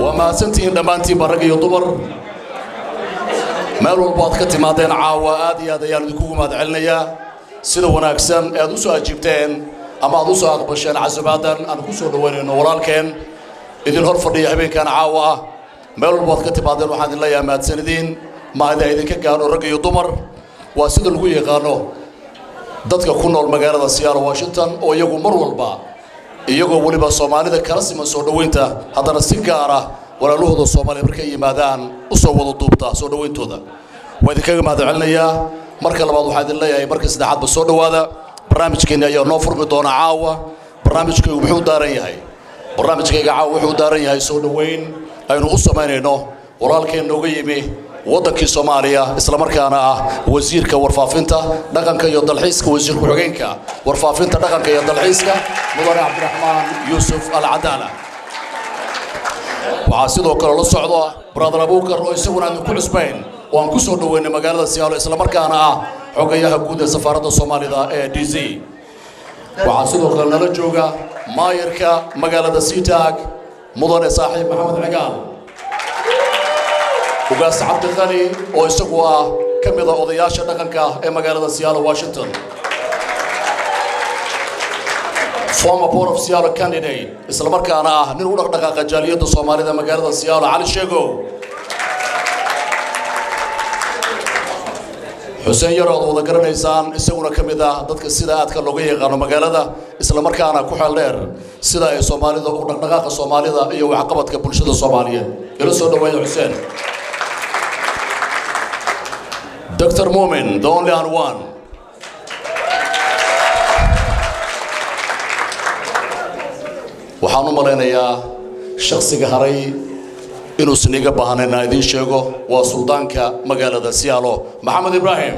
waa mahadsantihiin dhammaantiinba rag iyo dumar meel walbo aad ka timaadeen caawa aad iyo aad ayaan idinkugu mahad celinayaa sida wanaagsan ee aad u soo ajiibteen ama aad u soo aqbasheen casabaadan aan ku soo dhowaynayno walaalkeen idin hor fadhiya habeenkan caawa ah meel walbo aad ka timaadeen waxaan idin leeyahay mahadsanidin maahida idinka gaadho rag iyo dumar waa sida lagu yaqaano dadka ku nool magaalada seattle washington oo iyagu mar walba iyagoo weliba soomaalida kala siman soo dhoweynta haddana si gaar ah walaalahooda soomaaliya markay yimaadaan u soo wada duubta soo dhoweyntooda waa idinkaga mahad celinayaa marka labaad waxaa idin leeyahay marka saddexaadba soo dhowaada barnaamijkeenni ayaa noo furmi doona caawa barnaamijkaygu muxuu daaran yahay barnaamijkayga caawa wuxuu daaran yahay soo dhoweyn aynu u samaynayno walaalkeen nooga yimi waddankii soomaaliya islamarkaana ah wasiirka warfaafinta dhaqanka iyo dalxiiska wasiir ku-xigeenka warfaafinta dhaqanka iyo dalxiiska mudane cabdiraxmaan yuusuf alcadaala waxaa sidoo kale la socda brother abuukar oo isaguna aan ku cusbayn oo aan ku soo dhoweynay magaalada siyaalo islamarkaana ah xogayaha guud ee safaaradda soomaalida ee d c waxaa sidoo kale nala jooga maayarka magaalada seataag mudane saaxiib maxamed cigaal ugaas cabdiqani oo isagu ah ka mida odayaasha dhaqanka ee magaalada seattle washington former board of seattle candidate islamarkaana ah nin u dhaqdhaqaaqa jaaliyadda soomaalida magaalada seattle cali sheegow xuseen yar ood wada garanaysaan isaguna ka mid ah dadka sida aadka looga yaqaano magaalada islamarkaana ku xeel dheer sida ay soomaalida u dhaqdhaqaaqa soomaalida iyo waxqabadka bulshada soomaaliyeed ila soo dhaweeya xuseen dr mumin the only and one waxaan u malaynayaa shaksiga haray inuusan iga baahnayn inaan idiin sheego waa suldaanka magaalada siyaalo maxamed ibraahim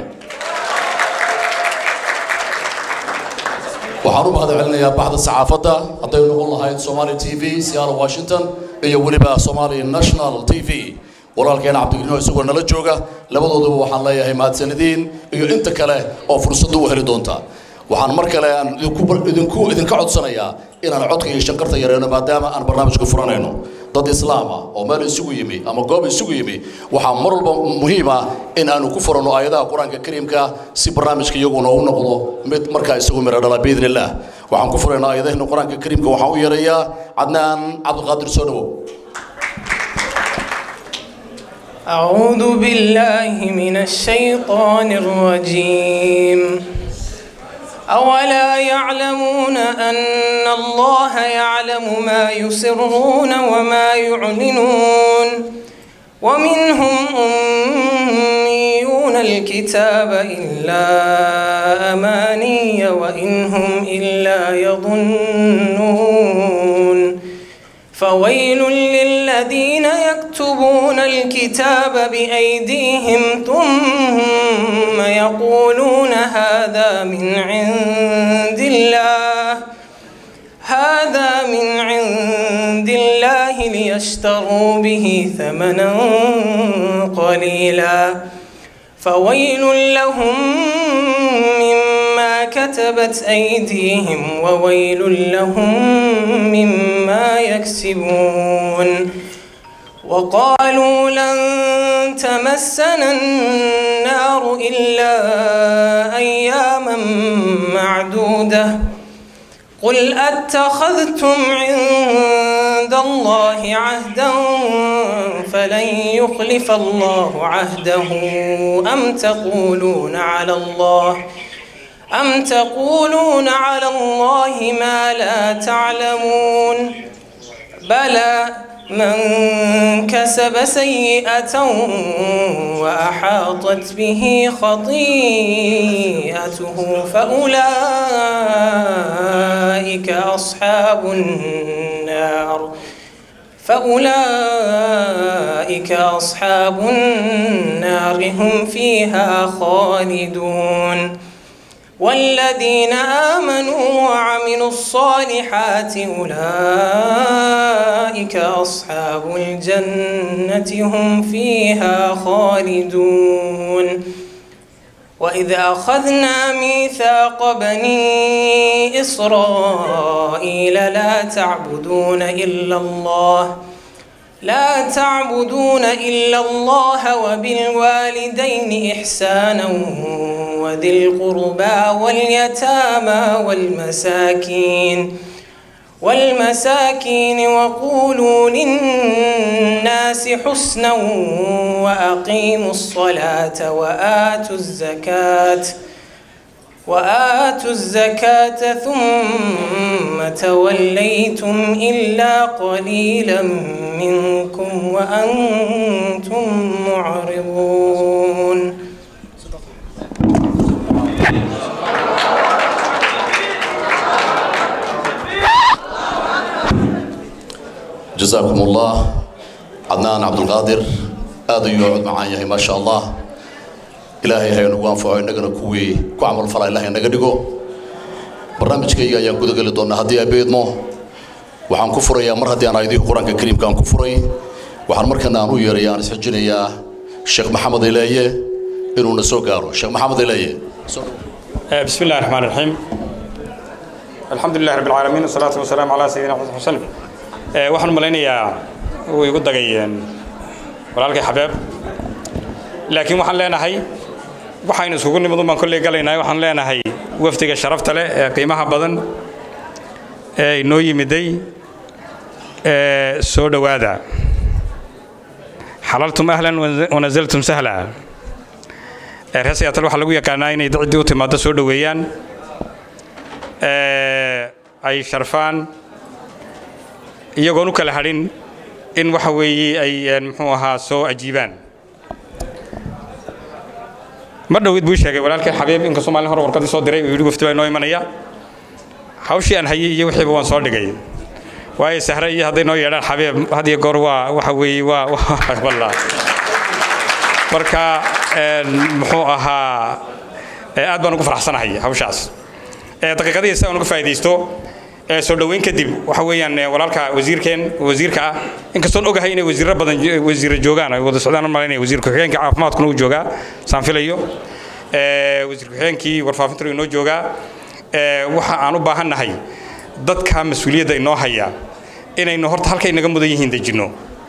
waxaan u mahad celinayaa baxda saxaafadda hadday noqon lahayd somali t v seattle washington iyo weliba somali national t v walaalkeena cabdigelino isagoo nala jooga labadooduba waxaan leeyahay mahadsanadiin iyo inta kale oo fursaddu u heli doonta waxaan mar kale aan idinku idinka codsanayaa inaan codka iyo shanqarta yareeno maadaama aan barnaamijka furanayno dad islaama oo meel isugu yimi ama goob isugu yimi waxaa mar walba muhiim ah in aanu ku furanno aayadaha qur-aanka kariimka si barnaamijka iyaguna u noqdo mid markaa isagu miro dhala biidni illaah waxaan ku furaynaa aayadahina qur-aanka kariimka waxaan u yeerayaa cadnaan cabdiqaadir soo dhawow أعوذ بالله من الشيطان الرجيم أولا يعلمون أن الله يعلم ما يسرون وما يعلنون ومنهم أميون الكتاب إلا أماني وإن هم إلا يظنون فويل للذين يكتبون الكتاب بأيديهم ثم يقولون هذا من عند الله هذا من عند الله ليشتروا به ثمنا قليلا فويل لهم مما كتبت أيديهم وويل لهم مما يكسبون وقالوا لن تمسنا النار إلا أياما معدودة قل أتخذتم عند الله عهدا فلن يخلف الله عهده أم تقولون على الله أم تقولون على الله ما لا تعلمون بلى من كسب سيئة وأحاطت به خطيئته فأولئك أصحاب النار فأولئك أصحاب النار هم فيها خالدون والذين آمنوا وعملوا الصالحات أولئك أصحاب الجنة هم فيها خالدون وإذ أخذنا ميثاق بني إسرائيل لا تعبدون إلا الله لا تعبدون إلا الله وبالوالدين إحسانا وذي القربى واليتامى والمساكين والمساكين وقولوا للناس حسنا وأقيموا الصلاة وآتوا الزكاة وآتوا الزكاة ثم توليتم إلا قليلا منكم وأنتم معرضون جزاكم الله عدنان عبد القادر هذا يقعد معايا ما شاء الله ilaahay haynu ugu anfaco innagana kuwii ku camal fala ilahay naga dhigo barnaamijkayga ayaan guda geli doonaa haddii ay beedmo waxaan ku furayaa mar haddii aan aayadihii qur-aanka kariimka aan ku furay waxaan markana aan u yeeraya aan isxijinayaa sheekh maxamed ileeye inuuna soo gaaro sheekh maxamed ileeye بسم الله الرحمن الرحيم الحمد لله رب العالمين والصلاة والسلام على سيدنا محمد وسلم waxaan malaynayaa way igu dagayeen walaalkay xabeeb laakiin waxaan leenahay waxaynu iskugu nimid un baan kolley galaynaa waxaan leenahay wafdiga sharafta leh ee qiimaha badan ee inoo yimiday ee soo dhowaada xalaltum ahlan wanazaltum sahla ee reer siyaatal waxaa lagu yaqaanaa inay ciddii u timaado soo dhoweeyaan ee ay sharfaan iyagoon u kala hadhin in waxa weeye ay muxuu ahaa soo ajiibaan mar dhowid buu sheegay walaalkay xabiib inkastoo maalin hore warqadii soo diray uu yidhi wafdi baa inoo imanaya hawshii aan hayay iyo wixiiba waan soo dhigay waayo sahre iyo hadday noo yeedhaan xabiib had iyo goor waa waxa weeye waa wallah marka muxuu ahaa aad baan ugu faraxsanahay hawshaas daqiiqadihii si aan uga faa'iidaysto soo dhoweyn kadib waxa weeyaan walaalka wasiirkeen wasiirka ah inkastoon ogahay inay wasiirro badan wasiirro joogaan ay wada socdaan malaynaya wasiir ku-xigeenka caafimaadkuna uu joogaa saan filayo wasiir ku-xigeenkii warfaafintuna inoo joogaa waxa aan u baahannahay dadka mas-uuliyadda inoo haya inaynu horta halkay naga mudan yihiin dejinno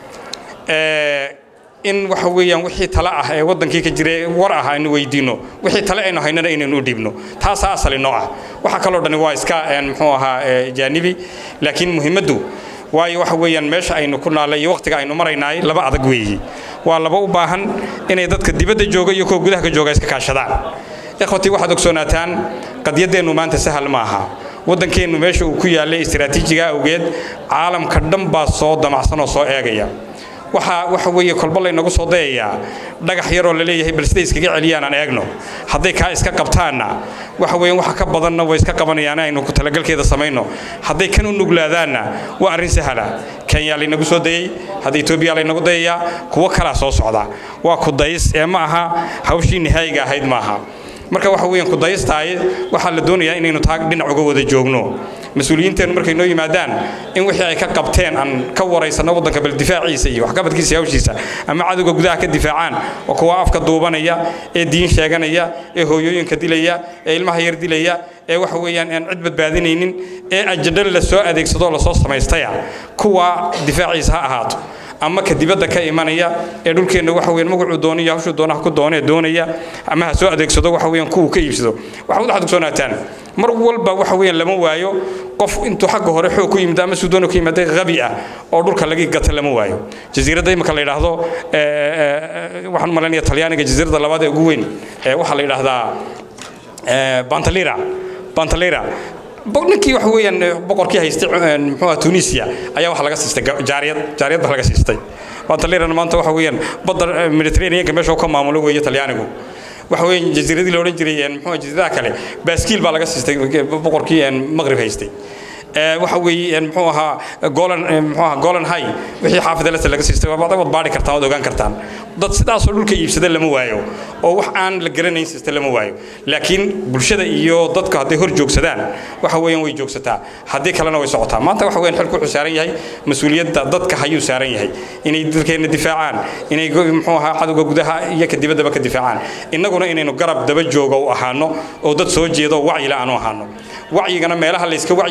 in waxa weeyaan wixii tale ah ee wadankii ka jira war ah aynu weydiino wixii tale aynu haynana inaynu u dhiibno taasaa asali noo ah waxa kaloo dhani waa iska muxuu ahaa jaanibi laakiin muhiimaddu waayo waxa weeyaan meesha aynu ku naallay iyo waqtiga aynu maraynaay laba adag weeyi waa laba u baahan inay dadka dibadda jooga iyo kuwa gudaha ka jooga iska kaashadaan ikhwatii waxaad ogsoonaataan qadyaddeennu maanta sahal ma aha waddankeennu meesha uu ku yaallay istiraatiijiga awgeed caalamka dhan baa soo damacsan oo soo eegaya waxa waxa weeye kolba laynagu soo dayayaa dhagax yaroo la leeyahay bal siday iskaga celiyaan aan eegno hadday kaa iska qabtaanna waxa weeyaan waxa ka badanna way iska qabanayaan aynu ku talagalkeeda samayno hadday kan u nuglaadaanna waa arrin sahala kenya laynagu soo dayey hadda etoobiya laynagu dayayaa kuwo kalaa soo socda waa ku days ee ma aha hawshii nihaayiga ahayd maaha marka waxa weeyaan ku dayistaay waxaa la doonayaa inaynu taag dhinac uga wada joogno mas-uuliyiinteennu markay noo yimaadaan in wixii ay ka qabteen aan ka waraysanno waddanka bal difaaciisa iyo waxqabadkiisa iyo hawshiisa ama cadowga gudaha ka difaacaan oo kuwa afka duubanaya ee diin sheeganaya ee hooyooyinka dilaya ee ilmaha yar dilaya ee waxa weeyaan aan cid badbaadinaynin ee ajadho la soo adeegsado lasoo samaystaya kuwa difaaciisa ha ahaato ama ka dibadda ka imanaya ee dhulkeenna waxa weeyaan magacuu doonaya hawshuu doonaha ku doonee doonaya ama ha soo adeegsado waxa weeyaan kuwuu ka iibsado waxaad waxaad ogsoonataan mar walba waxa weeyaan lama waayo qof intuu xagga hore xoog ku yimid ama suudoona ku yimaaday qabi ah oo dhulka laga gata lama waayo jasiiradda imika la yidhaahdo waxaan u malaynaya talyaaniga jasiiradda labaad ee ugu weyn waxaa la yidhaahdaa bantalira bantalira ninkii waxa weeyaan boqorkii haystay muxuu ah tunisia ayaa waxa laga siistay jaariyad jaariyad baa laga siistay bantalirana maanta waxa weeyaan badda mediterraneanka meesha uu ka maamulo weeye talyaanigu waxa weeyaan jasiiradii la odhan jiray muxuu jasiiradaha kale baaskiil baa laga siistay boqorkii maqrib haystay waxa weeye muxuu ahaa golan muxuu ahaa golan high wixii xaafid alasa laga siistay waa wad baadhi kartaan waad ogaan kartaan dad sidaasoo dhulka iibsada lama waayo oo wax aan la garanayn siista lama waayo laakiin bulshada iyo dadka hadday hor joogsadaan waxa weeyaan way joogsataa haddii kalena way socotaa maanta waxa weeyaan xilku wuxuu saaran yahay mas-uuliyadda dadka hayuu saaran yahay inay dalkeenna difaacaan inay muxuu ahaa cadowga gudaha iyo ka dibaddaba ka difaacaan innaguna inaynu garab daba jooga u ahaano oo dad soo jeedo wacyila aanu ahaano wacyigana meelaha layska wacyigeliyo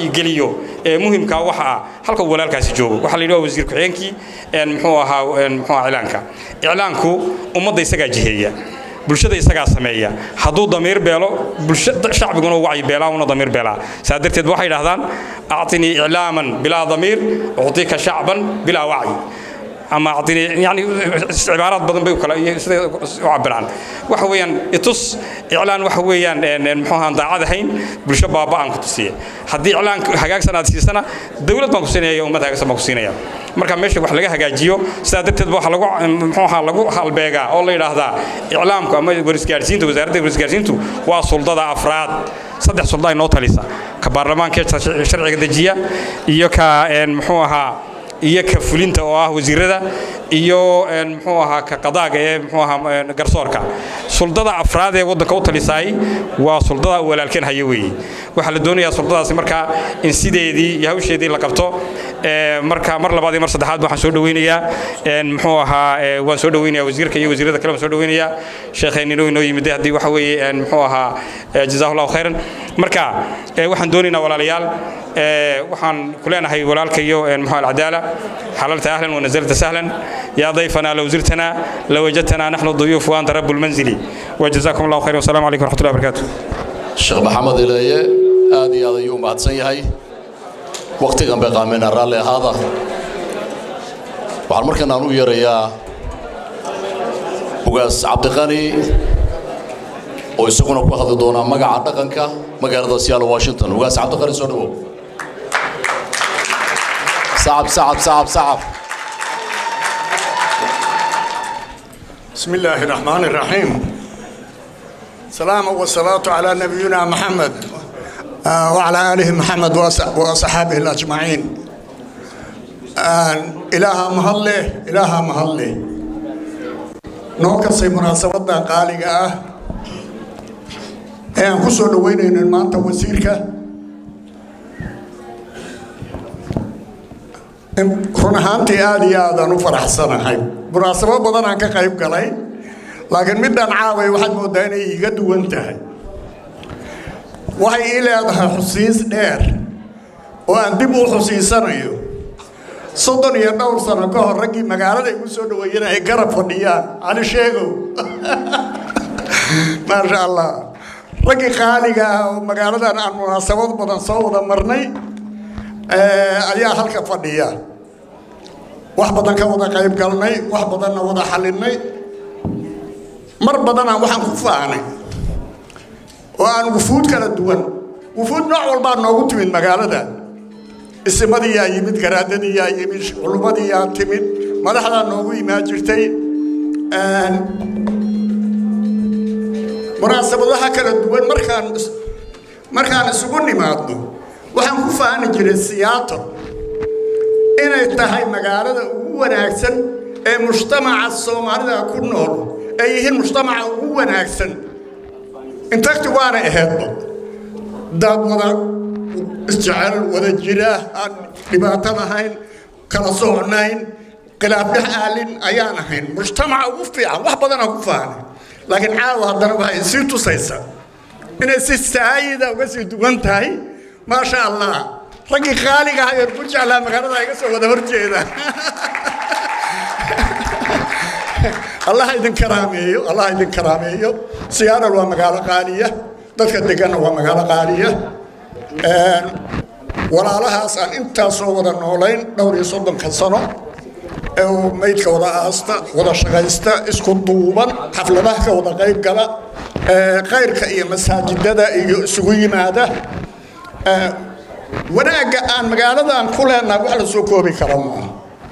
weydiiyo ee muhimka waxa ah halka uu walaalkaasi joogo waxaa la yidhi waa wasiir ku-xigeenkii muxuu ahaa muxuu ahaa iclaanka iclaanku ummadda isagaa jiheeya bulshada isagaa sameeya hadduu damiir beelo shacbiguna wacyi beelaa una damiir beelaa saa darteed waxay idhahdaan actinii iclaaman bilaa damiir uctika shacban bilaa wacyi ama actinii yani cibaaraad badan bay kala siday u cabiraan waxa weeyaan itus iclaan waxa weeyaan muxuu ahaan daacad ahayn bulsho baaba aan ku tusiye haddii iclaan hagaagsan aad siisana dowlad baan ku siinaya ummad hagaagsan baan ku siinaya marka meesha wax laga hagaajiyo sidaa darteed waxa lagu muxuu ahaa lagu halbeegaa oo la yidhaahdaa iclaamku ama warisgaarsiinta wasaaradda warisgaarsiintu waa suldada afraad saddex sulda ay noo talisa ka baarlamaanka sharciga dejiya iyo ka muxuu ahaa iyo ka fulinta oo ah wasiirada iyo muxuu ahaa ka qadaaga ee muxuu ahaa garsoorka suldada afraad ee waddanka u talisaay waa suldada walaalkeen hayo weeye waxaa la doonayaa suldadaasi markaa in sideedii iyo hawsheedii la qabto marka mar labaad iyo mar saddexaad waxaan soo dhaweynayaa muxuu ahaa waan soo dhaweynayaa wasiirka iyo wasiirada kale waan soo dhaweynayaa sheekheennino inoo yimid haddii waxa weeye muxuu ahaa jazaahullahu khayran marka waxaan doonaynaa walaalayaal waxaan ku leenahay walaalka iyo muxuu alcadaala حللت أهلا ونزلت سهلا يا ضيفنا لو زرتنا لوجدتنا نحن الضيوف وأنت رب المنزل وجزاكم الله خير والسلام عليكم ورحمة الله وبركاته sheekh maxamed ilaye aad iyo aad ayuu u mahadsan yahay wakhtigan bay qaameenaa raalli ahaada waxaan markan aan u yeerayaa ugaas cabdiqani oo isaguna ku hadli doonaa magaca dhaqanka magaalada seattle washington ugaas cabdiqani soo dhawow صعب صعب صعب صعب بسم الله الرحمن الرحيم سلام والصلاة على نبينا محمد آه وعلى آله محمد وأصحابه الأجمعين آه إله مهله إله مهله نوكسي مناسبة قالقة ee aan ku soo dhaweynayno maanta wasiirka run ahaantii aad iyo aadaan u faraxsanahay munaasabo badan aan ka qayb galay laakiin midaan caaway waxaad mooddaa inay iga duwan tahay waxay ii leedahay xusiis dheer oo aan dib u xusiisanayo soddon iyo dhowr sano ka hor raggii magaalada igu soo dhaweeyeen ay garab fadhiyaan cali sheegow maasha allah raggii qaaliga ah oo magaaladan aan munaasabad badan soo wada marnay ayaa halka fadhiya wax badan ka wada qayb galnay wax badanna wada xallinay mar badanaan waxaan ku faanay oo aan wufuud kala duwan wufuud nooc walbaa noogu timid magaalada isimadiyaa yimid garaadadiyaa yimid culumadiyaa timid madaxdaa noogu imaan jirtay munaasabadaha kala duwan markaan markaan isugu nimaadno waxaan ku faani jiray siyaato inay tahay magaalada ugu wanaagsan ee mujtamaca soomaalida ku nool ay yihiin mujtamaca ugu wanaagsan intagti waana ahaydba dad wada isjecel wada jira aan dhibaato lahayn kala socnayn khilaaf dhex aalin ayaan ahayn mujtamaca ugu fiican wax badanaa ku faanay laakiin caawa haddana waxay sii tusaysaa inay si saayida uga sii duwan tahay maasha allah raggii qaaliga ahayoon ku jeclaa magaalada iga soo wada horjeeda allah idin karaameeyo allah idin karaameeyo siyaaral waa magaalo qaaliya dadka deganna waa magaalo qaaliya walaalahaas aan intaasoo wada noolayn dhowr iyo soddonka sano ee uu maydka wada aasta wada shaqaysta isku duuban xafladaha ka wada qayb gala khayrka iyo masaajidada iyo isugu yimaada wanaagga aan magaaladan ku leenahay wax la soo koobi kara maaha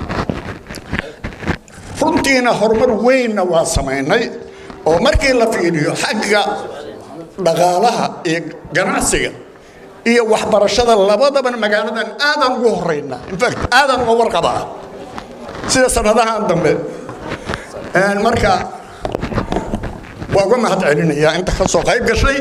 runtiina horumar weynna waa samaynay oo markii la fiiriyo xagga dhaqaalaha iyo ganacsiga iyo waxbarashada labadaban magaaladan aadaan ugu horeynaa infact aadaan uga warqabaa sida sanadahan dambe marka waa uga mahad celinayaa inta ka soo qayb gashay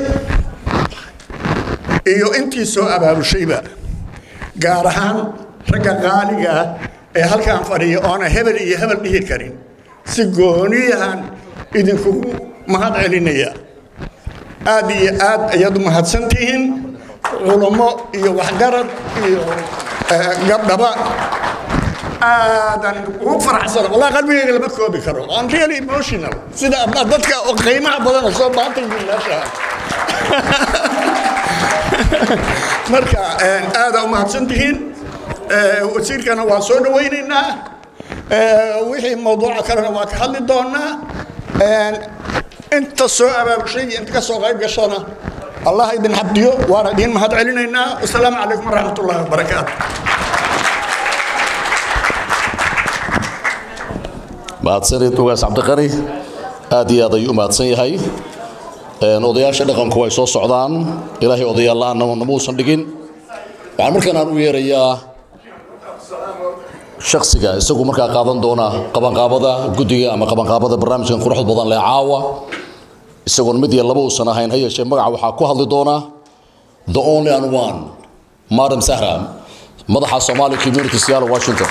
iyo intii soo abaabushayba gaar ahaan ragga qaaliga ah ee halkaan fadhiya oona hebel iyo hebel dhihi karin si gooniyahan idinkugu mahad celinaya aad iyo aad ayaad u mahadsan tihiin culummo iyo waxgarad iyo gabdhaba aadaan ugu faraxsana wallahi qalbigayga lama koobi karo I'm really emotional sida dadka qiimaha badan oo soo baantay meesha marka aada u mahadsan tihiin wasiirkana waa soo dhawaynaynaa wixii mawduuca kalena waa ka hadli doonaa inta soo abaabushay iyo inta ka soo qayb gashana allah idin xabdiyo waana idin mahad celinaynaa wasalaamu calaykum waraxmat ullahi wabarakaatu mahadsanid ugaas cabdiqani aad iyo aad ayuu u mahadsan yahay odayaasha dhaqanku way soo socdaan ilaahay odayaal la-aanna namuusan dhigin waxaan markaan aan u yeerayaa shaksiga isagu markaa qaadan doona qabanqaabada guddiga ama qabanqaabada barnaamijkan quruxda badan leh caawa isagoon mid iyo laba uusan ahayn ha yeeshee magaca waxaa ku hadli doona the only and one madam sahra madaxa somali community seattle washington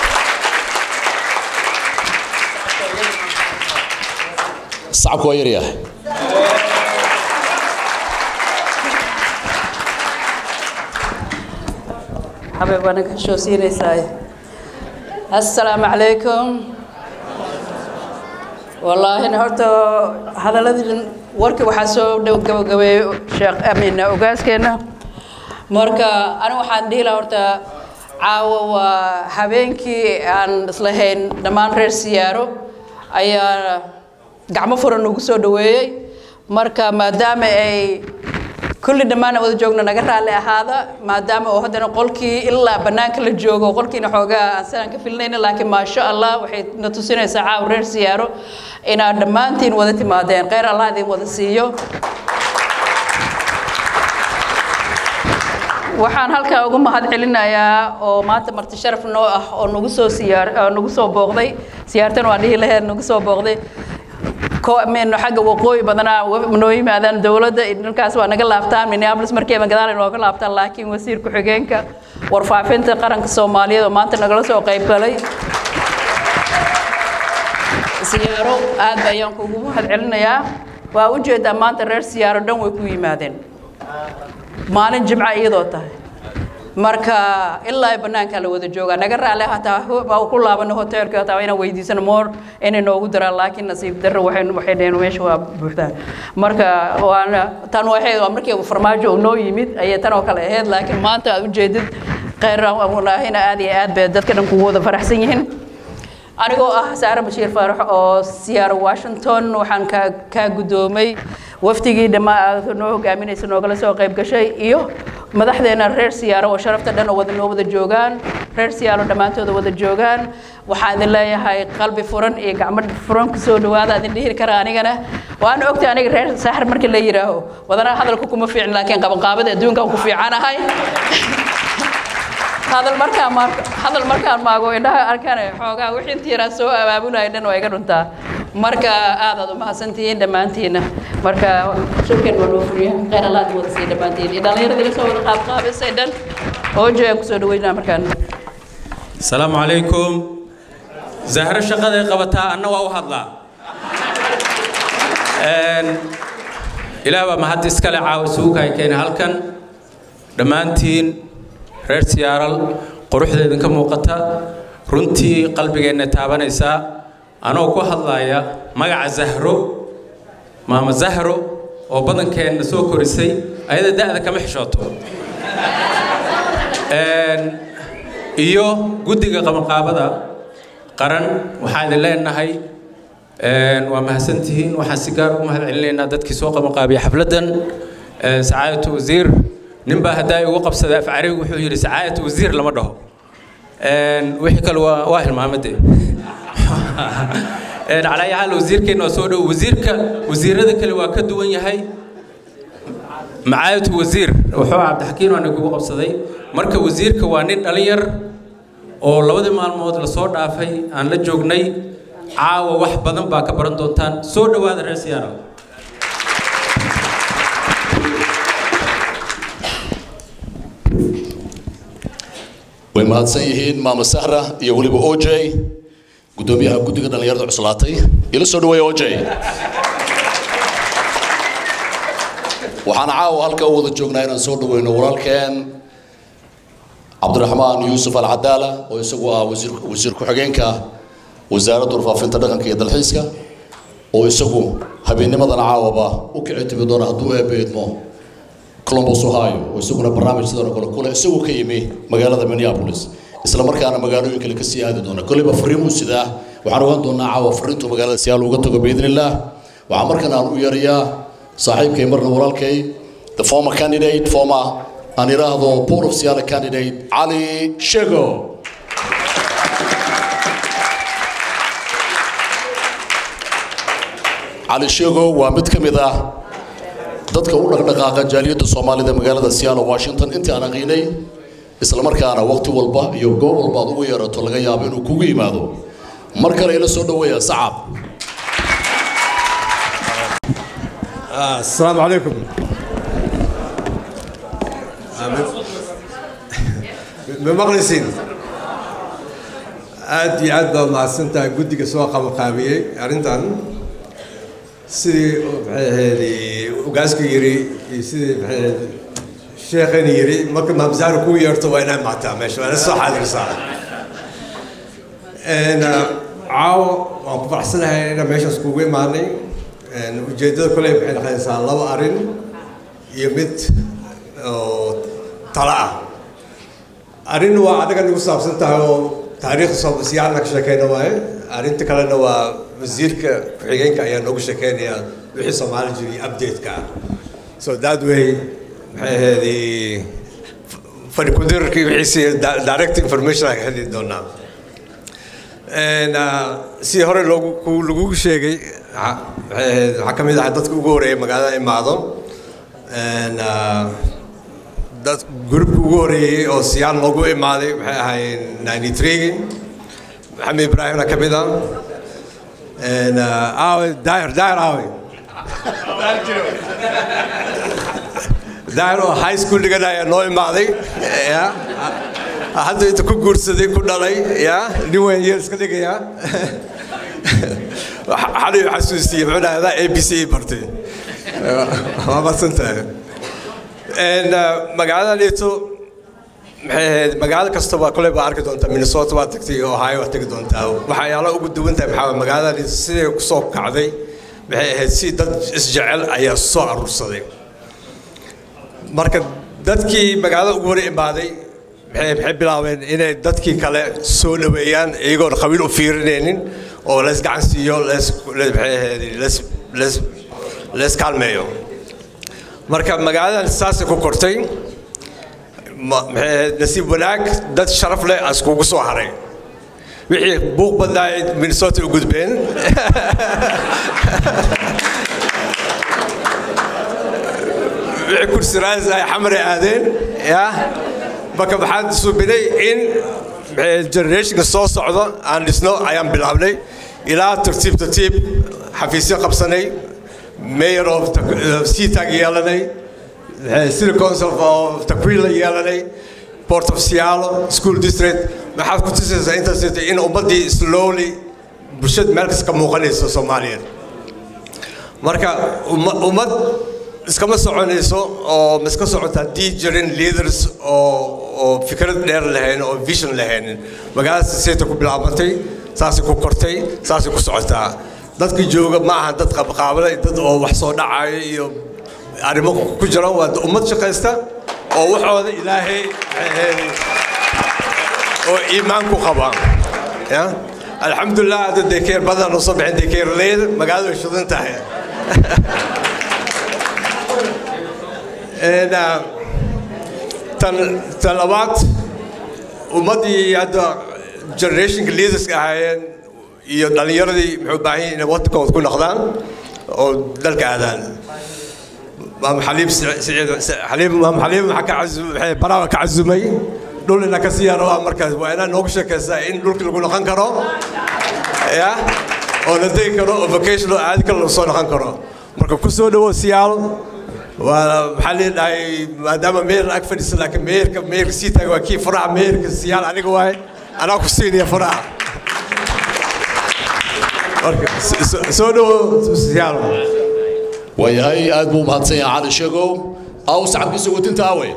sacabku waa yaryahay حبيب وانا كشو سيني ساي السلام عليكم والله انا هرتو هذا الذي وركي وحاسو دو قبو قبو شيخ امين اوغاسكينا مركا انا waxaan dhihi lahaa horta caawa waa habeenkii aan islahayn dhammaan reer siyaaro ayaa gacmo furan ugu soo dhaweeyey marka maadaama ay kulli dhammaan wada joogno naga raalli ahaada maadaama oo haddana qolkii ilaa bannaanka la joogo qolkiina xoogaa aan sanaan ka filnayna laakiin maasha allah waxay na tusinaysaa caaw reer siyaaro inaad dhammaantiin wada timaadeen kheyr allah idin wada siiyo waxaan halkaa ugu mahad celinayaa oo maanta marti sharaf noo ah oo nagu soo siyaar nagu soo booqday siyaartan waan dhihi laheed nagu soo booqday meno xagga waqooyi badanaa noo yimaadaan dowladda dhalkaas waa naga laabtaan minneapolis markiiba gadaal nooga laabtaan laakiin wasiir ku-xigeenka warfaafinta qaranka soomaaliyeed oo maanta nagala soo qayb galay siyaaro aad ayaan kugu mahad celinayaa waa u jeedaa maanta reer siyaaro dhan way ku yimaadeen maalin jimca iyadoo tahay marka ilaa bannaanka la wada joogaa naga raale hataa waa ku laabano hoteelka hataa inaan weydiisano moor inay noogu daraan laakiin nasiib darro waxay waxay dhaheen meesha waa buuxdaan marka waana tan waxay waa markii farmaajo uu noo yimid ayay tan oo kale ahayd laakiin maanta aad ujeedid kheyr walaahina aad iyo aad bay dadka dhan kugu wada faraxsan yihiin anigoo ah saare bashiir faarax oo siyaaro washington waxaan ka kaa guddoomay wafdigii dhammaa noo hogaaminaysa noogala soo qayb gashay iyo madaxdeena reer siyaaro oo sharafta dhan oo wada noo wada joogaan reer siyaaro dhammaantooda wada joogaan waxaan idin leeyahay qalbi furan iyo gacmo furan ku soo dhawaada idin dhihi kara anigana waana ogtay aniga reer saaxir markii la yidhaaho wadanaa hadalku kuma fiicin laakiin qabanqaabada adduunkan ku fiicanahay hadal markaan ma hadal markaan maago indhaha arkane xoogaa wixii intii yaraa soo abaabulaya dhan waa iga dhuntaa marka aad aad u mahadsantihiin dhammaantiina marka shirkan waa noo furiya kheyr allaad wada sii dhammaantiin iyo dhallinyarada iga soo wada qaabqaabisay dhan oo joogaan kusoo dhaweynaa markaan asalaamu calaykum zahro shaqaday qabataa anna waa u hadlaa ilaah baa mahad iskale caawa suuka ay keenay halkan dhammaantiin reer siyaaral quruxda idinka muuqata runtii qalbigeenna taabanaysaa anoo ku hadlaaya magaca zahro maama zahro oo badankeenna soo korisay ayada da'da kama xishooto iyo guddiga qabanqaabada qaran waxaan idin leenahay waa mahadsantihiin waxaan si gaar ugu mahad celinaynaa dadkii soo qabanqaabiya xafladdan sacaadatu wasiir nin baa haddaa igu qabsaday af carabi wuxuu yidhi sacaadatu wasiir lama dhaho wixii kale waa waa hilmaamadee calaa yaal wasiirkeenna waa soo dhow wasiirka wasiirada kale waa ka duwan yahay macaayatu wasiir wuxuu cabdixakiin waana kugu qabsaday marka wasiirka waa nin dhalinyar oo labadii maalmood lasoo dhaafay aan la joognay caawa wax badan baa ka baran doontaan soo dhowaada reer siyaara way mahadsan yihiin maama sahra iyo weliba oj gudoomiyaha guddiga dhallinyarada cuslaatay ila soo dhaweeya oj waxaan caawa halka u wada joognaa inaan soo dhaweyno walaalkeen cabdiraxmaan yuusuf alcadaala oo isagu ah wasiir wasiir ku-xigeenka wasaaradda warfaafinta dhaqanka iyo dalxiiska oo isagu habeennimadan caawaba u kici timi doona hadduu eebeedmo columbus ohio oo isaguna barnaamij sidan oo kale kule isagoo ka yimi magaalada minneapolis isla markaana magaalooyin kale kasii aadi doona kolleyba fariimuu sidaa waxaan ogaan doonaa caawa fariintuu magaalada siyaal uga tago biidni illaah waxaa markan aan u yeerayaa saaxiibkay marna walaalkay the former candidate former aan idhaahdo port of siyaala candidate cali shego cali shego waa mid ka mid ah dadka u dhaqdhaqaaqa jaaliyadda soomaalida magaalada siyaalo washington intii aan aqiinay isla markaana waqti walba iyo goob walba aad ugu yeerato laga yaabo inuu kugu yimaado mar kale ila soo dhaweeya sacab السلام عليكم بمقلسين aad iyo aad baad mahadsantahay guddiga soo qabanqaabiyey arrintan sidii maxay ahayd ugaasku yiri iyo sidii maxay ahayd sheekhani yiri marka maamsaara kuu yeerto waa inaad maataa meesha waa ina soo xaadirsaa caawo waan ku faraxsanahay inaan meeshaas kugu imaanay ujeeddada kole waxay noqonaysaa laba arrin iyo mid oo talo ah arrin waa adaga nagu saabsan tahay oo taariikhda soomasiyaana ka sheekeyna waaye arrinta kalena waa wasiirka ku-xigeenka ayaa noogu sheekeynaya wixii soomaali jiray update-ka ah so that way maxay ahayd fadhi kudirarkii wixiisi direct information aan ka heli doonaa si hore loogu lagugu sheegay waxaa ka mid ah dadka ugu horeeyay magaalada imaado dad groupka ugu horeeyey oo siyaan loogu imaaday waxay ahaayeen ninety three maxamed ibraahimna ka mid ah aawe daahir daahir aawe daahir oo high school dhiganaya noo imaaday ya hadda inta ku guursaday ku dhalay ya nin weyn yeel iska dhigaya xalay xasuustiyey muxuu dhahdaa a b c bartay waa madsantahay magaalada dhito maxay ahayd magaalo kastaba kole baa arki doontaa minnesota waa tagtay ohio waa tegi doontaa waxyaala ugu duwan tahay maxaa magaalada dhito siday kusoo kacday maxay ahayd si dad isjecel ayaa soo aruursaday marka dadkii magaalada ugu hore imaaday maxay bilaabeen inay dadkii kale soo dhaweeyaan iyagoon qabiil u fiirinaynin oo lees gacan siiyo lees maxay ahayd lees lees lees kaalmeeyo marka magaaladan saasay ku kortay maxay ahayd nasiib wanaag dad sharaf leh askugu soo haray wixii buuq badnaa minnesota u gudbeen wixii kursi raas ay xamare aadeen ya marka waxaan suubinay in generationka soo socdo aan dhisno ayaan bilaabnay ilaa tartiib tartiib xafiisyo qabsanay mayor of seatag yeelanay city council of takwila yeelanay port of seattle school district maxaad ku tusaysaa intaas in ummaddii slowly bulshada meel kas ka muuqanayso soomaaliyeed marka ummad iskama soconayso oo ma iska socota haddii jirin leaders oo oo fikrad dheer lahayn oo vision lahaynin magaalada sisayta ku bilaabantay saasay ku kortay saasay ku socotaa dadka jooga ma aha dad qabqaabale dad oo wax soo dhacayo iyo arrimo ku jira waa ummad shaqaysta oo waxooda ilaahay oo iimaan ku qaba ya alxamdulilah hadda dekeer badan oo soo bixin dekeer leed magaalada way shidan tahay tan tan labaad ummaddii hadda generationka leaderska ahaayeen iyo dhallinyaradii muxuu baahan yahay inay wadankooda ku noqdaan oo dalka aadaan maam xaliib siciid xaliib maam xaliib maxaa ka cazum waxay baraha ka cazumay dhul ina ka sii rabaa markaas waa inaa noogu sheekaysaa in dhulka lagu noqon karo ya oo la degi karo oo vacation oo aadi karo lagu soo noqon karo marka ku soo dhawo siyaal waa maxaa leedahay maadaama meyer ag fadhiisa laakiin meerka meerka sii taaga waa kii faraha meerka siyaal aniga waaye anaa ku siinaya faraha marka soo dhawo siyaal waayahay aad buu mahadsan yahay cali sheegow aw sacabkiisa watinta awe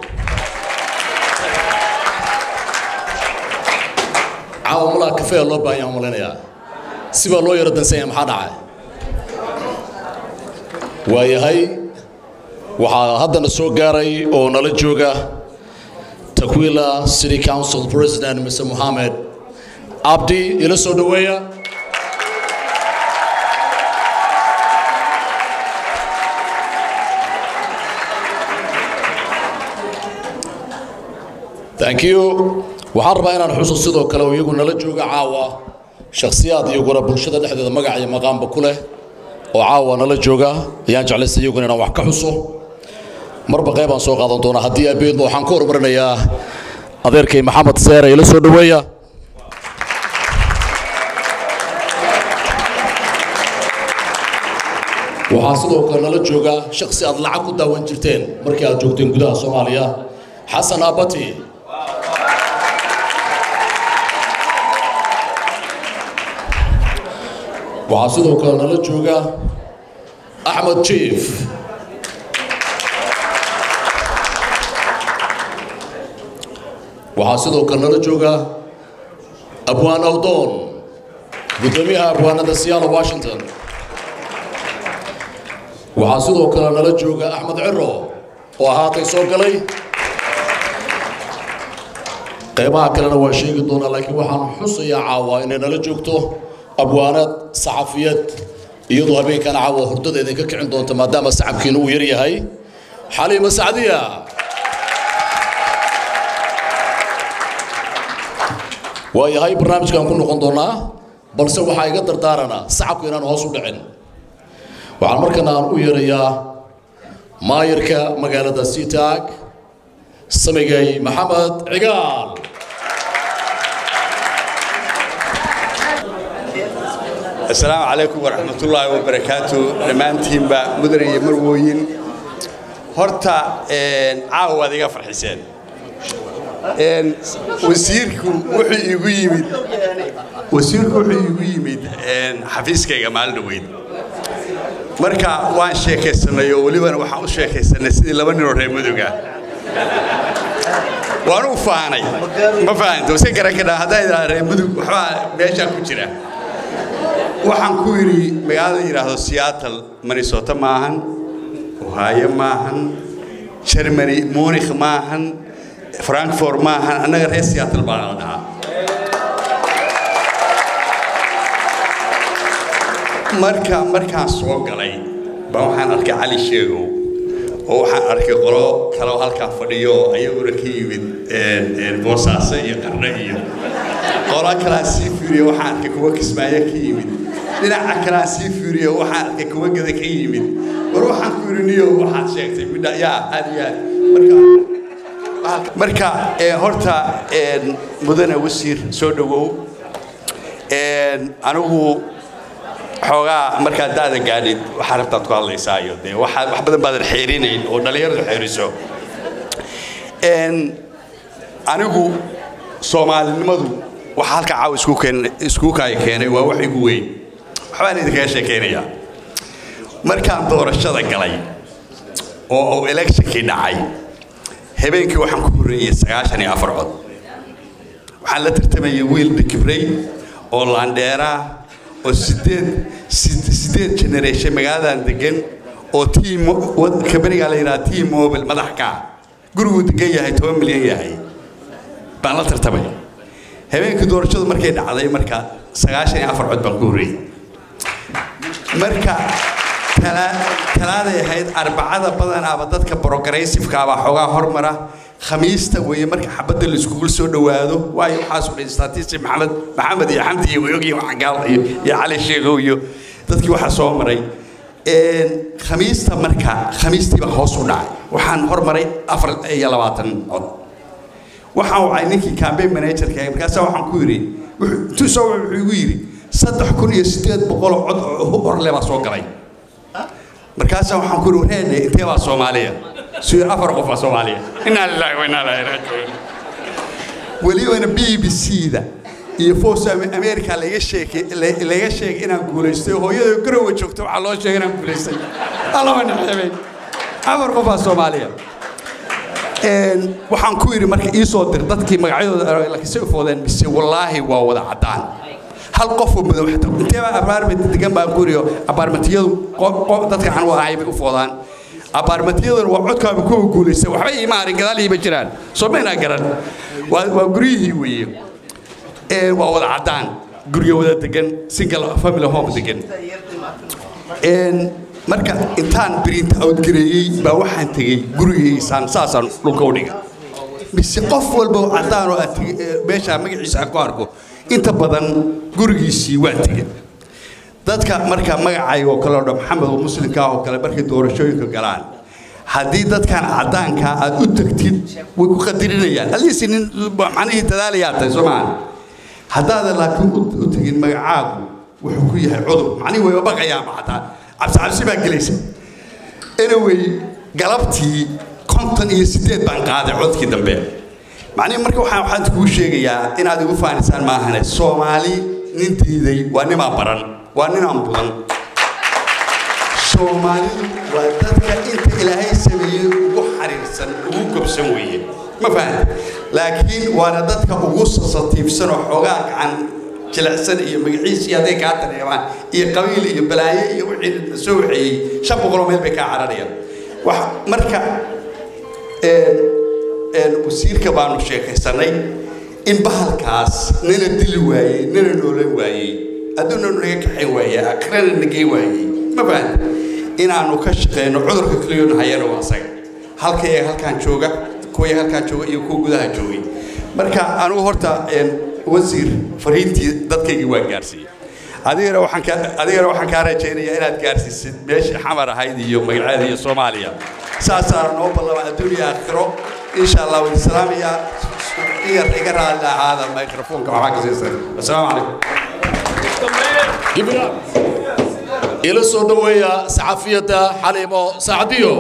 caawa malaa kafeea loo baahan yaha malaynayaa sibaa loo yaro dansan yahay maxaa dhacay waayahay waxaa haddana soo gaaray oo nala jooga takwila city council president mr mohamed abdi ila soo dhoweeya thank you waxaan rabaa inaan xuso sidoo kale oo iyagu nala jooga caawa shakhsiyaad iyaguna bulshada dhexdeeda magac iyo maqaamba ku leh oo caawa nala jooga ayaan jeclaystay iyaguna inaan wax ka xuso marba qaybaan soo qaadan doonaa haddii abeedno waxaan ka horumarinayaa adeerkay maxamed seere ila soo dhoweeya waxaa sidoo kale nala jooga shakhsi aad lacag ku daawan jirteen markii aad joogteen gudaha soomaaliya xasan abati waxaa sidoo kale nala jooga axmed jief waxaa sidoo kale nala jooga abwaan awdoon guddoomiyaha abwaanada siyaalo washington waxaa sidoo kale nala jooga axmed ciro oo ahaatay soo galay qaybaha kalena waa sheegi doonaa laakiin waxaan xusayaa caawa inay nala joogto abwaanad saxafiyad iyadoo habeenkana caawa hurdada idinka kicin doonta maadaama sacabkiina uu yar yahay xaliima sacdiya waayahay barnaamijkan ku noqon doonaa balse waxaa iga dardaaranaa sacabku inaan hoos u dhicin waxaan markana aan u yeerayaa maayirka magaalada sitaag samigay maxamed cigaal السلام عليكم ورحمة الله وبركاته دمانتين با مدن مروين هرتا عاو هذا يغفر حسين ان وسيركم وحي يغو يمد وسيركم وحي يغو يمد ان حفيزكيغا مال دويد marka waan sheekaysanay oo walibana waxaan u sheekaysanay sidii laba nin oo reer muduga waan u faanay ma fahanto si garan ka dhaa haddaa idhaa reer mudug waxbaa meeshaa ku jira waxaan ku yidhi magaalada yidhaahdo seattle minnesota maahan ohio maahan germany munich maahan frankfort maahan annaga reer seattle baa la dhahaa marka markaan soo galay baa waxaan arkay cali sheegow oo waxaan arkay qolo kaloo halkaan fadhiyo ayaguna ka yimid boosaaso iyo qarne iyo qolo kalaan sii fiiriyo waxaan arkay kuwa kismaayo ka yimid dhinaca kalaan sii fiiriyo waxaan arkay kuwa gada ka yimid war waxaan ku yidhi niyo waxaad sheegtay midha yaa aad iyo aad marka marka horta mudane wasiir soo dhowow anigu xoogaa markaad daada gaadhid waxaa rabtaad ku hadlaysaa iyo dee waxaa wax badan baadan xeerinayn oo dhallinyaradu xeeriso anigu soomaalinimadu waxa halka caawa isku keen isku kaaya keenay waa wax igu weyn waxbaan idinkaga sheekaynayaa markaan doorashada galay oo uu electionkii dhacay habeenkii waxaan ku horreeyey sagaashan iyo afar cod waxaan la tartamayay wiil dhikibrey oo laandheeraa oo sideed sideed generation magaaladan degan oo team kabanigaa la yidhaha team mobile madax ka guriguu degan yahay toban milyan yahay baan la tartamay habeenkii doorashadu markay dhacday marka sagaashan iyo afar cod baan ku horreeyey marka talaaday ahayd arbacada badanaaba dadka progressiveka baa xoogaa hormara khamiista weeye marka xabadda la iskugu soo dhowaado waayo waxaas u dhan statistic maxamed maxamed iyo xamdi iyo wayogii waxgaal iyo iyo cali sheegow iyo dadkii waxaa soo maray khamiista marka khamiistii baa hoos u dhacay waxaan hormaray afar iyo labaatan cod waxaan wacay ninkii campaign managerka markaasaa waxaan ku yidhi intuu soo wuxuu igu yidhi saddex kun iyo sideed boqol oo cod oo horle baa soo galay markaasaa waxaan ku yidhi wareedhe intee baa soomaaliya suyir afar qof baa soomaaliya inaa lilaahi wa inaa ilaahi raajicuun welibana b b c da iyo foos america laga sheekay laga sheegay inaan guulaystay hooyada garowa joogta waxaa loo sheegay inaan guulaystay allama naxeebay afar qofaa soomaaliya waxaan ku yidhi marka ii soo dir dadkii magacyadooda lakasay u foodeen mise wallaahi waa wada caddaan hal qofoo madow xataa inteebaa abaarment degan baan ku yidhi abaarmentiyadu dadka aan u ahay bay u foodaan abaarmentiyaduna waa codkaaba kuwa guulaysta waxba iima harin gadaal iima jiraan soo maynaa garan waa guryihii weeye waa wada caddaan guryo wada degan single family home degan marka intaan print out gareeyey baa waxaan tegey gurigiisaan saasaan dhulka u dhigay mise qof walba oo caddaan oo aad meeshaa magaciisa aan ku arko inta badan gurigiisii waa tegey dadka marka magacay oo kale oo dhan maxamed oo muslimka ah oo kale markay doorashooyinka galaan haddii dadkan caddaanka aad u tagtid way ku qadirinayaan aliisi nin macnihii dadaalayaa tahay soo maaha haddaadan laakiin u tegin magacaagu wuxuu ku yahay cudur macnihii wayba baqayaanba xataa cabsi cabsi baa gelaysa anyway galabtii konton iyo siddeed baan qaaday codkii dambe macnihi marka waxaan waxaan kuu sheegayaa inaad igu faanisaan maahane soomaali nin diiday waa nimaan baran waa ninaan budan soomaalidu waa dadka inta ilaahay sameeyey ugu xariirsan ugu gobsan weeye ma fahan laakiin waana dadka ugu sasatiibsan oo xoogaa gacan jilicsan iyo magaciisii hadday kaa dareemaan iyo qabiil iyo balaaye iyo wixii soo waxeeyey shan boqoloo meel bay kaa cararayaan wax marka wasiirka baanu sheekaysanay in bahalkaas nina dili waayey nina noolan waayey adduuna naga kaxayn waayey akrana nagey waayey ma fahan inaanu ka shaqeyno cudurka kaliyoon hayana waa asaga halkaya halkaan jooga kuwaya halkaan jooga iyo kuwa gudaha joogay marka anugu horta wasiir fariintii dadkaygii waa gaarsiiyey adigana waxaan ka adigana waxaan kaa rajaynayaa inaad gaarsiisid meeshii xamar ahayd iyo magaceeda iyo soomaaliya saasaa noo ballama adduuniya aakhiro insha allah waan islaamayaa iyar iga raali ahaada microfoonka waxaa ka siisan assalaamu calaykum ila soo dhoweeya saxafiyadda xaliimo sacdiyo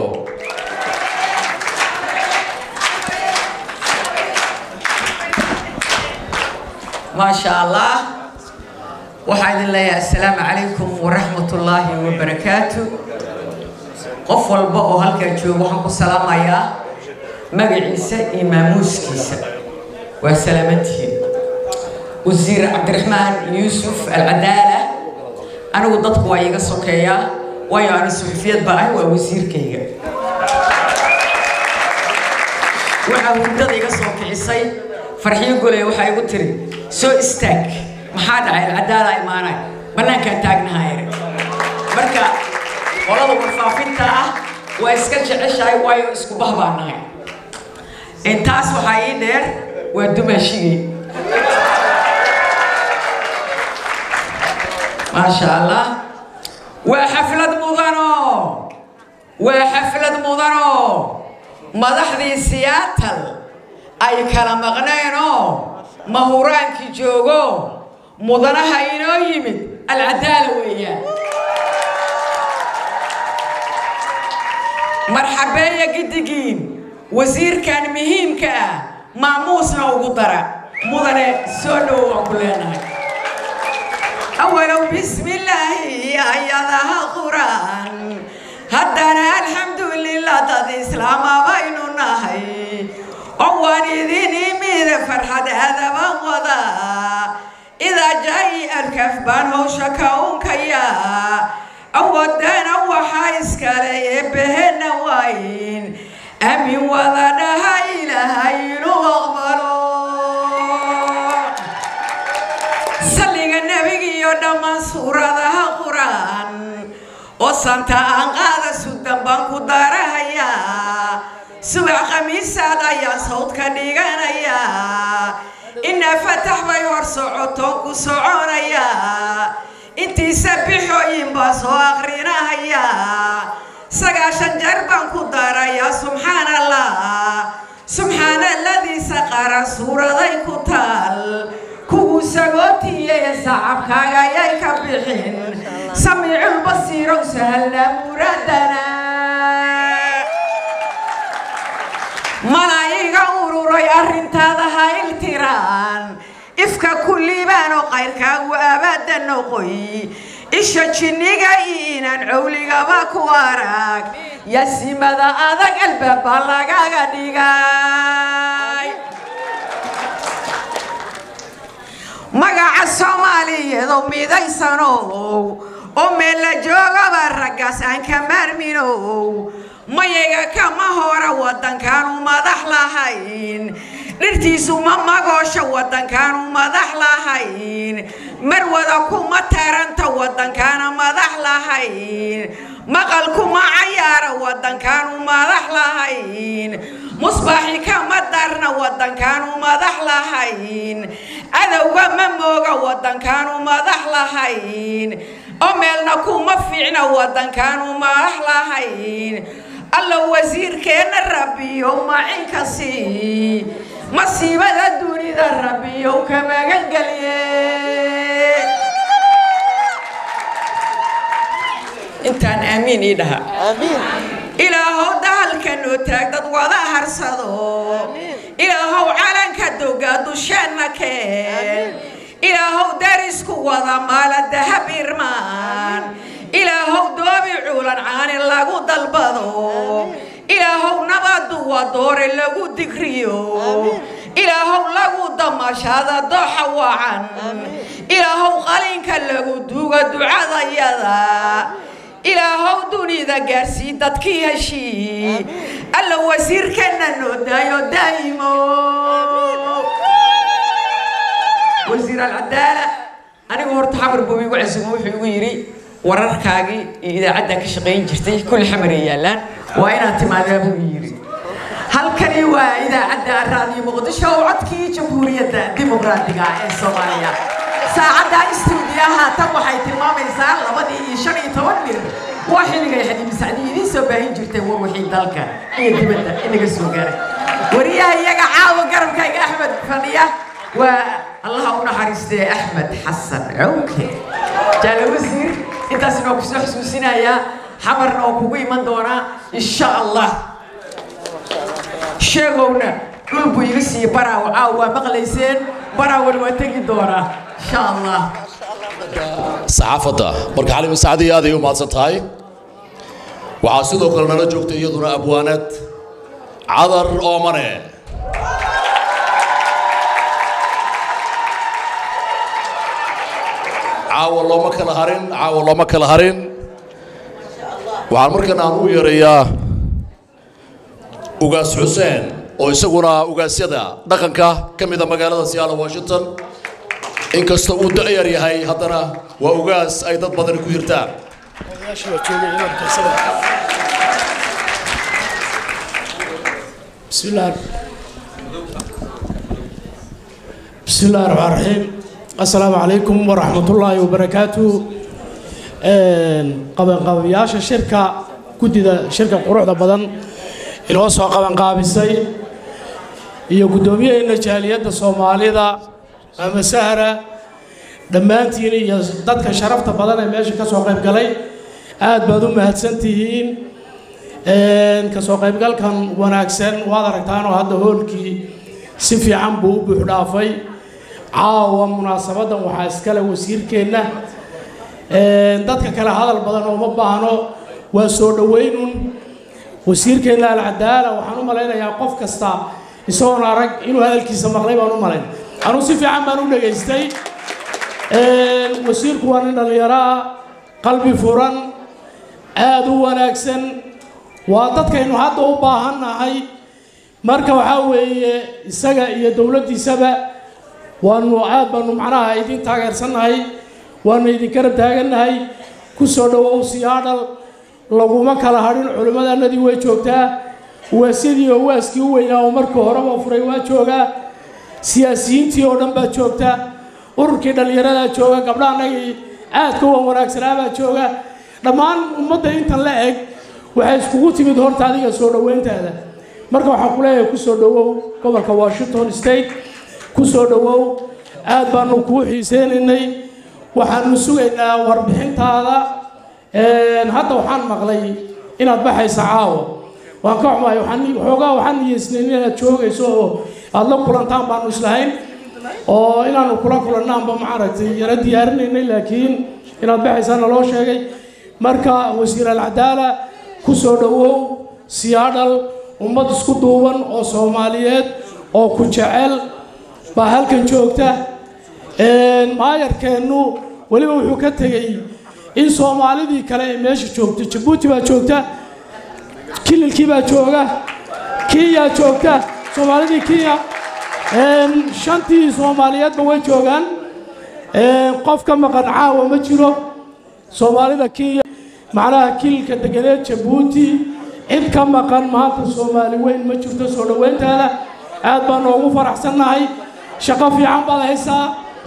ما شاء الله waxaa idin leeyahay assalaamu calaykum waraxmatullaahi wabarakaatu qof walba oo halkaa jooga waxaan ku salaamayaa magaciisa iyo maamuuskiisa waa salaamantihiin wasiir cabdiraxmaan yuusuf alcadaala anigu dadku waa iiga sokeeyaa waayo ani suxufiyad baa ahay waa wasiirkayga waxaa hurdada iga soo kicisay farxiyo goley waxaa igu tiri soo istaag maxaa dhacay alcadaala imaanay bannaankaan taagnahay marka qolada warfaafinta ah waa iska jeceshahay waayo isku bah baan nahay intaas waxaa ii dheer waa dumaashigay maasha allah waa xaflad mudano waa xaflad mudano madaxdii siyaatal ay kala maqneenoo mahuraankii joogo mudanaha inoo yimid alcadaala weeyaan marxabeeya giddigiin wasiirkan muhiimka ah maamuusna ugu dara mudane soo dhowo waan ku leenahay awalow bismillaahi ayadaha quraan haddana alxamdulilah dad islaama baynu nahay oo waan idin imid farxad aadaban wada idaa jaayi alkaf baan howsha ka unkaya awoodana waxaa iskale eebbahena waayin amin wada dhaha ilaahay inuu aqbalo salliga nebigiiyo dhammaan suuradaha qur-aan oo santa aan qaada sudan baan ku darahayaa subax khamiisaad ayaa sawdka dhiganayaa inaa fatax bay hor socotoon ku soconayaa intiisa bixooyin baa soo aqrinahayaa sagaashan jeer baan ku darayaa subxaan allah subxaana aladiisa qaran suuraday ku taal kuwuu sagootiye sacabkaaga ayay ka bixin samiiculbasiirow sahalna muraadana mana iga ururay arrintaada ha iltiraan ifka ku liibaanoo qayrkaagu abaada noqoy isha jinniga inaan cowligaba ku arag yasimada adag albaaba lagaga dhigay magaca soomaaliyeedoo midaysanow oo meel la joogaba raggaas aan ka maarminow mayaga kama hora waddankaanu madax lahayn dhirtiisu ma magoosha waddankaanu madax lahayn marwada kuma taranta waddankaana madax lahayn maqal kuma cayaara waddankaanu madax lahayn musbaaxi kama darna waddankaanu madax lahayn cadowga ma mooga waddankaanu madax lahayn oo meelna kuma fiicna waddankaanu madax lahayn alla wasiirkeenna rabbiyo macinkasi masiibada dunida rabbiyow ka magangelye intaan aamiin ii dhaha ilaahow dahalka noo taag dad wada harsado ilaahow calanka dogaa dusheenna keen ilaahow darisku wada maala dahab irmaan ilaahow doobi cuulan caani lagu dalbado ilaahow nabadu waa doore lagu digriyo ilaahow lagu damashaada dooxa wacan ilaahow qalinka lagu duuga ducadayada ilaahow dunida gaarsii dadkii heshii alla wasiirkeenna noo daayo daa'imo wasiir alcadaala anigu horta xamar buu igu casumo wuxuu igu yidhi wararkaagii iyo idaacaddan ka shaqayn jirtay kulli xamaray yaallaan waa inaad timaadaa buu yidhi halkani waa idaacadda raadiyo muqdisho oo codkii jamhuuriyadda dimuqraadiga ee soomaaliya saacadda istuudiyaha tan waxay tilmaamaysaa labadii iyo shan iyo toban mir waa xilligay xadiimi sacdi idiin soo baahin jirtay war wixii dalka iyo dibadda inaga soo gaaray wariyaha iyaga caawa garabkayga axmed fadhiya waa allaha u naxariistee axmed xasan cawke jaale wasiir intaasna waa kusoo xusuusinayaa xamarna oo kugu iman doonaa insha allah sheegowna dhul buu iga siiyey baraaw caaw waa maqlayseen baraawan waa tegi doonaa insha allah saxaafadda marka xalima sacdiya aad ay u mahadsan tahay waxaa sidoo kale nala joogta iyaduna abwaanad cadar oomane caawa looma kala harin caawa looma kala harin waxaan markan aan u yeerayaa ugaas xuseen oo isaguna ugaasyada dhaqanka ka mida magaalada seattle washington inkasta uu da'yar yahay haddana waa ugaas ay dad badani ku hirtaan بسم الله بسم الله الرحمن الرحيم السلام عليكم ورحمة الله وبركاته قبل قبياش الشركة كدي شركة قروح بدن inoo soo qabanqaabisay iyo guddoomiyaheena jaaliyadda soomaalida ama sahra dhammaantiin iyo dadka sharafta badan ee meesha ka soo qayb galay aad baad u mahadsan tihiin ka soo qaybgalkan wanaagsan waad aragtaanoo hadda hoolkii si fiican buu u buux dhaafay caawa munaasabaddan waxaa iskale wasiirkeenna dadka kale hadal badan oo ma baahno waa soo dhoweynun wasiirkeenna alcadaala waxaan u malaynayaa qof kasta isagoon arag inuu hadalkiisa maqlay baan u malayn anuu si fiican baan u dhegaystay wasiirku waa nin dhallinyaro ah qalbi furan aad u wanaagsan waa dadkaynu hadda u baahannahay marka waxaa weeye isaga iyo dowladdiisaba waanu aad baanu macnaha idin taageersannahay waanu idin garab taagannahay ku soo dhowow siyaadhal laguma kala hadhin culimmadannadii way joogtaa waasyadii oo waaskii u weynaa oo markii horeba furay waa joogaa siyaasiyiintii oo dhan baa joogta ururkii dhallinyaradaa jooga gabdhaannagii aadka wan wanaagsanaa baa jooga dhammaan ummadda intan la eg waxay iskugu timid horta adiga soo dhoweyntaada marka waxaan ku leeyahay ku soo dhowow gobolka washington state ku soo dhowow aad baanu kuu xiiseynaynay waxaanu sugaynaa warbixintaada hadda waxaan maqlay inaad baxaysa caawa waan ka xumahay waxaan xoogaa waxaan niyeysnayn inaad joogayso oo aad la kulantaan baanu islahayn oo inaanu kula kulannaanba maaragtay yara diyaarinaynay laakiin inaad baxaysaana loo sheegay marka wasiir alcadaala ku soo dhowow siyaadhal ummad isku duuban oo soomaaliyeed oo ku jecel baa halkan joogta maayarkeennu weliba wuxuu ka tegey in soomaalidii kale ay meesha joogto jabuuti baa joogta kililkii baa jooga kenya joogta soomaalidii kenya shantii soomaaliyeedba way joogaan qof ka maqan caawa ma jiro soomaalida kenya macnaha kililka deganeed jabuuti cid ka maqan maanta soomaali weyn ma jirto soo dhoweyntaada aad baan noogu faraxsannahay shaqo fiican baad haysaa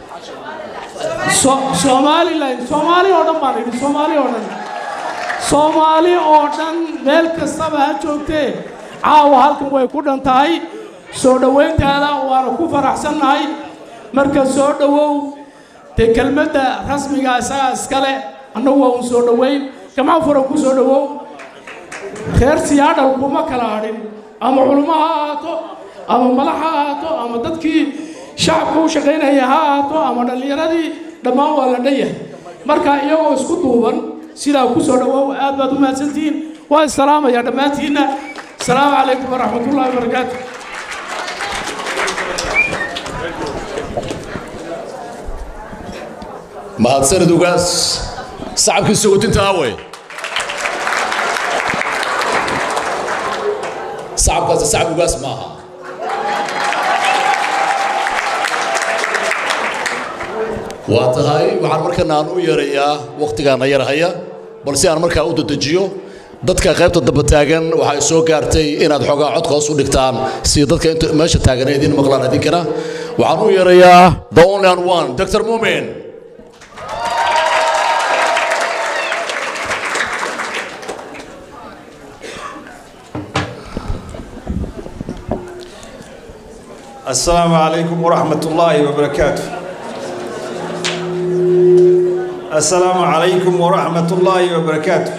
somalilan soomaali oo dhan baan idhi soomaali oo dhan soomaali oo dhan meel kastaba ha joogtee caawa halkan way ku dhan tahay soo dhoweyntaada waana ku faraxsannahay marka soo dhowow dee kelmadda rasmiga isagaa iskale annagu waa un soo dhoweyn gamco furan ku soo dhowow reer siyaadhal kuma kala hadhin ama culummo ha ahaato ama madax ha ahaato ama dadkii shacabka u shaqaynaya ha ahaato ama dhallinyaradii dhammaan waa la dhan yahay marka iyagoo isku duuban sidaa ku soo dhowow aad baad u mahadsantihiin waa isalaamaya dhammaantiinna asalaamu calaykum waraxmatullahi wabarakaatu mahadsanid ugaas sacabkii sogotinta awey sacabkaasi sacab ugaas maaha waa tahay waxaan markana aan u yeerayaa wakhtigaana yarhaya balse aan markaa u dadejiyo dadka qaybta damba taagan waxay soo gaartay inaad xoogaa codka hoos u dhigtaan si dadka inta meesha taagan ay idiin maqlaan idinkana waxaan u yeerayaa the only and one dr mumin السلام عليكم ورحمة الله وبركاته السلام عليكم ورحمة الله وبركاته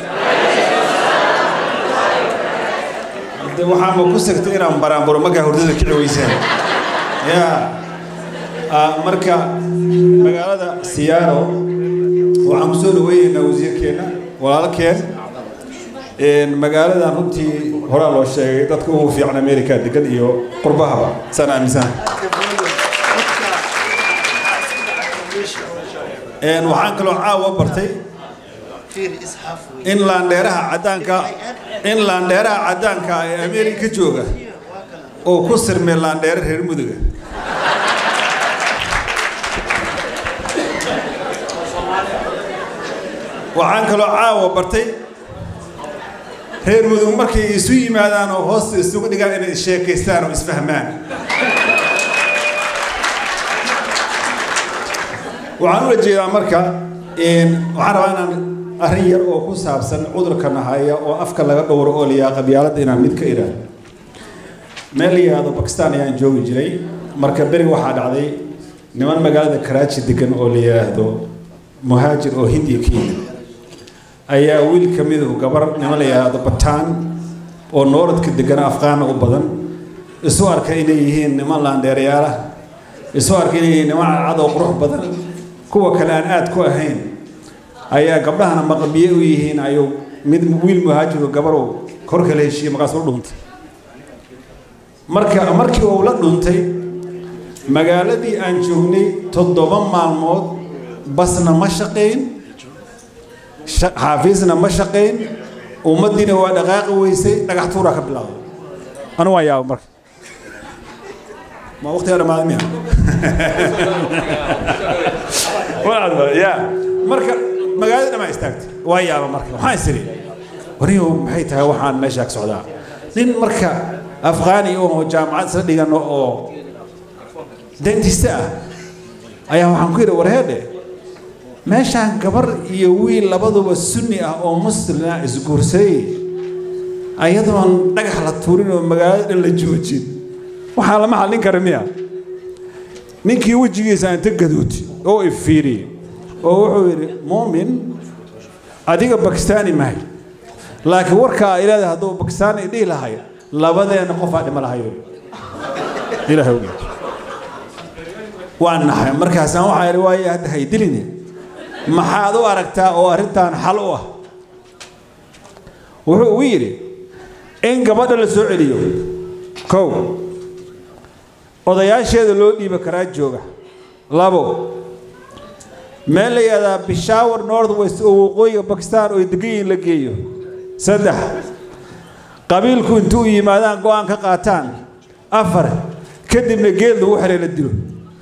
de waxaan ma ku sigtay inaan baraanburo markaa hurdada kici weysaan ya marka magaalada siyaaro waxaan ku soo dhaweynaynaa wasiirkeenna walaalkeen magaaladan runtii horaa loo sheegay dadka ugu fiican america degan iyo qurbahaba saan aaminsana waxaan kaloo caawa bartay in laandheeraha caddaanka in laandheeraha caddaanka ee amerika jooga oo ku sirmay laandheere reer muduga waxaan kaloo caawa bartay reer mudug markay isu yimaadaan oo hoosta isugu dhigaan inay sheekaystaan oo isfahmaan waxaan ula jeedaa marka waxaan rabaa inaan arrin yar oo ku saabsan cudurka nahaya oo afka laga dhowro oo layaa qabyaaladda inaan mid ka idhaahdo meel la yidhaahdo bakistan ayaan joogi jiray marka beri waxaa dhacday niman magaalada karaaji degan oo la yidhaahdo muhaajir oo hindiya ka yimid ayaa wiil ka midu gabar niman la yidhaahdo bataan oo nooradka degan afqaana u badan isu arka inay yihiin niman laandheerayaalah isu arka inay yihiin niman cadcad oo qurux badan kuwa kale aan aad ku ahayn ayaa gabdhahana maqabiye u yihiin ayuu mid wiil muhaajiro gabarow korka la heshiiyey markaas u dhuntay marka markii uu la dhuntay magaaladii aan joognay toddoba maalmood basna ma shaqayn xaafiisna ma shaqayn ummaddiina waa dhaqaaqi weysay dhagax tuuraa ka bilaabay anu waan yaaba marka ma waqtiga dhamaaday miya ya marka magaalada dhamaa istaagtay waa yaaba marka waxaan is idhi wariyow maxay tahay waxaan meeshaa ka socdaa nin marka afqaani oo jaamacad isla dhigano oo dentiste ah ayaa waxaan ku yidhi warheedhe meeshaan gabar iyo wiil labaduba sunni ah oo muslina isguursaday ayadoon dhagax la tuurin oo magaalada dhan la joojin waxaa lama hadlin kara miya ninkii wejigiisa inta gaduuti oo ifiiriyey oo wuxuu yidhi muumin adiga bakistaani mahay laakiin warkaa ilaada hadduu bakistaani dhihi lahay labadeena qofaa dhima lahayo ilaahay ogeed waan naxay markaasaan waxaa idhi waaye hadda haydiline maxaad u aragtaa oo arrintan xal u ah wuxuu ugu yidhi in gabadha la soo celiyo kow odayaasheeda loo dhiiba karaa jooga labo meel la yihahdaa bishaawar north west oo waqooyiga bakistan oo degan yihiin la geeyo saddex qabiilku intuu u yimaadaan go-aan ka qaataan afar kadibna geed lagu xidhay la dilo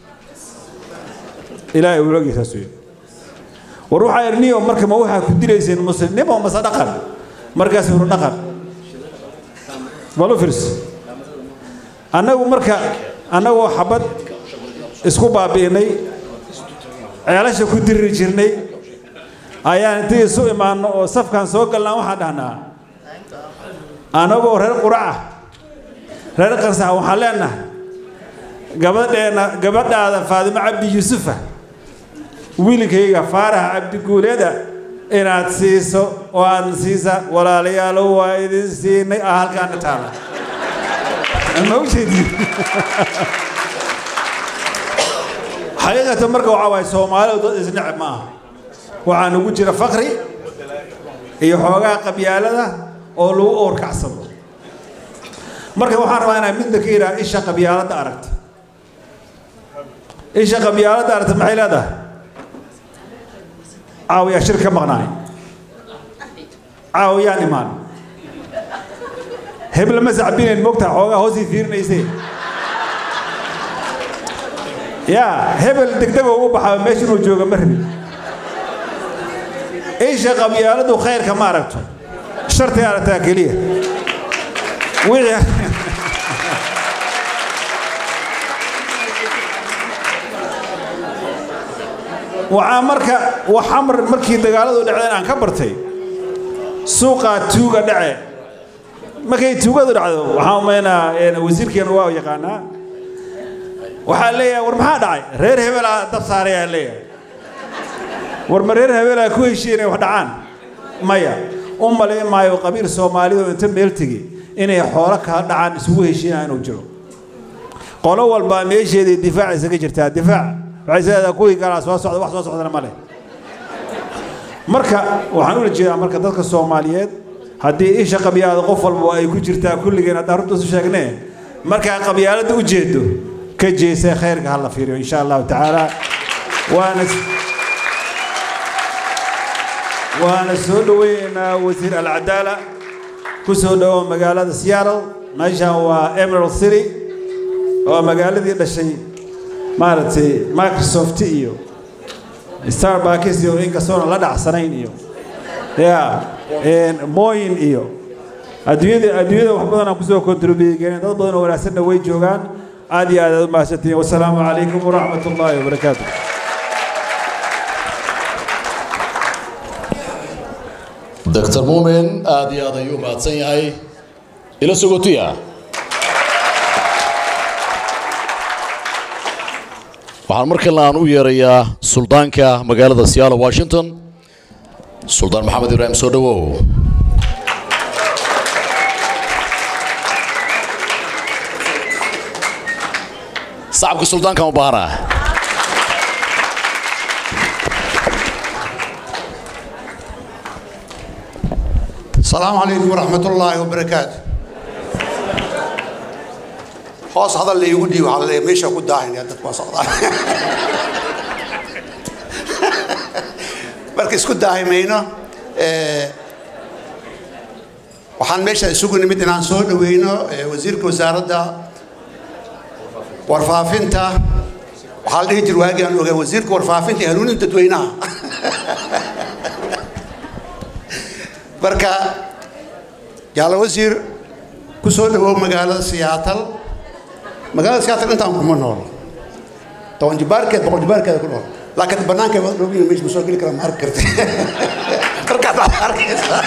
ilaahay uu ogyahay saas weeye war waxaa idhi niyo marka ma waxaa ku dilayseen muslimnimo mase dhaqan markaas huru dhaqan balu firs annagu marka annagoo xabad isku baabi'inay ceelasha ku diriri jirnay ayaan intii isu imaanno oo safkan soo galnaan waxaan dhahnaa annagoo reer qurac ah reer qarsax waxaan leenahay gabadheenna gabadhaada faadimo cabdi yuusufa wiilkayga faarax cabdiguuleeda inaad siiso oo aad siisa walaalayaalo waa idin siinay ah halkaana taala ma u jeedin xaqiiqatan marka waxaa waaye soomaalidu dad isneceb ma aha waxaa nagu jira fakri iyo xoogaa qabyaalada oo lagu oorkacsado marka waxaan rabaa inaan midna ka idhaha isha qabyaaladda aragta isha qabyaaladda aragta maxay leedahay caawiyaa shir ka maqnaay caawiyaan imaan hebla ma sacbinayn mogtaha xoogaa hoosii fiirinaysee yaa hebel degdegoo ugu baxaa meesha inuu jooga ma rabin isha qabyaaladu khayrka ma aragto shartay aragtaa keliya wixii waxaa marka waxamar markii dagaaladu dhacdeen aan ka bartay suuqaa tuuga dhace markay tuugadu dhacdo waxaan umaynaa wasiirkeena waa yaqaanaa waxaa leeyahay war maxaa dhacay reer hebelaa dab saarayaa leeyahay war ma reer hebelaa ku heshiye inay wax dhacaan maya u malayn maayo qabiil soomaalida oo inta meel tegi inay xoolo kala dhacaan isugu heshiinaa inuu jiro qolo walbaa meesheedii difaac isaga jirtaa difaac waxay sileedaha kuwii kalaa soo socda wax soo socdana ma leh marka waxaan ula jeedaa marka dadka soomaaliyeed haddii isha qabyaalada qof walba ay ku jirtaa kulligeen haddaan runta isu sheegnee markaa qabyaaladda u jeedo ka jeesee khayrka ha la fiiriyo insha allahu tacaala waana waana soo dhoweynaynaa wasiir alcadaala ku soo dhowow magaalada seattle meeshan waa emerald city oo magaaladii dhashay maaragtay microsoft iyo starbucks iyo inkastoona la dhacsanayn iyo ya moyin iyo adduunyada adduunyada wax badan aan kusoo kontribuyeyn dad badan oo wanaagsanna way joogaan aad iyo aad aad u mahadsantihiin wasalaamu calaykum waraxmat ullaahi wabarakaatu doctor muumin aad iyo aad ayuu mahadsan yahay ila sogotiya waxaan markale aan u yeerayaa suldaanka magaalada seattle washington suldaan maxamed ibraahim soo dhowow sacabka suldaankan u baahanaa السلام عليكم ورحمة الله وبركاته hoos hadal la iigu dhiibo waxaa la leeyahay meesha ku daahinaya dadku waa socdaan marka isku daahi mayno waxaan meesha isugu nimid inaan soo dhaweyno wasiirka wasaaradda warfaafinta waxaa la dhihi jir waagii aan ogaa wasiirka warfaafinta iyo hanuuninta dadweynaha marka jaala wasiir ku soo dhawow magaalada siyaatal magaalada siyaatal intaan kuma nool toban jibaarkeed boqol jibaarkeeda ku nool laakiin banaanka waa dhowin meesha ma soo geli karaa ma arki karti markaas aad arkaysaa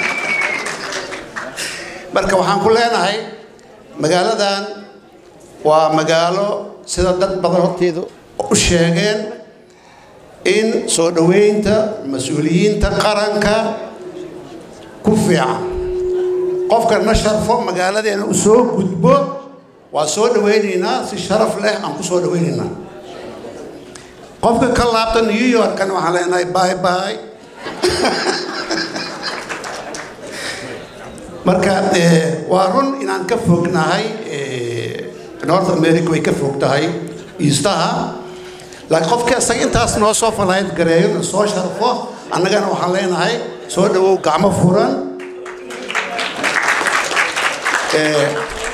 marka waxaan ku leenahay magaaladan waa magaalo sida dad badan horteedu u sheegeen in soo dhoweynta mas-uuliyiinta qaranka ku fiican qofka na sharfo magaaladeena u soo gudbo waa soo dhawaynaynaa si sharaf leh aan ku soo dhawaynaynaa qofka ka laabta new yorkana waxaan leenahay bye bye marka eh, waa run inaan ka fognahay eh, north america way ka fog tahay eastaha laakiin qofka isaga intaas noo soo falayd gareeyo na soo sharfo annagana waxaan leenahay soo dhawow gacmo furan Eh,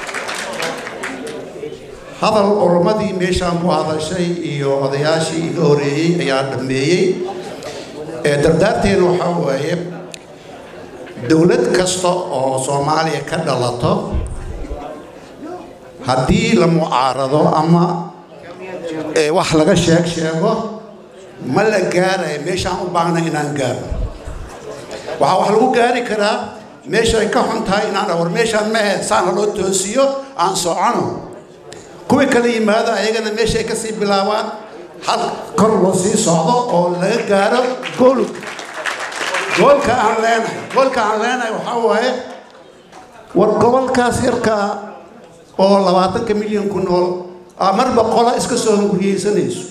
hadal oromadii meeshaan ku hadashay iyo odayaashii iga horeeyey ayaa dhammeeyey Eh, dardaarteenu waxaa waaye dowlad kasta oo soomaaliya ka dhalato haddii la mucaarado ama eh, wax laga sheeg sheego ma la gaarayo meeshaan u baahna inaan gaaro waxaa wax lagu gaari karaa meesha ay ka xun tahay inaan war meeshaan ma ahayd saana loo toosiyo aan socono kuwii kala yimaado ayagana meesha ay kasii bilaabaan hal kor loo sii socdo oo laga gaaro gool goolka aan leenahay goolka aan leenahay waxaa waaye war gobolkaas yarkaa oo labaatanka milyan ku nool aa marba qola iska soo hunguriyeysanayso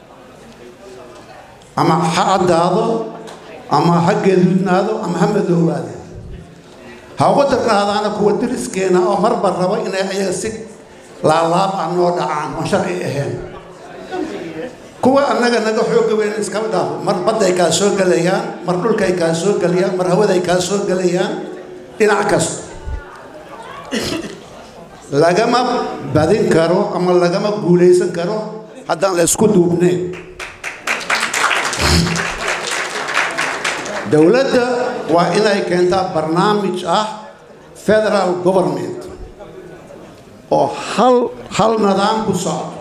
ama ha caddaado ama ha geeduudnaado ama ha madoobaade ha ugu darnaadaana kuwa deriskeena oo marba rabo inay ayaga si laalaab ah noo dhacaan oon sharci ahayn kuwa annaga naga xooga weyn iskaba dhaafo mar badday kaa soo gelayaan mar dhulkay kaa soo gelayaan mar hawaday kaa soo gelayaan dhinac kasta lagama badin karo ama lagama guulaysan karo haddaan la isku duubnayn dowladda waa inay keentaa barnaamij ah federal government oo hal hal nidaam ku socdo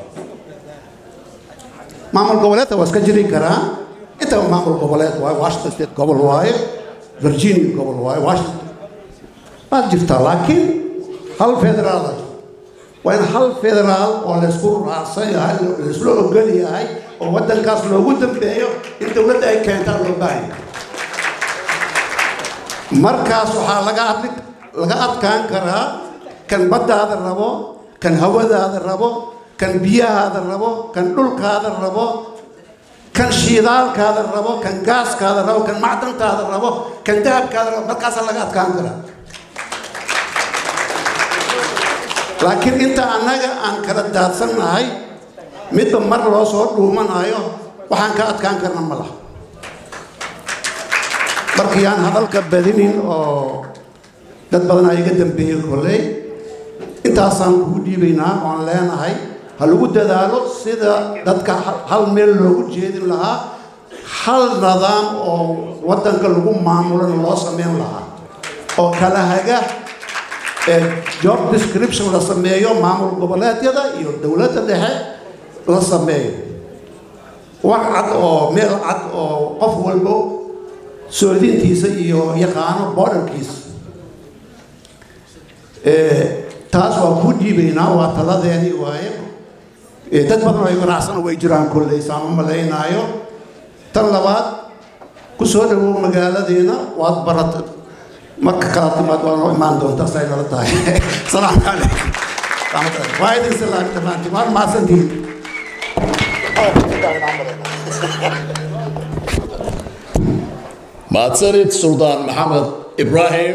maamul goboleedka waa iska jiri karaa intaba maamul goboleed waaye washington state gobol waaye virginia gobol waaye washington waad jirtaa laakiin hal federaal ah waa in hal federaal oo laysku raacsan yahay laysla ogol yahay oo waddankaas loogu dambeeyo in dowladda ay keentaan loo baahan yahay markaas waxaa laga adli laga adkaan karaa kan baddaada rabo kan hawadaada rabo kan biyahaada rabo kan dhulkaada rabo kan shiidaalkaada rabo kan gaaskaada rabo kan macdantaada rabo kan dahabkaada rabo markaasaa laga adkaan karaa laakiin inta annaga aan kala daadsannahay midba mar loo soo dhuumanayo waxaan ka adkaan karna ma laha markii aan hadalka badinin oo dad badan aa iga dambeeyey kolley intaasaan kugu dhiibaynaa oon leenahay ha lagu dadaalo sida dadka hal meel loogu jeedin lahaa hal nidaam oo waddanka lagu maamulana loo samayn lahaa oo kala haga ee job description la sameeyo maamul goboleedyada iyo dowladda dhexe la sameeyo wax cad oo meel cad oo qof walbo soodintiisa iyo yaqaano borderkiisa taas waa kuu dhiibaynaa waa taladeedii waaye dad badan oo ay ganacsana way jiraan kolley saama malaynaayo tan labaad ku soo dhawow magaaladeena waad barat marka kala timaad waa noo imaan doontaa say nala tahay salaamu calaykum waa idin salaam dhammaantiin waad mahadsantihiin mahadsanid suldaan maxamed ibraahim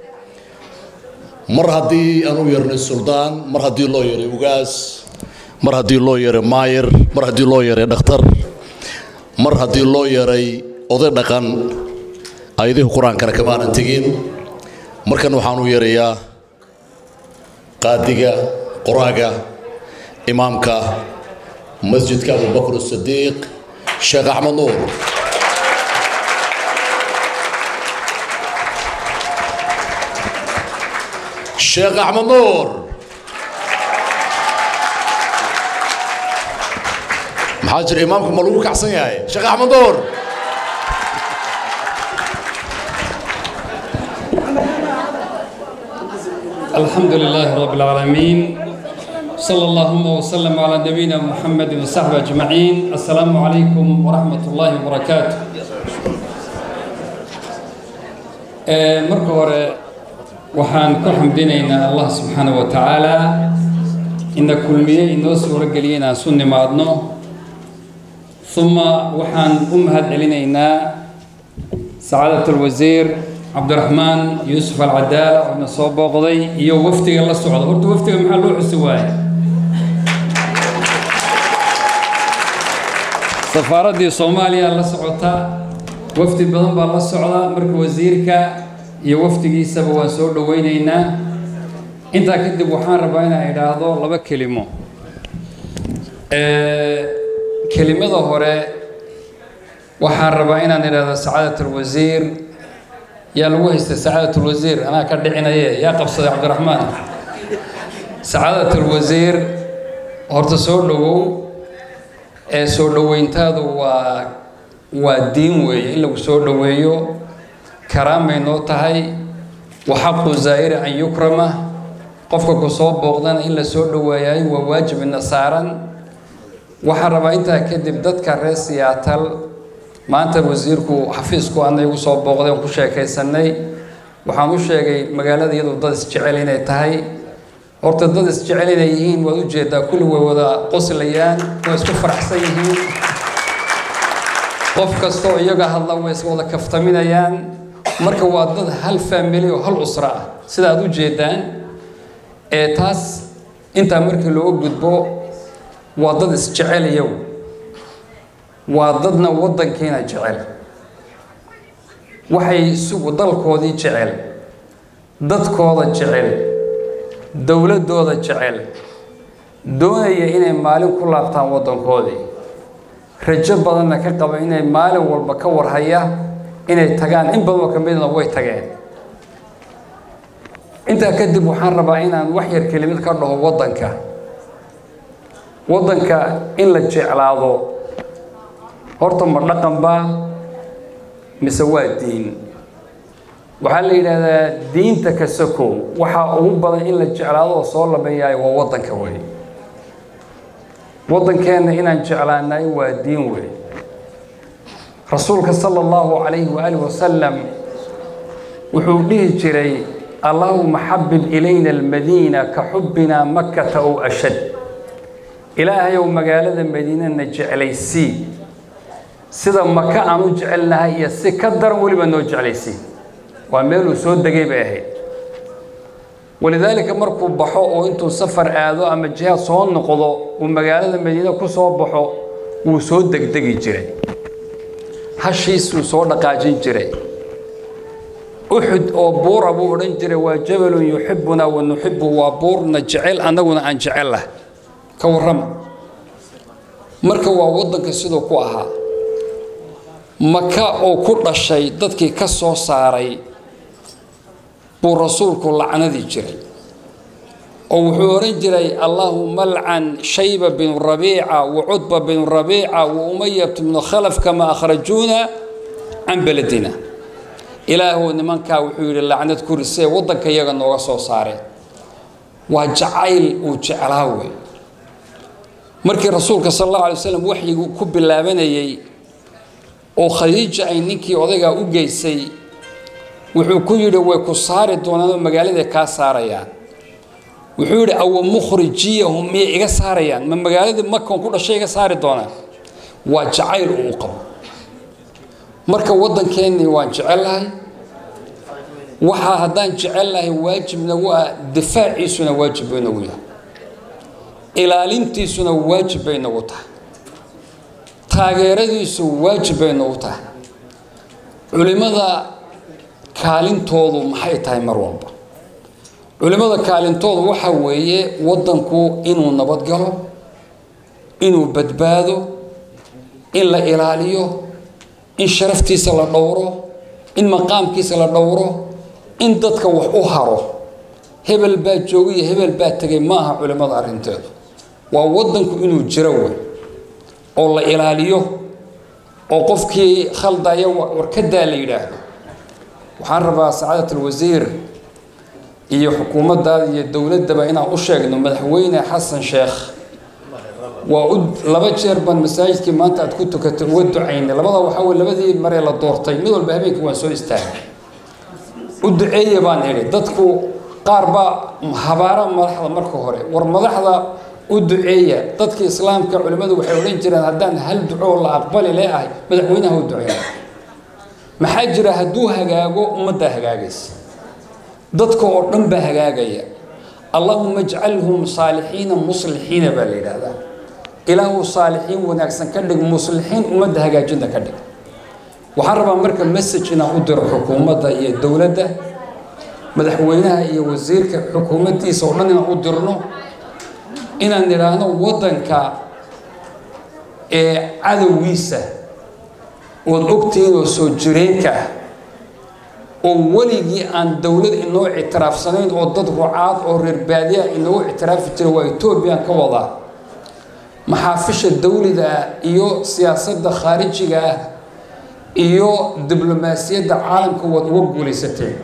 mar haddii aan u yeernay suldaan mar haddii loo yeeray ugaas mar haddii loo yeeray maayir mar haddii loo yeeray dhakhtar mar haddii loo yeeray oday dhaqan ayadihi qur-aankana kamaanan tegin markan waxaan u yeerayaa qaadiga qoraaga imaamka masjidka abubakr sadiiq sheekh axmed nuur sheekh axmed nuur maxaa jira imaamka ma lagu kacsan yahay sheekh axmed nuur الحمد لله رب العالمين صلى اللهم وسلم على نبينا محمد وصحبه أجمعين السلام عليكم ورحمة الله وبركاته marka hore waxaan ku xamdinaynaa allah subxaana wa tacaala ina kulmiye inoo suuro geliyay inaan su nimaadno uma waxaan u mahad celinaynaa sacaadat alwasiir cabdiraxmaan yuusuf alcadaala oo na soo booqday iyo wafdiga la socda horta wafdiga maxaa loo xusi waaye safaaraddii soomaaliya la socota wafdi badan baa la socda marka wasiirka iyo wafdigiisaba waan soo dhoweynaynaa intaa kadib waxaan rabaa inaan idhaahdo laba kelimo kelimada hore waxaan rabaa inaan idhaahdo sacaadat alwasiir yaa lagu haystay sacaadat alwasiir anaa ka dhicinaye yaa qabsaday cabdiraxmaan sacaadat alwasiir horta soo dhowow ee soo dhoweyntaadu waa waa diin weeye in lagu soo dhoweeyo karaamay noo tahay waxaqu zaa'iri an yukrama qofka ku soo booqdana in la soo dhoweeyaay waa waajib ina saaran waxaan rabaa intaa kadib dadka reer siyaatal maanta wasiirku xafiisku ana igu soo booqday oon ku sheekaysanay waxaan u sheegay magaalada iyadu dad isjecel inay tahay horta dad isjecel inay yihiin waad ujeedaa kulli way wada qoslayaan way isku faraxsan yihiin qof kastoo iyaga hadla way is wada kaftaminayaan marka waa dad hal faamili oo hal usra ah sida aad u jeedaan ee taas intaa markii looga gudbo waa dad isjecel iyagu waa dadna waddankiina jecel waxay isugu dalkoodii jecel dadkooda jecel dowladdooda jecel doonaya inay maalin ku laabtaan waddankoodii rajo badanna ka qaba inay maalin walba ka warhaya inay tagaan in badanoo ka midna way tageen intaa kadib waxaan rabaa inaan wax yar kelimad ka dhaho waddanka waddanka in la jeclaado horta ma dhaqan baa mise waa diin waxaa la yidhaahdaa diinta ka sokow waxaa ugu badan in la jeclaado oo soo labeeyaay waa waddanka wey waddankeenna inaan jeclaanay waa diin wey rasuulka sala allahu calayhi waaalih wasalam wuxuu dhihi jiray allahuma xabib ilayna almadiina ka xubbinaa makkata ow ashad ilaahayow magaalada madiinana jeclaysii sida maka aan u jecelnahay iyo si ka daran weliba noo jeclaysii waa meeluu soo degay bay ahayd walidaalika markuu baxo oo intuu safar aado ama jihaad soo noqdo uu magaalada madiine ku soo baxo wuu soo degdegi jiray hashiisuu soo dhaqaajin jiray uxud oo buura buu odhan jiray waa jabalun yuxibbunaa wa nuxibbu waa buurna jecel annaguna aan jecel lah ka warrama marka waa waddanka siduu ku ahaa maka oo ku dhashay dadkii ka soo saaray buu rasuulku lacnadii jiray oo wuxuu odhan jiray allaahuma alcan shayba binu rabiica wa cudba binu rabiica wa umayat bnu khalaf kama akhrajuuna can beledina ilaahuw nimankaa wuxuu yidhi lacnad ku risee waddanka iyaga nooga soo saareen waa jacayl uu jeclaa wey markii rasuulka sal allahu alay wasalam waxyigu ku bilaabanayey oo khadiija ay ninkii odaygaa u geysay wuxuu ku yidhi way ku saari doonaan oo magaaladay kaa saarayaan wuxuu yidhi awa mukhrijiyahum miyay iga saarayaan ma magaaladii makan ku dhashay iga saari doonaan waa jacayl uu qabo marka waddankeennii waan jecellahay waxaa haddaan jecellahay waajibna waa difaaciisuna waajib bay nagu yahay ilaalintiisuna waajib bay nagu tahay taageeradiisu waajib bay nagu tahay culimmada kaalintoodu maxay tahay mar walba culimmada kaalintoodu waxa weeye waddanku inuu nabadgalo inuu badbaado in la ilaaliyo in sharaftiisa la dhowro in maqaamkiisa la dhowro in dadka wax u haro hebel baa joogay iyo hebel baa tegay ma aha culimmada arrinteedu waa waddanku inuu jiro wey oo la ilaaliyo oo qofkii khaldaya warkadaa la yidhaahdo waxaan rabaa sacaadat alwasiir iyo xukuumaddaada iyo dowladdaba inaan u sheegno madaxweyne xasan sheekh waa u laba jeer baan masaajidkii maanta aad ku tukatay uga ducaynay labada waxaa weye labadii maree la doortay mid walba habeenkii waan soo istaagay u duceeye baan idhi dadku qaar baa habaara madaxda marka hore war madaxda u duceeya dadka islaamka culimmadu waxay odhan jireen haddaan hal ducoo la aqbali leeahay madaxweynaha u duceeya maxaa jira hadduu hagaago ummaddaa hagaagaysa dadka oo dhan baa hagaagaya allahuma ajcalhum saalixiina muslixiina baa la yidhaahdaa ilaahu saalixiin wanaagsan ka dhig muslixiin ummadda hagaajinta ka dhig waxaan rabaa marka message inaan u diro xukuumadda iyo dowladda madaxweynaha iyo wasiirka xukuumaddiisa oo dhan inaan u dirno inaan idhaahno waddanka ee cadowgiisa ood ogtihiin oo soo jireenka ah oo weligii aan dowlad inoo ictiraafsanayn oo dad rucaad oo reer baadiyaha inoogu ictiraafi jira waa etoobiyaan ka wadaa maxaafisha dawliga ah iyo siyaasadda khaarijiga ah iyo diblomaasiyadda caalamka waad uga guulaysateen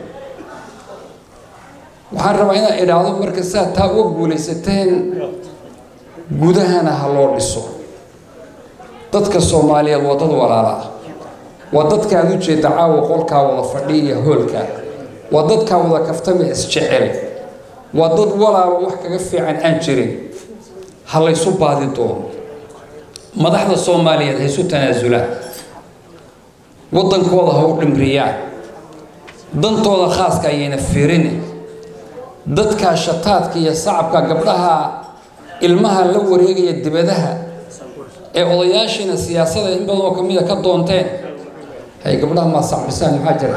waxaan rabaa inaan idhaahdo marka saa taa uga guulaysateen gudahana ha loo dhiso dadka soomaaliyeed waa dad walaala ah waa dadka aad u jeeda caawa qolkaa wada fadhiya hoolka waa dadkaa wada kaftama isjecel waa dad walaalo wax kaga fiican aan jirin ha laysu baadi doono madaxda soomaaliyeed ha isu tanaasulaan waddankooda ha u dhimriyaan dantooda khaaska ayayna fiirini dadkaa shataadka iyo sacabka gabdhaha ilmaha la wareegaya dibadaha ee odayaashiina siyaasada in badan oo kamida ka doonteen hay gabdhaha maa sacbisaan maxaa jira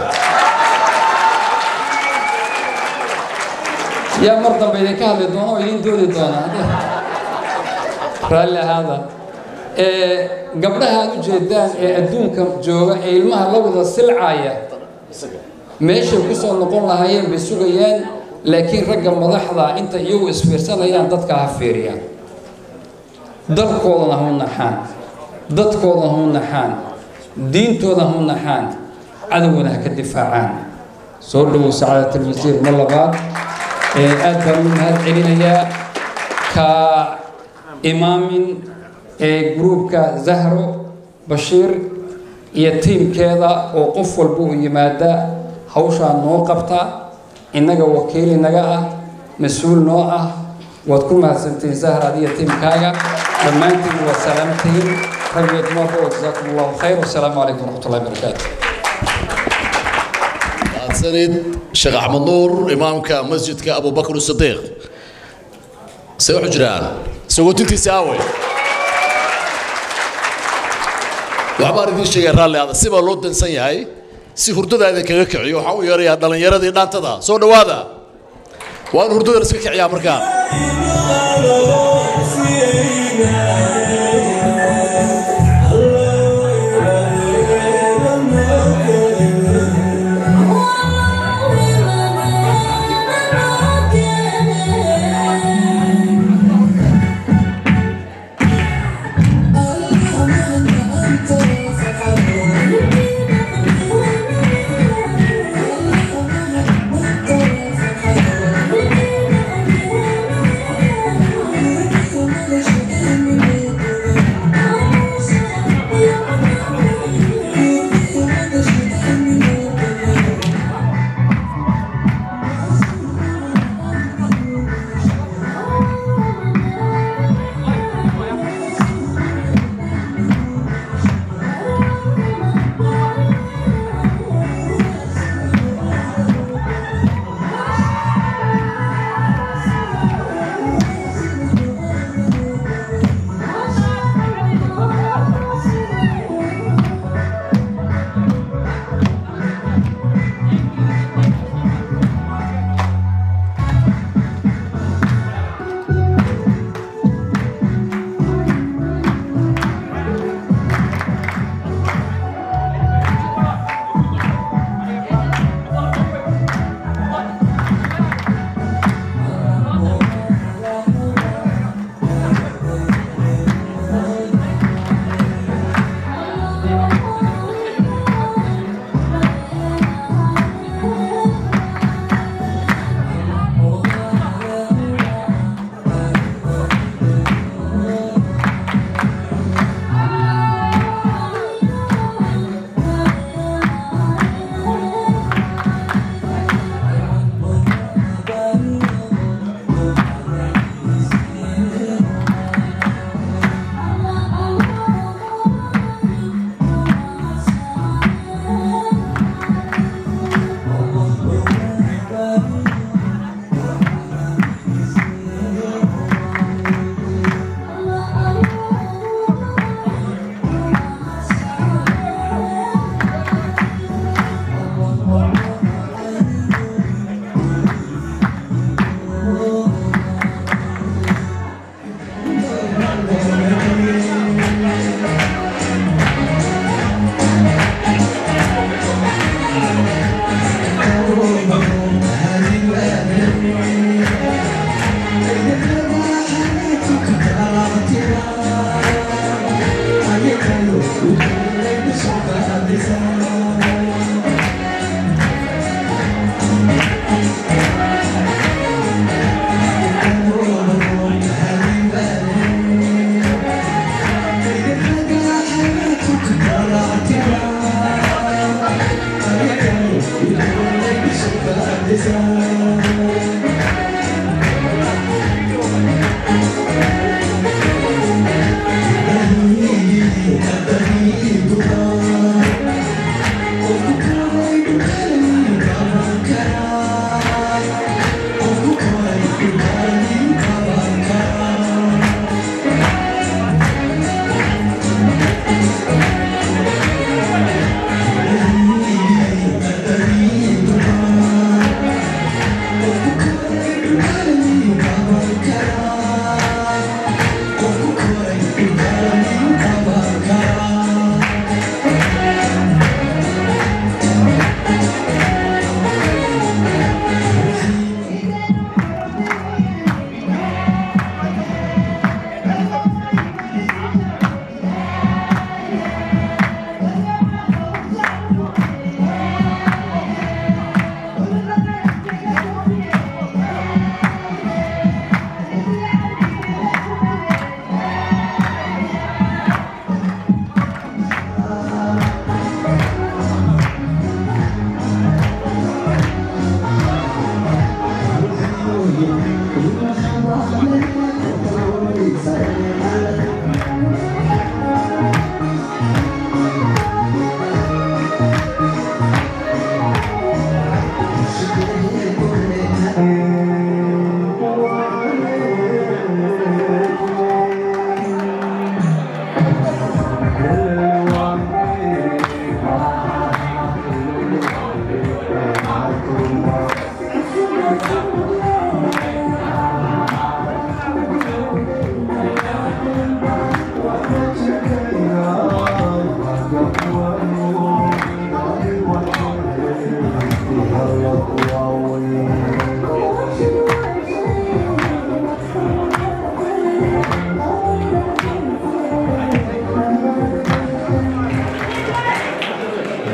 yaa mar dambe idinka hadli doona oo idin doodi doona raalli ahaada gabdhaha aad u jeedaan ee adduunka jooga ee ilmaha la wada silcaaya meeshay ku soo noqon lahaayeen bay sugayaan laakiin ragga madaxda inta iyagu isfiirsanayaan dadka ha fiiriyaan dalkoodana hu naxaan dadkoodana hu naxaan diintooda hu naxaan cadowgana ha ka difaacaan soo dhowow sacaadat alwasiir mar labaad aad baan u mahad celinayaa ka imaamin ee gruubka zahro bashiir iyo tiimkeeda oo qof walba u yimaada hawshaa noo qabta innaga wakiil inaga ah mas-uul noo ah waad ku mahadsantihiin zahra adiyo tiimkaaga dhammaantiin waa salaamtihiin raggeed marba wa jazaakum allahu khayr wasalaamu calaykum waraxmat ullahi barakaatu mahadsanid sheekh axmed nuur imaamka masjidka abubakr sadiiq se waxu jiraan sagootintiisa aawey waxbaan idiin sheegay raalli ada sibaa loo dansan yahay si hurdada idinkaga kiciyo waxaan u yeerayaa dhallinyaradii dhaantada soo dhowaada waa in hurdada iska kiciyaa markaan Thank you.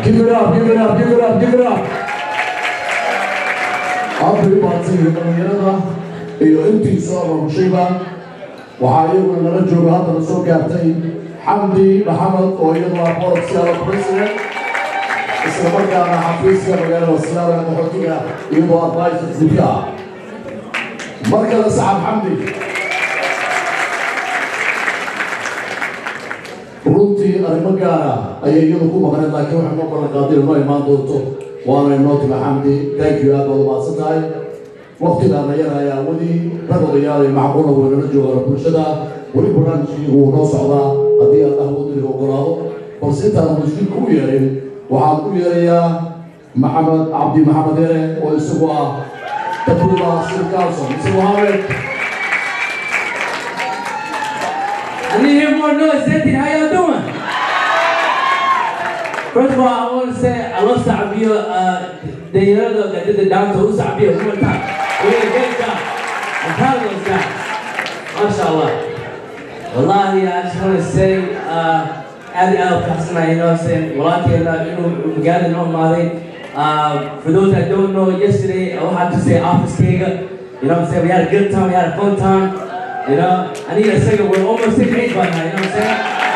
Give it up, give it up, give it up, give it up. Aad bay u mahadsan yihiin dhallinyarada iyo intii soo abaabashayba waxaa iyaguna nala jooga haddana soo gaartay xamdi maxamed oo iyadu ah board siyaalo president isla markaana xafiiska magaalada silaala ee qaxootiga iyadoo advisor gudka ah mar kale saxab xamdi runtii arrimo gaara ayay iyadu ku maqneen laakiin waxay noo ballan qaaday inoo imaan doonto waana inoo timi xamdi thank you aad baad umahadsan tahay waqtigaana yar ayaa weli rag odayaal iyo macquula weynala joogaan bulshada weli barnaamijkii wuu noo socdaa haddii allah wadaniga ogolaado balse intaan mushkilka u yeerin waxaan u yeerayaa maxamed cabdi maxamed yare oo isagu ah takuda sir council mr mohamed I need to hear more noise. Zentin, how y'all doing? First of all, I want to say I love Sabia. Uh, the year that did the down to Sabia one more time. We did a great job. I'm proud of those guys. MashaAllah. Wallahi, I just want to say, uh, Adi Al Kasana, you know what I'm saying? Wallahi, you know, we got to know Mali. Uh, for those that don't know, yesterday I had to say Office Kega. You know what I'm saying? We had a good time, we had a fun time. You know, I need a second. We're almost six eight by now. You know what I'm saying?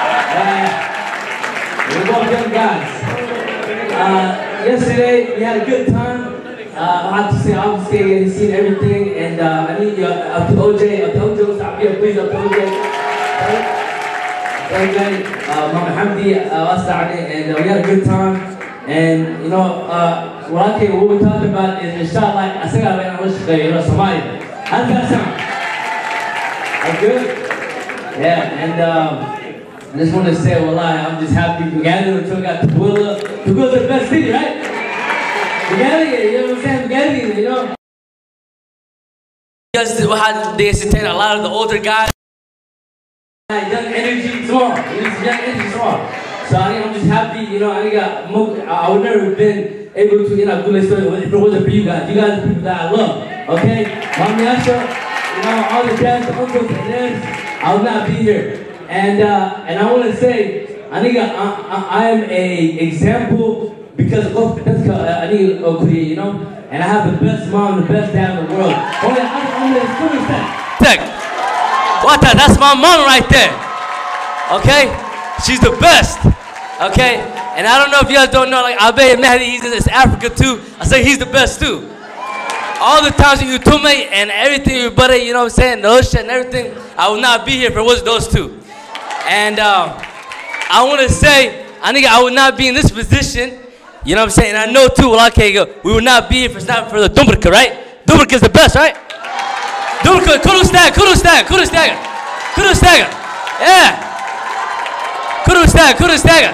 Uh, we're both young guys. Uh, yesterday we had a good time. Uh, I have to say, obviously, he's seen everything, and uh, I need you up to OJ, up to OJ, stop here, please, up to OJ. OJ, uh, Mama Hamdi, uh, us and uh, we had a good time. And you know, uh, what I think what we're talking about is inshallah, I think I wish you know, Somalia. How does that sound? That's good. Yeah, and um, I just want to say, well, I'm just happy we gathered until we got Tooele. Tooele's the best city, right? We got it, you know what I'm saying? We got it, you know? Just had they entertain a lot of the older guys. Young energy, small. You know, young energy, small. So I think I'm just happy, you know, I got, I would never have been able to, you know, do this story if it wasn't for you guys. You guys are people that I love, okay? Mami Asha, you know, all the dads, the uncles, and aunts, I would not be here. And uh, and I want to say, I think I, I, I am a example because of that's I need a career, you know. And I have the best mom, the best dad in the world. Oh yeah, I'm, I'm the student What the? That's my mom right there. Okay, she's the best. Okay, and I don't know if you guys don't know, like Abe Mehdi, he's in Africa too. I say he's the best too all the times you told me and everything you buddy, you know what I'm saying, the ocean and everything, I would not be here if it was those two. And um, I want to say, I think I would not be in this position, you know what I'm saying, and I know too, well, okay, we would not be here if it's not for the Dumbrika, right? Dumbrika is the best, right? Dumbrika, Kurustag, Kurustag, Kurustag, Kurustag, yeah. Kurustag, Kurustag.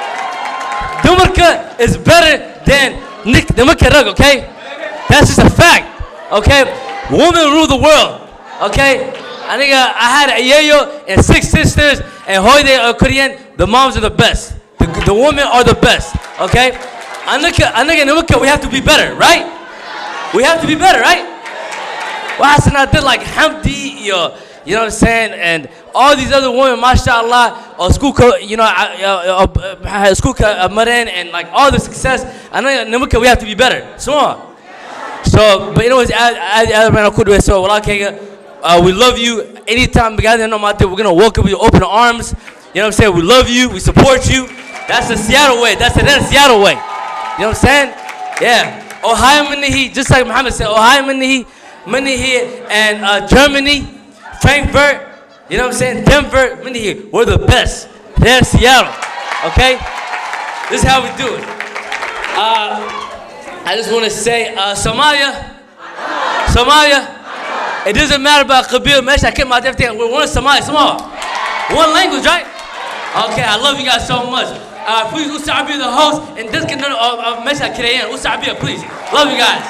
Dumbrika is better than Nick, the Mukarag, okay? That's just a fact, okay? Women rule the world, okay? I think uh, I had a yayo and six sisters and Hoide or Korean. The moms are the best. The, the women are the best, okay? Anaka, Anaka, Namuka, we have to be better, right? We have to be better, right? Well, I did like Hamdi, you know, you know what I'm saying? And all these other women, mashallah, or school, you know, uh, uh, school Marin and like all the success. I know, Namuka, we have to be better. Small. So, but you know, it's so uh, we love you. Anytime we gather in we're gonna welcome you open arms. You know what I'm saying? We love you. We support you. That's the Seattle way. That's the, that's the Seattle way. You know what I'm saying? Yeah. Ohio Minihi, just like Muhammad said, Ohio Minihi, Minihi, and uh, Germany, Frankfurt. You know what I'm saying? Denver, Minihi. We're the best. They're Seattle. Okay? This is how we do it. Uh, I just want to say, uh, Somalia, Somalia, it doesn't matter about Kabir, Mesh, I came out everything. We're one Somalia, Somalia. One language, right? Okay, I love you guys so much. Uh, please, Usabia, the host, and this can uh, Mesh, I can't Usabia, please. Love you guys.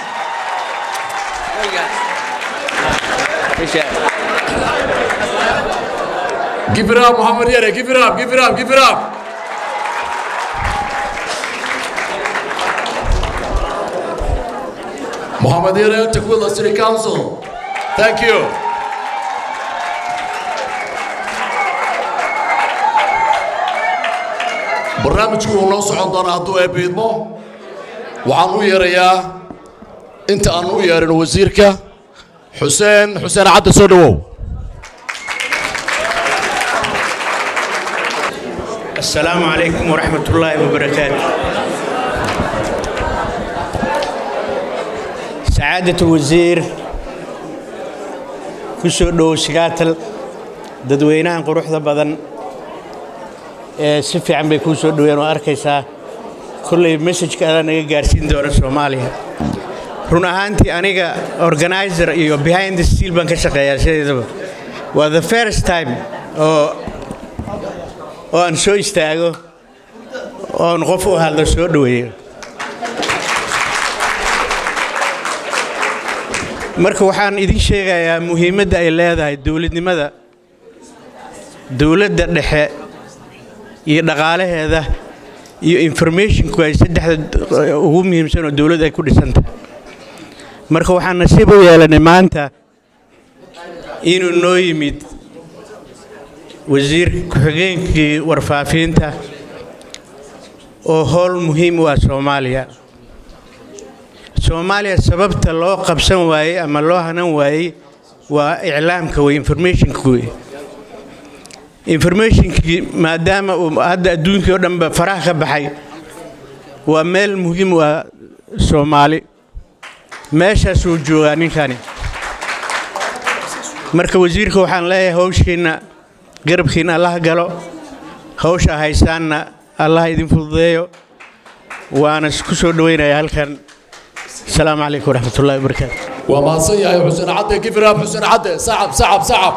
Love you guys. Appreciate it. Give it up, Muhammad Yere. Give it up, give it up, give it up. Muhammad Yere, Tequila City Council. Thank you. barnaamijku wuu noo socon doonaa hadduu eebbiidmo waxaan u yeerayaa inta aan u yeerin wasiirka xuseen xuseen cadde soo dhowow السلام عليكم ورحمة الله وبركاته سعادة الوزير كسو دو سكاتل dadweynahan quruxda badan ee si fiican bay kuu soo dhoween oo arkaysaa kolley messajka adaa naga gaarsiin doona soomaaliya run ahaantii aniga organizer iyo behind the steel baan ka shaqeeyaa sideedaba waa the first time oo oo aan soo istaago oon qof u hadlo soo dhoweeyo marka waxaan idin sheegayaa muhiimadda ay leedahay dowladnimada dowladda dhexe iyo dhaqaalaheeda iyo informationku ay saddexda ugu muhiimsan oo dowladda ay ku dhisantah marka waxaan nasiib u yeelanay maanta inuu noo yimid wasiir ku-xigeenkii warfaafinta oo howl muhiim u ah soomaaliya soomaaliya sababta loo qabsan waayey ama loo hanan waayey waa iclaamka wey informationka wey informationkii maadaama uu hadda adduunkii oo dhanba faraha ka baxay waa meel muhiim u ah soomaali meeshaasuu joogaa ninkani marka wasiirka waxaan leeyahay hawshiinna garabkiinna allah galo hawsha haysaanna allah idin fududeeyo waana ku soo dhoweynaya halkan asalaamu calaykum waraxmatullahi wabarakaatu waa mahadsan yahay xuseen cadde gifiraab xuseen cadde sacab sacab sacab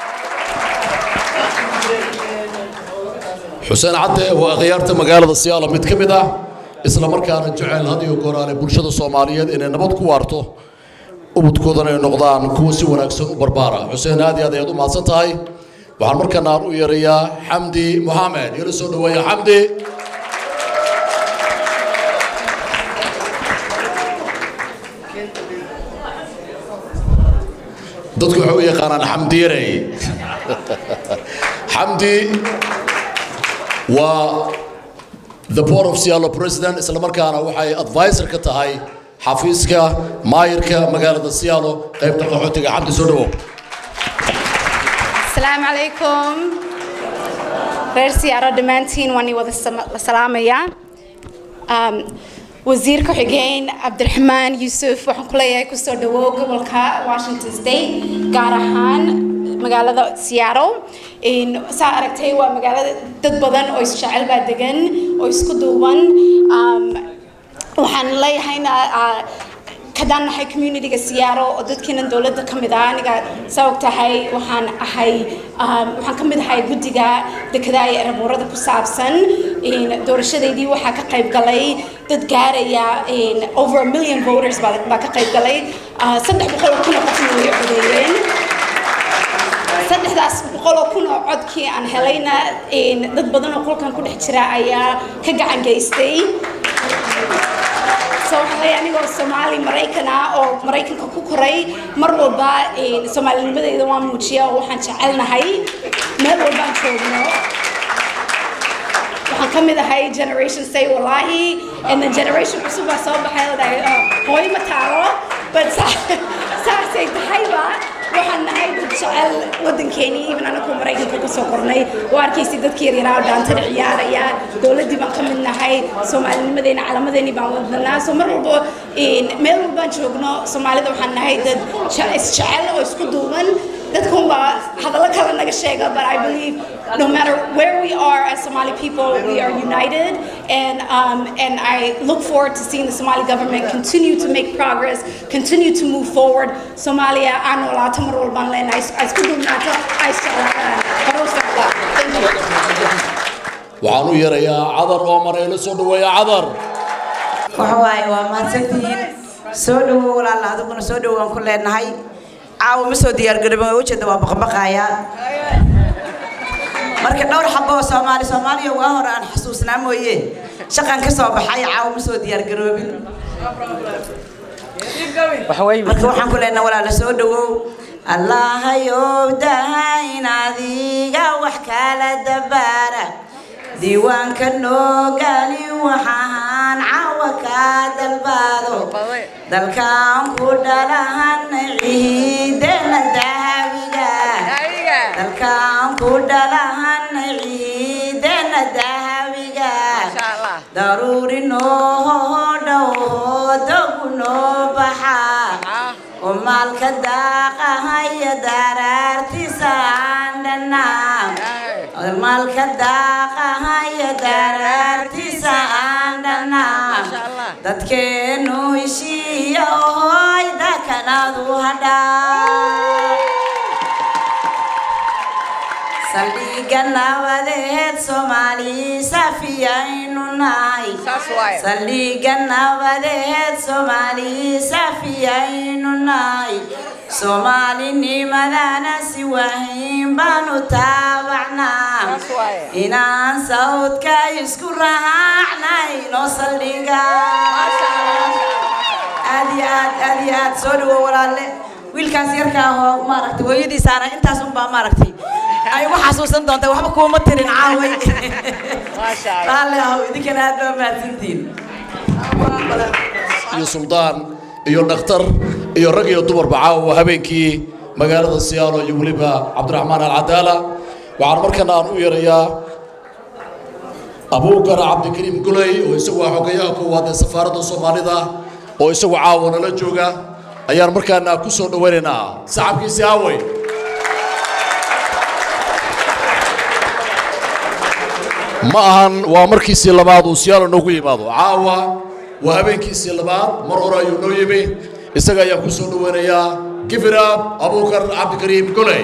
xuseen cadde waa akhyaarta magaalada siyaalo mid ka mid ah isla markaana jecel had iyo goraale bulshada soomaaliyeed inay nabad ku waarto ubudkoodana ay noqdaan kuwa si wanaagsan u barbaara xuseen aad iyo aad ayaad u mahadsan tahay waxaan markana aan u yeerayaa xamdi moxamed yala soo dhoweeya xamdi dadku waxay u yaqaanaan xamdiirey xamdi waa the port of Seattle president isla markaana waxay advisor ka tahay xafiiska maayirka magaalada Seattle qaybta qaxootiga xamdi soo dhawow السلام عليكم reer siyaaro dhammaantiin waan wada salaamayaa wasiir ku-xigeen cabdiraxmaan yuusuf waxaan ku leeyahay kusoo dhawow gobolka washington state gaar ahaan magaalada seattle saa aragtay waa magaalada dad badan oo isjecel baa degan oo isku duuban waxaan leeyahayna kadaan nahay communityga siyaaro oo dadkiinan dowladda ka mid ah aniga saa og tahay waxaan ahay waxaan ka mid ahay guddiga dekedaa ee erabuurada ku saabsan doorashadeydii waxaa ka qayb galay dad gaaraya over a million voters baa ka qayb galay saddex boqol oo kun oo qofna way codeeyeen saddexdaas boqol oo kun oo codkii aan helayna dad badan oo qolkan ku dhex jira ayaa ka gacan geystay so waxaan leeyahay anigoo soomaali maraykan ah oo maraykanka ku koray mar walba soomaalinimadeyda waan muujiya oo waxaan jecelnahay meel walba aan joogno waxaan ka mid ahay generation say walaahi and then generation cusub baa soo baxay oo dhahay hooyo ma taalo but saasay tahayba waxaan nahay dad jecel waddankeennii even anagu maraykanka ka soo kornay oo arkaysi dadkii yaryaraa oo dhaantada ciyaaraya dowladdii baan ka mid nahay soomaalinimadeena calamadeennii baan wadanaa so mar walba meel walbaan joogno soomaalida waxaan nahay dad isjecel oo isku duuban dadkan waa hadallo kale naga sheega but I believe no matter where we are as Somali people we are united and um, and I look forward to seeing the Somali government continue to make progress continue to move forward Somalia aan noolaato mar walbaan leenahay isku duubnaato ay isjeclaadaan horusocda thank you waxaan u yeerayaa cadar oo maray la soo dhaweeya cadar waxa waaye waa mahadsantihiin soo dhowow walaala adiguna soo dhowaan ku leenahay caawa ma soo diyaargarobin waa ujeeda waa baqbaqayaa marka dhowr xabo oo soomaali soomaaliya waa hore aan xusuusnaa mooye shaqan ka soo baxay caawa ma soo diyaargaroobin marka waxaan ku leenahay walaala soo dhowow allahayow dahayn adiga wax kala dabaara diiwaanka noogaali waxaan cawa kaa dalbaado dalkaan ku dhalahan ciidana dahabiga dalkaan ku dhalahan ciidana dahabiga daruuri noo dhow dogu noo baxa umaalka daaqahaya daraartiisa aan dhanaa maalka daaqahaya daraartiisa aan dhanaa dadkeenu heshiiya ohoy dakanadu hadhaa saldhiga nabadeed soomaali safiyaynu nahay saldhiga nabadeed soomaali safiyaynu nahay soomaalinimadana si wahiin baanu taabacnaa inaan sawdka isku raacnay noo saldhiga aad iyo aad aad iyo aad soo dhawo walaalle wiilkaas yarka ahoo maaragtay hooyadiisaana intaas unbaa maaragtay ay ugu xasuusan doontaa waxba kuuma tirin caaway raalli ahow idinkana aad baa mahadsantihiin iyo suldaan iyo dhakhtar iyo rag iyo dumarba caawa habeenkii magaalada siyaalo iyo weliba cabdiraxmaan alcadaala waxaan markana aan u yeerayaa abuukar cabdikariim guley oo isagu ah xogayaha koowaad ee safaaradda soomaalida oo isagu caawa nala jooga ayaan markaana ku soo dhawaynaynaa saxabkiisi aawey ma ahan waa markiisii labaad uu siyaalo noogu yimaado caawa waa habeenkiisii labaad mar hore ayuu noo yimi isaga ayaan ku soo dhawaynayaa gifirab abuukar cabdikariim goley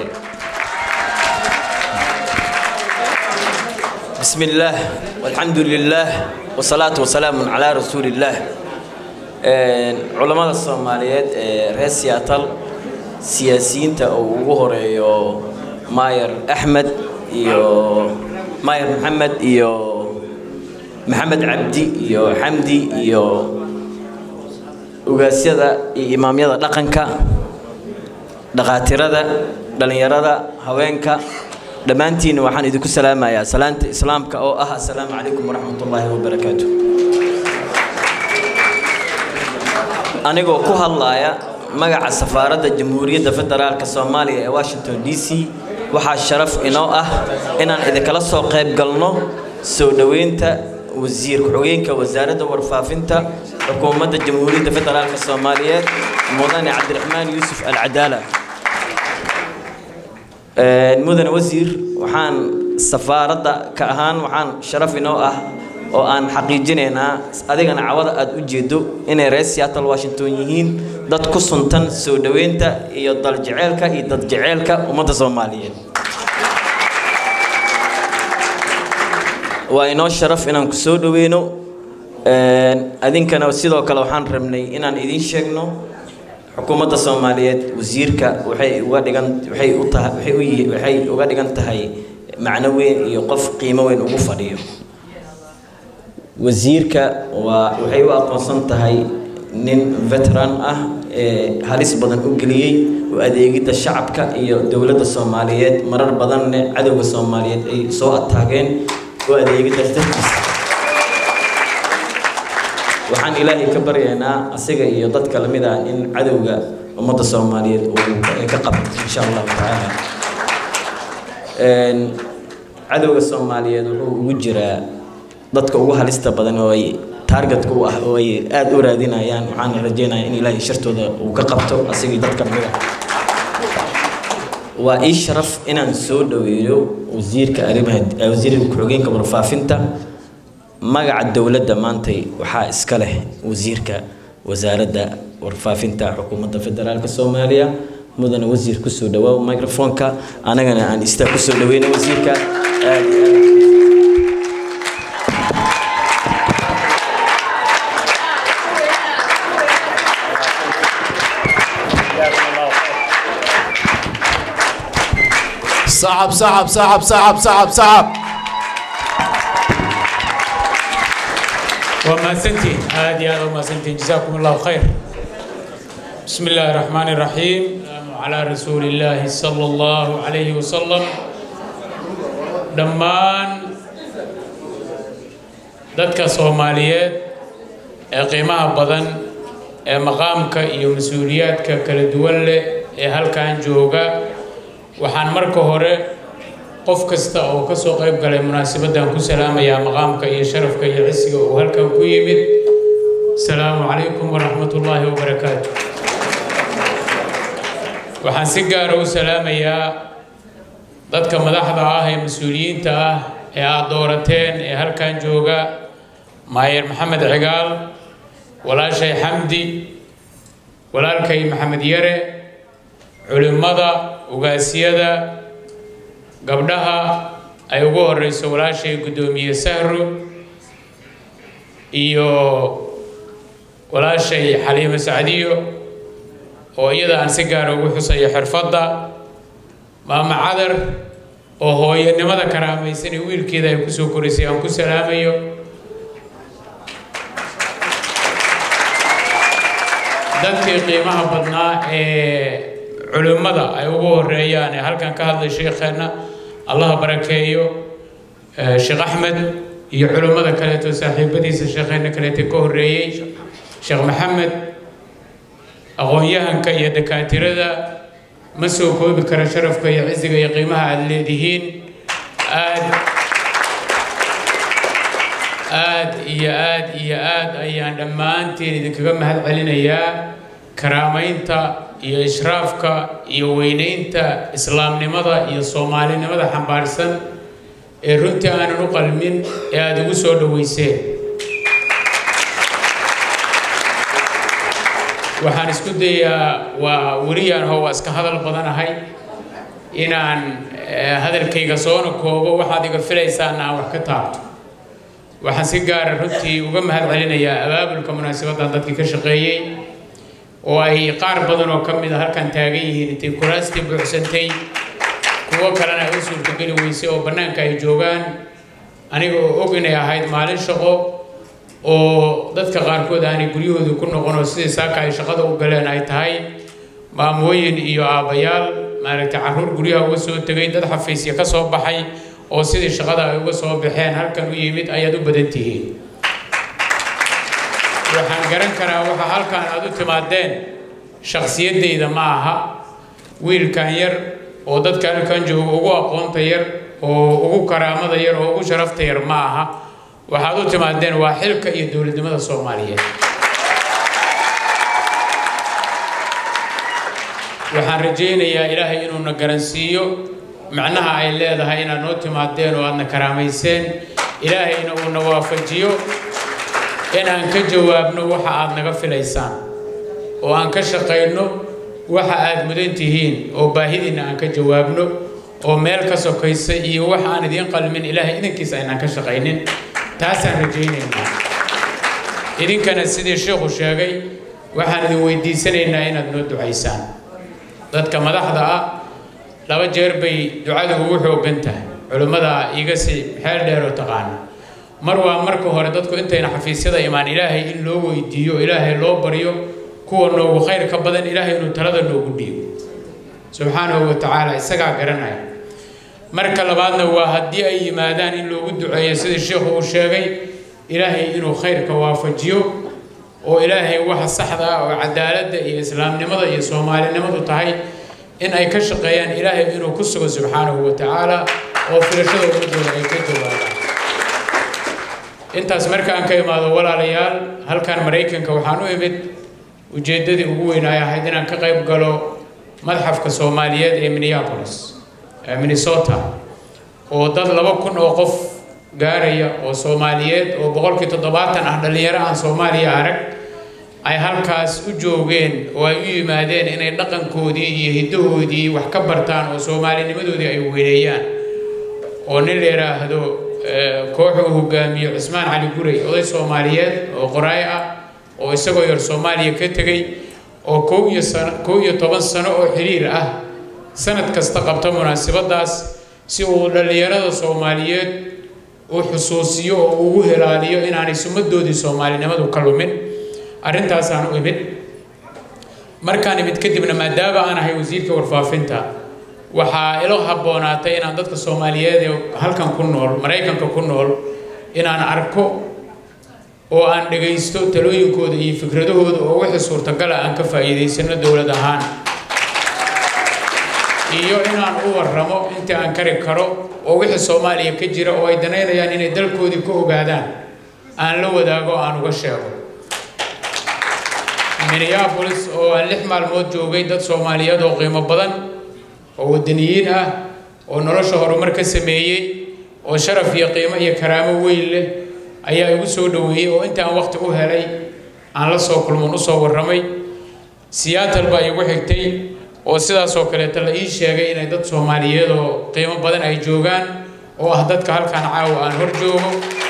بسم الله والحمد لله والصلاة والسلام على رسول الله علماء الصوماليات رئيس سياتل سياسيين تا ugu horeeyo ماير أحمد iyo ماير محمد iyo محمد عبدي iyo حمدي iyo ugaasyada iyo imaamyada dhaqanka dhaqaatirada dhalinyarada haweenka dhammaantiin waxaan idinku salaamayaa salaanta islaamka oo ah assalaamu calaykum waraxmatullaahi wabarakaatu anigoo ku hadlaaya magaca safaaradda jamhuuriyadda federaalka soomaaliya ee washington d c waxaa sharaf inoo ah inaan idinkala soo qayb galno soo dhoweynta wasiir ku-xigeenka wasaaradda warfaafinta xukuumadda jamhuuriyadda federaalka soomaaliyeed mudane cabdiraxmaan yuusuf alcadaala mudane wasiir waxaan safaaradda ka ahaan waxaan sharaf inoo ah oo aan xaqiijinaynaa adigana cawada aad u jeedo inay reer seattle washington yihiin dad ku suntan soo dhoweynta iyo daljeceelka iyo dadjeceelka ummadda soomaaliyeed waa inoo sharaf inaan ku soo dhoweyno adinkana sidoo kale waxaan rabnay inaan idiin sheegno xukuumadda soomaaliyeed wasiirka waxay uga dhigan waxay u tahay waxay u yihi waxay uga dhigan tahay macno weyn iyo qof qiimo weyn ugu fadhiyo wasiirka waa waxay u aqoonsan tahay nin veteran ah ee halis badan u geliyey oo adeegidda shacabka iyo dowladda soomaaliyeed marar badanne cadowga soomaaliyeed ay soo ataageen oo adeegidda dartiisa waxaan ilaahay ka baryaynaa asiga iyo dadka lamid ah in cadowga ummadda soomaaliyeed uu ka qabto insha allahu tacaala cadowga soomaaliyeed wuxuu ugu jiraa dadka ugu halista badan oo ay taargetka u ah oo ay aada u raadinayaan waxaan rajeynayaa in ilaahay shartooda uu ka qabto asiga iyo dadka lamid ah waa ii sharaf inaan soo dhaweeyo wasiirka arrimaha wasiirka ku-xigeenka warfaafinta magaca dowladda maantay waxaa iska leh wasiirka wasaaradda warfaafinta xukuumadda federaalka soomaaliya mudane wasiir kusoo dhawaaw microfonka anagana aan istaa kusoo dhaweyna wasiirka aad iyo aad صعب صعب صعب صعب صعب صعب وماسنتين هذه هذا وماسنتين جزاكم الله خير بسم الله الرحمن الرحيم على رسول الله صلى الله عليه وسلم دمان dadka soomaaliyeed ee qiimaha badan ee maqaamka iyo mas-uuliyaadka kala duwan leh ee halkan jooga waxaan marka hore qof kasta oo ka soo qayb galay munaasabaddan ku salaamayaa maqaamka iyo sharafka iyo cisiga uu halkan ku yimid asalaamu calaykum waraxmat ullaahi wabarakaatu waxaan si gaara u salaamayaa dadka madaxda ah ee mas-uuliyiinta ah ee aad doorateen ee halkan jooga maayer maxamed cigaal walaashay xamdi walaalkay maxamed yare culimmada ugaasyada gabdhaha ay ugu horeyso walaashay guddoomiye sahro iyo walaashay xaliimo sacdiyo oo iyada aan si gaara ugu xusayo xirfadda maama cadar oo hooyanimada karaamaysan ee wiilkeeda ay kusoo korisay aan ku salaamayo dadkii qiimaha badnaa ee culimmada ay ugu horeeyaan ee halkan ka hadlay sheekheenna allaha barakeeyo sheekh axmed iyo culimmada kaleeto saaxiibadiisa sheekheenna kaleeto ka horreeyey sheekh maxamed aqoon-yahanka iyo dakaatirada ma soo koobi kara sharafka iyo cisiga iyo qiimaha aada leedihiin aad aad iyo aad iyo aad ayaan dhammaantiin idinkaga mahad celinayaa karaamaynta iyo ishraafka iyo weynaynta islaamnimada iyo soomaalinimada xambaarsan ee runtii aanan u qalmin ee aada igu soo dhoweyseen waxaan isku dayaa waa weliyaan hoo waa iska hadal badanahay inaan hadalkayga soona koobo waxaad iga filaysaana aan wax ka taabto waxaan si gaara runtii uga mahad celinayaa abaabulka munaasabaddan dadkii ka shaqeeyey oo ay qaar badan oo ka mid a halkan taagan yihiin intay kuraastii buuxsantay kuwo kalena ay u suurtogeli weysay oo bannaanka ay joogaan aniga oo og inay ahayd maalin shaqo oo dadka qaarkood aanay guryahooda ku noqon oo sidii saaka ay shaqada u galeen ay tahay maamooyin iyo aabbayaal maaragtay carruur guryaha uga soo tegay dad xafiisya ka soo baxay oo sidii shaqada ay uga soo baxeen halkan u yimid ayaad u badan tihiin waxaan garan karaa waxa halkan aad u timaadeen shakhsiyaddayda ma aha wiilkan yar oo dadka halkan jooga ugu aqoonta yar oo ugu karaamada yar oo ugu sharafta yar ma aha waxaad u timaadeen waa xilka iyo dowladnimada soomaaliyeed waxaan rajaynayaa ilaahay inuuna garansiiyo macnaha ay leedahay inaad noo timaadeen oo aadna karaamayseen ilaahayna uuna waafajiyo inaan ka jawaabno waxa aad naga filaysaan oo aan ka shaqayno waxa aad mudan tihiin oo baahidiinna aan ka jawaabno oo meel ka sokaysa iyo wax aan idiin qalmin ilaahay idinkiisa aynaan ka shaqaynin taasaan rajaynaynaa idinkana sidii sheekhu sheegay waxaan idin weydiisanaynaa inaad noo ducaysaan dadka madaxda ah laba jeer bay ducadu ugu xooggan tahay culimmada iiga si xeel dheer oo taqaana mar waa marka hore dadku intayna xafiisyada imaan ilaahay in loo weydiiyo ilaahay loo baryo kuwa noogu khayr ka badan ilaahay inuu talada noogu dhiibo subxaanahu wa tacaala isagaa garanaya marka labaadna waa haddii ay yimaadaan in loogu duceeyo sidii sheikhu uu sheegay ilaahay inuu khayrka waafajiyo oo ilaahay waxa saxda ah oo cadaaladda iyo islaamnimada iyo soomaalinimadu tahay in ay ka shaqeeyaan ilaahay inuu ku sugo subxaanahu wa tacaala oo filashada ummadooda ay ka jawaabaan intaas markaan ka imaado walaalayaal halkan maraykanka waxaan u imid ujeeddadii ugu weyn ay ahayd inaan ka qayb galo madxafka soomaaliyeed ee minneapolis ee minnesota oo dad laba kun oo qof gaaraya oo soomaaliyeed oo boqolkii toddobaatan ah dhallinyaro aan soomaaliya arag ay halkaas u joogeen oo ay u yimaadeen inay dhaqankoodii iyo hiddahoodii wax ka bartaan oo soomaalinimadoodii ay weyneeyaan oo nin la yidhaahdo koox uu hogaamiyo cusmaan cali guray oday soomaaliyeed oo qoraay ah oo isagoo yar soomaaliya ka tegey oo kow iyo sano kow iyo toban sano oo xiriir ah sanad kasta qabta munaasabadaas si uu dhallinyarada soomaaliyeed u xusuusiyo oo ugu helaaliyo inaanay sumadoodii soomaalinimadu ka lumin arrintaasaan u imid markaan imid kadibna maadaama aan ahay wasiirka warfaafinta waxaa ilo habboonaatay inaan dadka soomaaliyeed ee halkan ku nool maraykanka ku nool inaan arko oo aan dhagaysto talooyinkooda iyo fikradahooda oo wixii suurtagala aan ka faa'iidaysano dowlad ahaan iyo inaan u warramo intii aan kari karo oo wixii soomaaliya ka jira oo ay danaynayaan inay dalkoodii ka ogaadaan aan la wadaago aan uga sheego minneapolis oo aan lix maalmood joogay dad soomaaliyeed oo qiimo badan oo wadaniyiin ah oo nolosha horumar ka sameeyey oo sharaf iyo qiimo iyo karaamo weyn leh ayaa igu soo dhoweeyey oo intaan waqti u helay aan la soo kulmoon usoo warramay seattle baa igu xigtay oo sidaasoo kaleeta la ii sheegay inay dad soomaaliyeed oo qiimo badan ay joogaan oo ah dadka halkaan caawa aan hor joogo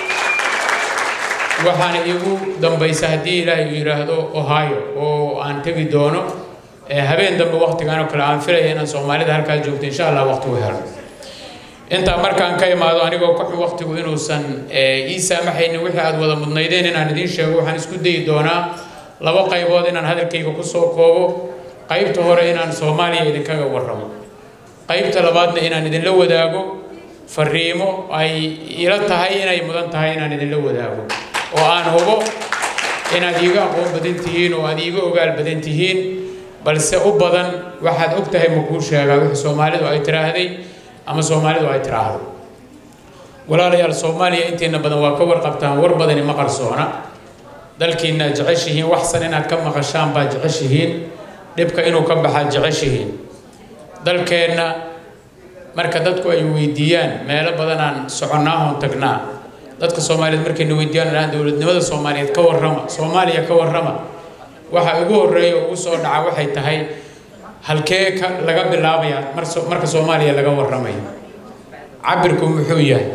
waxaana iigu dambaysa haddii ilaahay uu yidhaahdo ohio oo aan tegi doono habeen dambe waqtigan oo kale aan filaya inaan soomaalida halkaa joogto insha allah waqti u helo intaa markaan ka imaado anigoo ka xun waqtigu inuusan ii saamaxaynin wixii aad wada mudnaydeen inaan idiin sheego waxaan isku dayi doonaa laba qaybood inaan hadalkayga kusoo koobo qaybta hore inaan soomaaliya idinkaga warramo qaybta labaadna inaan idinla wadaago fariimo ay ila tahay inay mudan tahay inaan idinla wadaago oo aan hubo inaad iiga aqoon badan tihiin oo aad iiga ogaal badan tihiin balse u badan waxaad og tahay ma kuu sheegaa wixii soomaalidu ay tiraahday ama soomaalidu ay tiraahdo walaalayaal soomaaliya intiina badan waa ka warqabtaan war badani ma qarsoona dalkiina jeceshihiin waxsan inaad ka maqashaan baa jeceshihiin dhibka inuu ka baxaa jeceshihiin dalkeenna marka dadku ay weydiiyaan meelo badanaan soconnaahon tagnaa dadka soomaaliyeed markayna weydiiyaan dhahaan dowladnimada soomaaliyeed ka warrama soomaaliya ka warrama waxa ugu horreeya ugu soo dhaca waxay tahay halkee ka laga bilaabaya marka soomaaliya laga warramayo cabirku muxuu yahay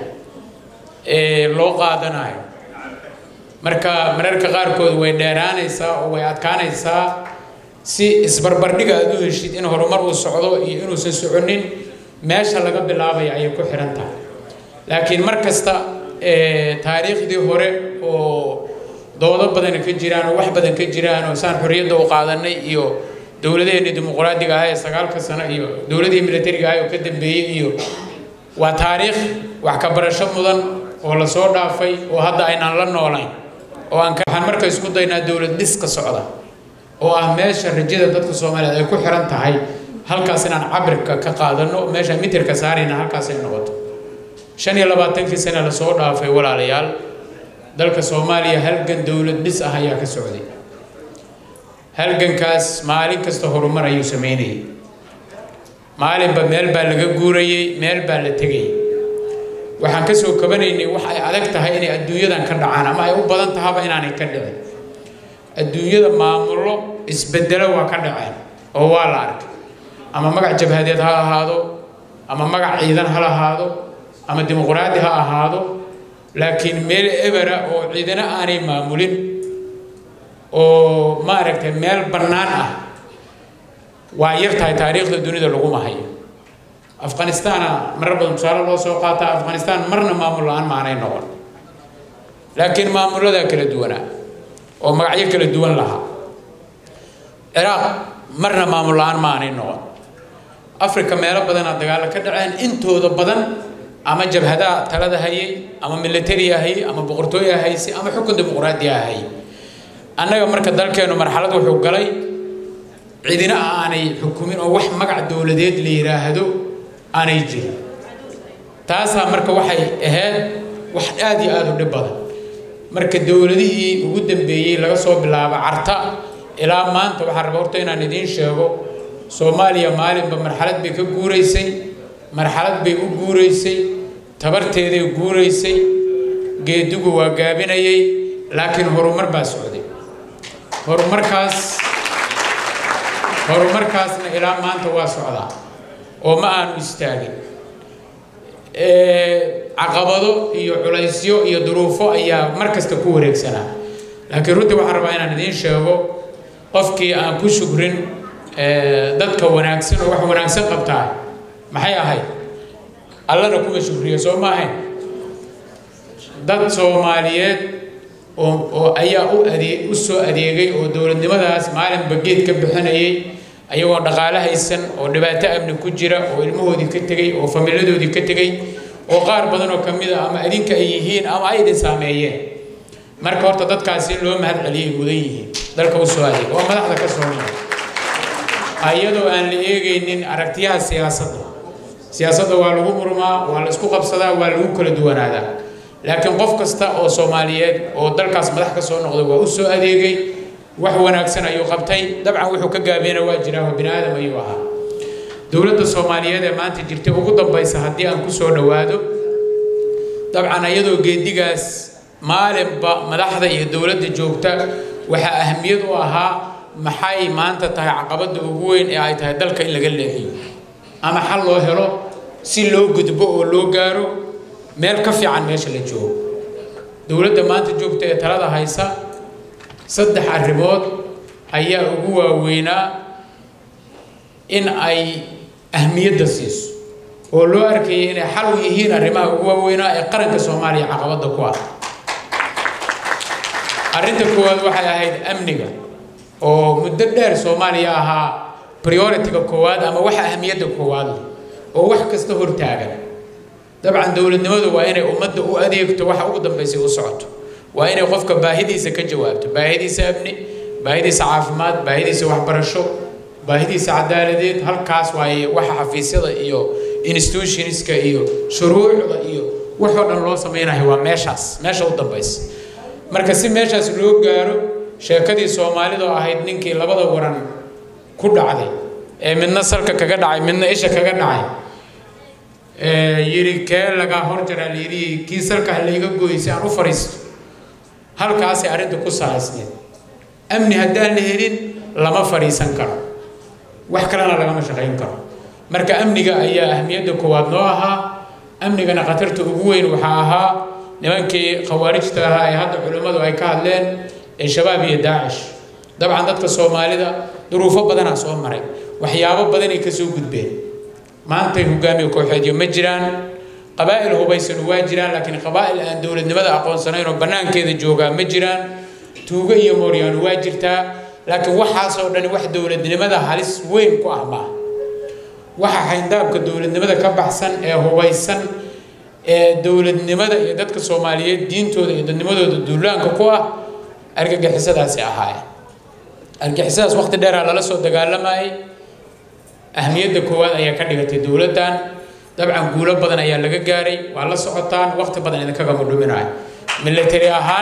ee loo qaadanayo marka mararka qaarkood way dheeraanaysaa oo way adkaanaysaa si isbarbardhiga aad u heshid in horumar uu socdo iyo inuusan soconin meesha laga bilaabaya ayay ku xihan tahay laakiin mar kasta taariikhdii hore oo doodo badan ka jiraan oo wax badan ka jiraan oo saan xorriyadda u qaadanay iyo dowladaheenii dimuqraadiga ah ee sagaalka sano iyo dowladihii militariga ah oo ka dambeeyey iyo waa taariikh wax ka barasho mudan oo la soo dhaafay oo hadda aynaan la noolayn oo aan waxaan marka isku daynaa dowlad dhiska socda oo ah meesha rajada dadka soomaaliyeed ay ku xiran tahay halkaas inaan cabirka ka qaadano meesha mitirka saarayna halkaas ay noqoto shan iyo labaatankii sane lasoo dhaafay walaalayaal dalka soomaaliya halgan dowlad dhis ah ayaa ka socday halgankaas maalin kasta horumar ayuu sameynayay maalinba meel baa laga guurayey meel baa la tegayay waxaan ka soo kabanaynay wax ay adag tahay inay adduunyadan ka dhacaan ama ay u badan tahaba inaanay ka dhicin adduunyada maamullo isbedelo waa ka dhaceen oo waa la arkay ama magac jabhadeed ha ahaado ama magac ciidan ha lahaado ama dimuqraadi ha ahaado laakiin meel ebera oo ciidana aanay maamulin oo maaragtay meel bannaan ah waa yar tahay taariikhda dunida laguma hayo afghanistaana marar badan tusaale loo soo qaataa afghanistan marna maamul la-aan maanay noqon laakiin maamulladaa kala duwanaa oo magacyo kala duwan lahaa ciraaq marna maamul la-aan maanay noqon africa meelo badanaa dagaalo ka dhaceen intooda badan ama jabhadaha talada hayay ama militariya hayay ama boqortooya haysay ama xukun dimuqraadiya hayay annaga marka dalkeenu marxalad wuxuu galay cidina aanay xukumin oo wax magac dowladeed la yidhaahdo aanay jirin taasaa marka waxay ahayd wax aad iyo aada u dhib badan marka dowladihii ugu dambeeyey laga soo bilaabo carta ilaa maanta waxaan raba horta inaan idiin sheego soomaaliya maalinba marxalad bay ka guuraysay marxalad bay u guuraysay tabarteeday guuraysay geedigu waa gaabinayay laakiin horumar baa socday horumarkaas horumarkaasna ilaa maanta waa socdaa oo ma aanu istaagin caqabado iyo culaysyo iyo duruufo ayaa mar kasta ku wareegsanaa laakiin runtii waxaan rabaa inaan idiin sheego qofkii aan ku shukrin dadka wanaagsan oo wax wanaagsan qabtaa maxay ahayd allana kuma shukriyo soo ma ahayn dad soomaaliyeed oo oo ayaa u adee u soo adeegay oo dowladnimadaas maalinba geed ka bixinayay ayagoo dhaqaale haysan oo dhibaato amni ku jira oo ilmahoodii ka tegey oo familadoodii ka tegey oo qaar badan oo ka mid a ama adinka ay yihiin ama ay idin saameeyeen marka horta dadkaasi in loo mahad celiyay mudan yihiin dalka u soo adeega oo madaxda ka soo noqda ayadoo aan la eegaynin aragtiyaha siyaasadda siyaasadda waa lagu murmaa waa la isku qabsadaa waa lagu kala duwanaadaa laakiin qof kasta oo soomaaliyeed oo dalkaas madax ka soo noqday waa u soo adeegay wax wanaagsan ayuu qabtay dabcan wuxuu ka gaabiyana waa jiraa oo bini aadam ayuu ahaa dowladda soomaaliyeed ee maanta jirtay ugu dambaysa haddii aan ku soo dhowaado dabcan iyadoo geedigaas maalinba madaxda iyo dowladda joogta waxaa ahamiyad u ahaa maxay maanta tahay caqabadda ugu weyn ee ay tahay dalka in laga leexiyo ama xal loo helo si loo gudbo oo loo gaaro meel ka fiican meesha la joogo dowladda maanta joogta ee talada haysa saddex arrimood ayaa ugu waaweynaa in ay ahmiyadda siiso oo loo arkayay inay xal u yihiin arrimaha ugu waaweynaa ee qaranka soomaaliya caqabadda ku ah arrinta koowaad waxay ahayd amniga oo muddo dheer soomaaliya ahaa priority-ga koowaad ama waxa ahmiyadda koowaad leh oo wax kasta hortaagan dabcan dowladnimadu waa inay ummadda u adeegto waxa ugu dambaysay u socoto waa inay qofka baahidiisa ka jawaabto baahidiisa amni baahidiisa caafimaad baahidiisa waxbarasho baahidiisa cadaaladeed halkaas waaye waxa xafiisyada iyo institutionska iyo shuruucda iyo waxoo dhan loo samaynayo waa meeshaas meesha u dambaysa marka si meeshaas loo gaaro sheekadii soomaalidoo ahayd ninkii labada waran ku dhacday ee midna salka kaga dhacay midna isha kaga dhacay yiri kee lagaa horjaraa layidhi kii salka ha layga gooyay si aan u fariisto halkaasay arrinta ku salaysneed amni haddaan la helin lama fadhiisan karo wax kalena lagama shaqayn karo marka amniga ayaa ahmiyadda koowaad noo ahaa amnigana khatarta ugu weyn waxaa ahaa nimankii khawaarijta ahaa ee hadda culimmadu ay ka hadleen ee shabaab iyo daacish dabcan dadka soomaalida duruufo badanaa soo maray waxyaabo badanay ka soo gudbeen maantay hogaamiye kooxeedyo ma jiraan qabaa'il hubaysan waa jiraan laakiin qabaa'il aan dowladnimada aqoonsanayn oo bannaankeeda joogaa ma jiraan tuugo iyo mooryaano waa jirtaa laakiin waxaasoo dhani wax dowladnimada halis weyn ku ah maaha waxa xayndaabka dowladnimada ka baxsan ee hubaysan ee dowladnimada iyo dadka soomaaliyeed diintooda iyo dadnimadooda duulaanka ku ah argagixisadaasi ahaayeen argagixisadaas waqti dheeraa lala soo dagaalamayay ahmiyadda koowaad ayaa ka dhigatay dowladdan dabcan guulo badan ayaa laga gaaray waa la socotaan waqti badan idinkagama dhuminayo military ahaan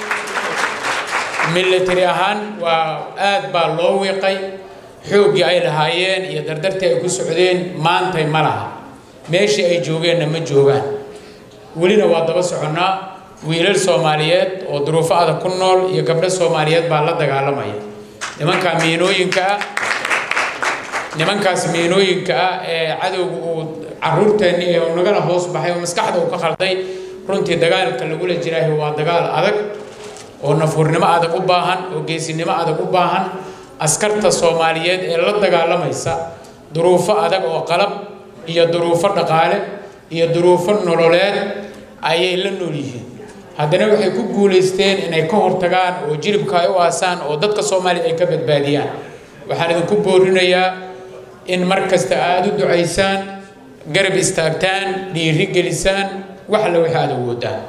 military ahaan waa aad baa loo wiiqay xooggii ay lahaayeen iyo dardartii ay ku socdeen maantay ma laha meeshii ay joogeenna ma joogaan welina waa daba soconnaa wiilal soomaaliyeed oo duruufo adag ku nool iyo gabdho soomaaliyeed baa la dagaalamaya nimankaa miinooyinka ah nimankaas miinooyinka ah ee cadowga uu caruurteenni ee uu nagala hoos baxay oo maskaxda uu ka khalday runtii dagaalka lagula jiraahi waa dagaal adag oo nafuurnimo adag u baahan oo geesinimo adag u baahan askarta soomaaliyeed ee la dagaalamaysa duruufo adag oo qalab iyo duruufo dhaqaale iyo duruufo nololeed ayay la nool yihiin haddana waxay ku guulaysteen inay ka hortagaan oo jilibka ay u aasaan oo dadka soomaaliya ay ka badbaadiyaan waxaan idinku boorinayaa in mar kasta aada u ducaysaan garab istaagtaan dhiiri gelisaan wax alle wixii aada awoodaan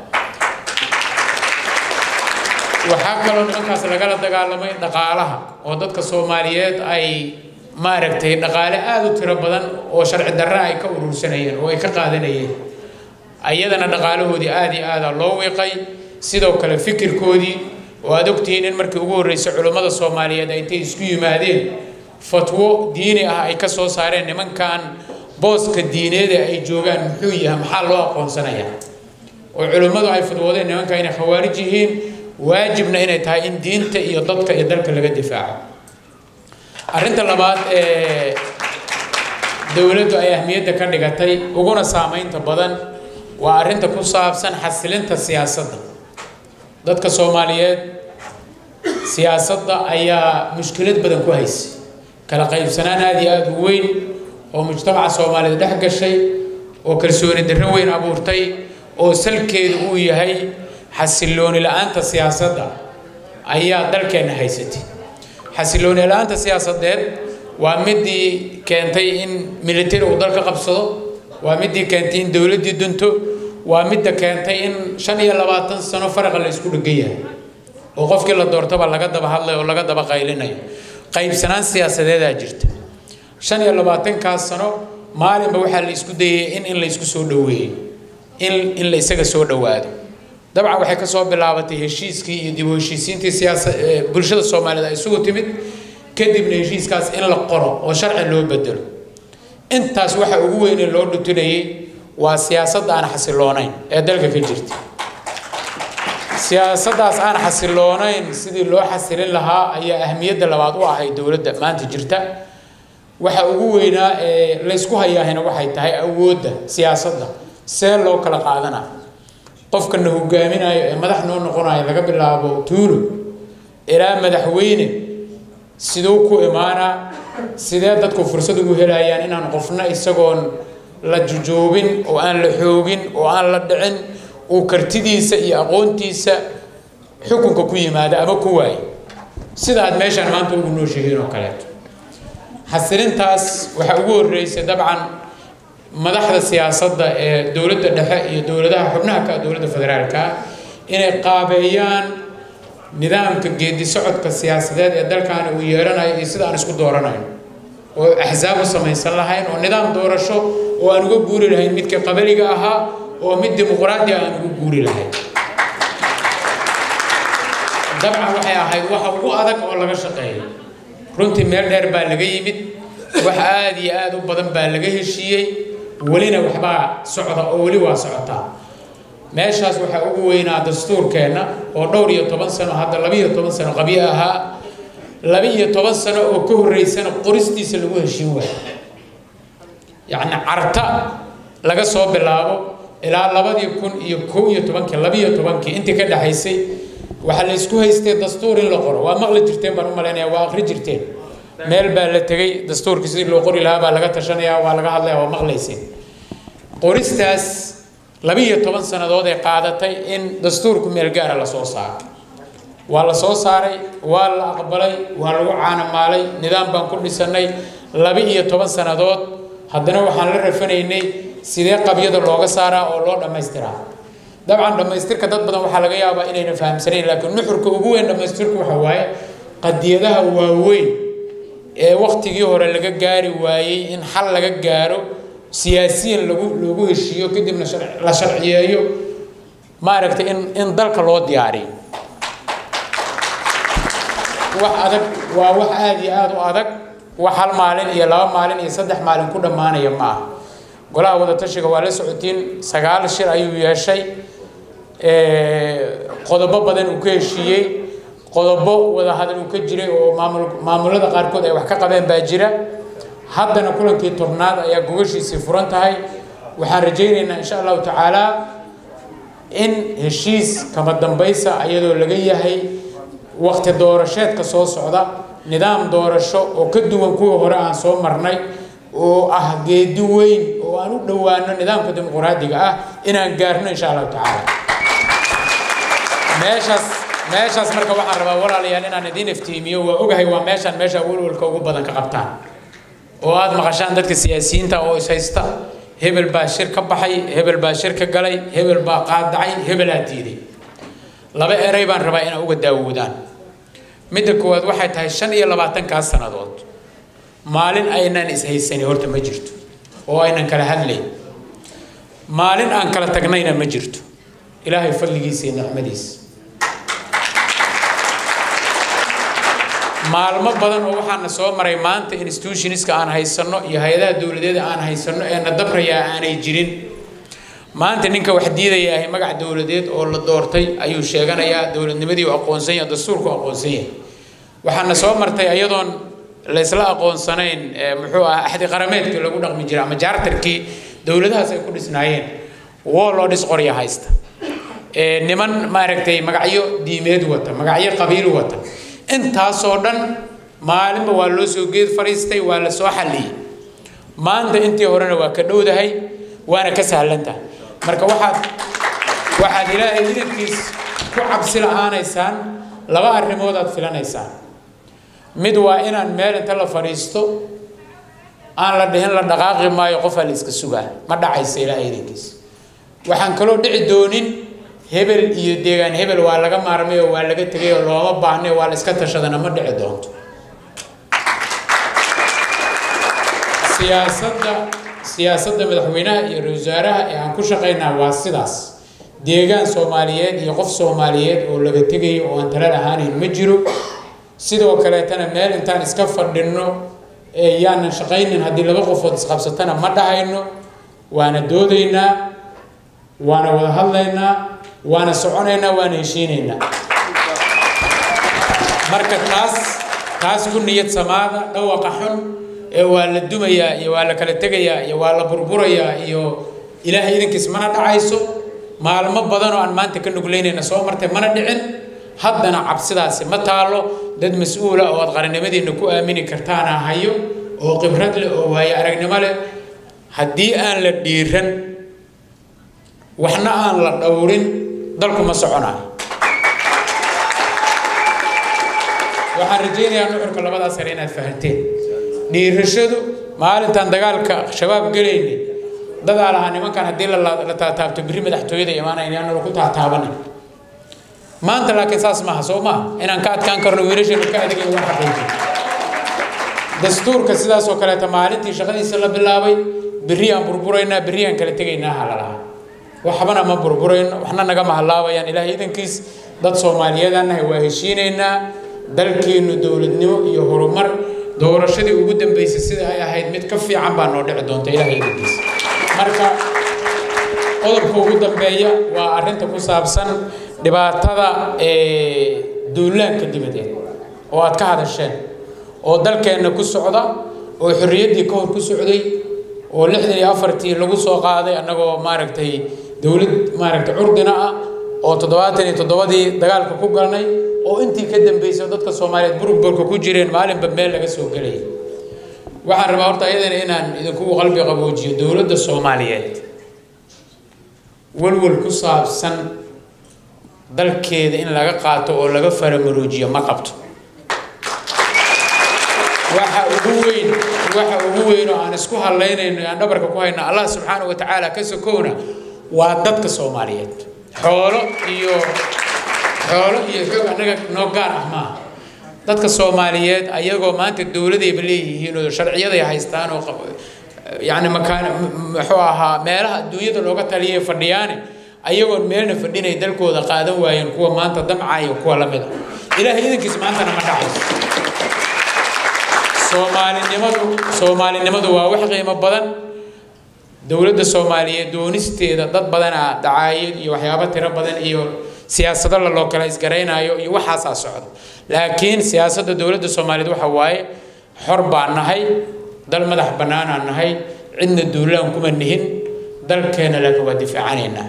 waxaa kaloo nimankaas lagala dagaalamay dhaqaalaha oo dadka soomaaliyeed ay maaragtay dhaqaale aada u tiro badan oo sharci darra ay ka urursanayeen oo ay ka qaadanayeen ayadana dhaqaalahoodii aada iyo aada loo wiiqay sidoo kale fikirkoodii oo aad ogtihiin in markii ugu horreysay culummada soomaaliyeed ay intay isku yimaadeen fatwo diini ah ay ka soo saareen nimankan booska diineed ee ay joogaan muxuu yahay maxaa loo aqoonsanayaa oo culimmadu ay fatwoodeen nimanka inay khawaarij yihiin waajibna inay tahay in diinta iyo dadka iyo dalka laga difaaco arrinta labaad ee dowladdu ay ahmiyadda ka dhigatay uguna saamaynta badan waa arrinta ku saabsan xasilinta siyaasadda dadka soomaaliyeed siyaasadda ayaa mushkilad badan ku haysay kala qaybsanaan aada iyo aada u weyn oo mujtamaca soomaaliyeed dhex gashay oo kalsooni darro weyn abuurtay oo salkeedu uu yahay xasilooni la-aanta siyaasadda ayaa dalkeenna haysatay xasilooni la-aanta siyaasadeed waa midii keentay in militari uu dalka qabsado waa midii keentay in dowladdii dunto waa midda keentay in shan iyo labaatan sano faraqa la isku dhegan yahay oo qofkii la doortaba laga daba hadlayo oo laga daba qaylinayo qaybsanaan siyaasadeedaa jirta shan iyo labaatankaas sano maalinba waxaa la isku dayay in in la isku soo dhoweeyo in in la isaga soo dhowaado dabcan waxay ka soo bilaabatay heshiiskii iyo dib u heshiisiintii siyaasa bulshada soomaaliyeed ay isugu timid kadibna heshiiskaas in la qoro oo sharci loo bedelo intaas waxa ugu weyne loo dhutinayay waa siyaasadda aan xasiloonayn ee dalka ka jirta siyaasaddaas aan xasiloonayn sidii loo xasilin lahaa ayaa ahmiyadda labaad u ahay dowladda maanta jirta waxa ugu weynaa ee laysku hayaahina waxay tahay awoodda siyaasadda see loo kala qaadana qofkana hogaaminayo ee madax noo noqonayo laga bilaabo tuulo ilaa madaxweyne siduu ku imaanaa sidee dadku fursad ugu helayaan inaan qofna isagoon la jujoobin oo aan la xoogin oo aan la dhicin uu kartidiisa iyo aqoontiisa xukunka ku yimaada ama ku waayo sida aad meeshaan maanta ugu nooshihiin oo kaleeto xasilintaas waxaa ugu horreysay dabcan madaxda siyaasadda ee dowladda dhexe iyo dowladaha xubnaha ka dowladda federaalka inay qaabeeyaan nidaamka geedi socodka siyaasadeed ee dalkaani uu yeelanayo iyo sida aan isku dooranayn oo axsaab u samaysan lahayn oo nidaam doorasho oo aan uga guuri lahayn midka qabaliga ahaa oo mid dimuqraadi aan ugu guuri lahayn dabcan waxay ahayd waxa ugu adag oo laga shaqeeyo runtii meel dheer baa laga yimid wax aad iyo aad u badan baa laga heshiiyey welina waxbaa socda oo weli waa socotaa meeshaas waxaa ugu weynaa dastuurkeenna oo dhowr iyo toban sano hadda laba iyo toban sano qabyo ahaa laba iyo toban sano oo ka horreysana qoristiisa lagu heshiin waayo yacni carta laga soo bilaabo ilaa labadii kun iyo kow iyo tobankii laba iyo tobankii intii ka dhexaysay waxaa la isku haystay dastuur in la qoro waa maqli jirteen baan u malaynaya waa akhri jirteen meel baa la tegey dastuurkii sidii loo qori lahaa baa laga tashanaya waa laga hadlaya waa maqlayseen qoristaas laba iyo toban sannadood ay qaadatay in dastuurku meel gaara la soo saaro waa la soo saaray waa la aqbalay waa lagu caanamaalay nidaam baan ku dhisanay laba iyo toban sannadood haddana waxaan la rafanaynay sidee qabyada looga saaraa oo loo dhammaystiraa dabcan dhammaystirka dad badan waxaa laga yaabaa inayna fahamsanayn laakiin nuxurka ugu weyn dhammaystirku waxa waaye qadiyadaha waaweyn ee waktigii hore laga gaari waayey in xal laga gaaro siyaasiyan lagu loogu heshiiyo kadibna la sharciyeeyo maaragtay in in dalka loo diyaariyo wax adag waa wax aada iyo aada u adag wax hal maalin iyo laba maalin iyo saddex maalin ku dhammaanaya ma aha golaha wadatashiga waa la socotiin sagaal shir ayuu yeeshay qodobo badan uu ka heshiiyey qodobo wada hadal uu ka jiray oo maamul maamulada qaarkood ay wax ka qabeen baa jira haddana kulankii tobnaad ayaa gogashiisii furan tahay waxaan rajaynaynaa insha allahu tacaala in heshiis kama dambaysa iyadoo laga yahay waqti doorasheedka soo socda nidaam doorasho oo ka duwan kuwa hore aan soo marnay oo ah geedi weyn oo aan u dhowaano nidaamka dimuqraadiga ah inaan gaarno insha allahu tacaala meeshaas meeshaas marka waxaan rabaa walaalayaal inaan idiin iftiimiyo waa ogahay waa meeshaan meesha walwalka ugu badan ka qabtaan oo aad maqashaan dadka siyaasiyiinta oo is haysta hebel baa shir ka baxay hebel baa shir ka galay hebel baa qaadacay hebelaa diiday laba eray baan rabaa inaa uga daawoodaan midda koowaad waxay tahay shan iyo labaatankaas sannadood maalin aynan ishaysanin horta ma jirto oo aynan kala hadlayn maalin aan kala tagnayna ma jirto ilaahay fadligiisa iyo nicmadiisa maalmo badan oo waxaana soo maray maanta institutionska aan haysanno iyo hay-adaha dowladeeda aan haysanno ee na dabrayaa aanay jirin maanta ninka wax diidaya ahay magac dowladeed oo la doortay ayuu sheeganayaa dowladnimadii uu aqoonsan yahay dastuurku aqoonsan yahay waxaana soo martay iyadoon la isla aqoonsanayn muxuu ah axdi qarameedkii lagu dhaqmi jiray ama jaartarkii dowladahaas ay ku dhisnaayeen woo loo dhis qorya haysta niman maaragtay magacyo diimeed wata magacyo qabiil wata intaasoo dhan maalinba waa loo soo geed fariistay waa la soo xalliyey maanta intii horena waa ka dhowdahay waana ka sahlantahay marka waxaad waxaad ilaahay idankiis ku cabsi la-aanaysaan laba arrimood aad filanaysaan mid waa inaan meel inta la fadhiisto aan la dhihin la dhaqaaqi maayo qofaa la iska sugaa ma dhacaysa ilaahay idankiis waxaan kaloo dhici doonin hebel iyo deegaan hebel waa laga maarmay oo waa laga tegay oo looma baahnay waa la iska tashadana ma dhici doonto siyaasadda siyaasadda madaxweynaha iyo ra-iisul wasaaraha ee aan ku shaqaynaa waa sidaas deegaan soomaaliyeed iyo qof soomaaliyeed oo laga tegayo oo aan talal ahaanayn ma jiro sidoo kaleetana meel intaan iska fadhinno ee yaanan shaqaynin haddii laba qofood isqabsatana ma dhahayno waana doodaynaa waana wada hadlaynaa waana soconaynaa waana heshiinaynaa marka taas taas ku niyad samaada dhawaqa xun ee waa la dumayaa iyo waa la kala tegayaa iyo waa la burburayaa iyo ilaahay idankiis mana dhacayso maalmo badan oo aan maanta ka nuglaynayna soo martay mana dhicin haddana cabsidaasi ma taalo dad mas-uula oo aad qarannimadiinna ku aamini kartaana hayo oo khibrad leh oo waayo aragnimo leh haddii aan la dhiiran waxna aan la dhowrin dalku ma soconayo waxaan rajaynayaa nuxurka labadaas sare inaad fahanteen dhiirashadu maalintaan dagaalka shabaab gelaynay dadaa lahaa nimankan haddii la taataabto biri madaxtooyada imaanayna aan lagu taataabanay maanta laakiin saas maaha soo maaha inaan ka adkaan karno wiilasheenu ka adegayn waa xaqiijin dastuurka sidaas oo kaleeta maalintii shaqadiisa la bilaabay berri aan burburaynaa berri aan kala tegaynaa halalaha waxbana ma burburayno waxna nagama halaabayaan ilaahay idankiis dad soomaaliyeedaan nahay waa heshiinaynaa dalkeennu dowladnimo iyo horumar doorashadii ugu dambeysay sida ay ahayd mid ka fiican baa noo dhici doonta ilaahay idankiis marka qodobka ugu dambeeya waa arrinta ku saabsan dhibaatada duulaanka dibadeed oo aad ka hadasheen oo dalkeenna ku socda oo xorriyaddii ka hor ku socday oo lixdan iyo afartii lagu soo qaaday annagoo maaragtay dowlad maaragtay curdina ah oo toddobaatan iyo toddobadii dagaalka ku galnay oo intii ka dambeysay oo dadka soomaaliyeed burburka ku jireen maalinba meel laga soo gelayay waxaan rabaa horta ayadana inaan idinku qalbi qaboojiyo dowladda soomaaliyeed walwal ku saabsan dalkeeda in laga qaato oo laga faramaroojiyo ma qabto waxa ugu weyn waxa ugu weyn oo aan isku hadlaynayno aan dhabarka ku hayno allah subxaana wa tacaala ka sokowna waa dadka soomaaliyeed xoolo iyo xoolo iyo xoog annaga noo gaar ah maaha dadka soomaaliyeed ayagoo maanta dowladayba leeyihiin oo sharciyaday haystaan oo yacni makaan muxuu ahaa meelaha adduunyada looga taliyay fadhiyaane ayagoon meelna fadhinay dalkooda qaadan waayeen kuwa maanta damcaya kuwa la mid a ilaahay idankiis maantana ma dhacayso soomaalinimadu soomaalinimadu waa wax qiimo badan dowladda soomaaliyeed doonisteeda dad badanaa dacaayad iyo waxyaabo tiro badan iyo siyaasado la loo kala isgaraynayo iyo waxaasaa socda laakiin siyaasadda dowladda soomaaliyeed waxa waaye xor baan nahay dal madax bannaanaan nahay cidna duulaan kuma nihin dalkeena laakiin waa difaacanaynaa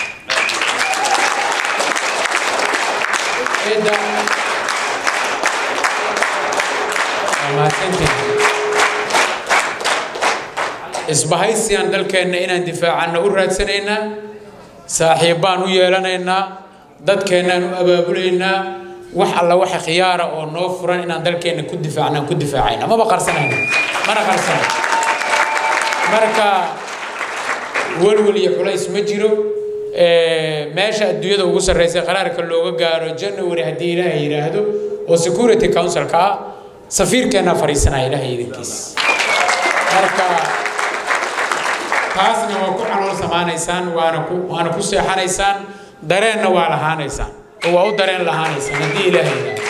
isbahaysiyan dalkeenna inaan difaacanna u raadsanaynaa saaxiibbaan u yeelanaynaa dadkeennaan u abaabulaynaa wax alla waxa khiyaara oo noo furan inaan dalkeenna ku difaacnaan ku difaacayna maba qarsanayna mana qarsana marka welwel iyo culays ma jiro meesha adduunyada ugu sarreysa qaraarka looga gaaro january haddii ilaahay yidhaahdo oo security councilka ah safiirkeennaa fadhiisanaya ilaahay idinkiis marka taasna waa ku calool samaanaysaan waana ku waana ku seexanaysaan dareenna waa lahaanaysaan oo waa u dareen lahaanaysaan haddii ilaahay yidhaahdo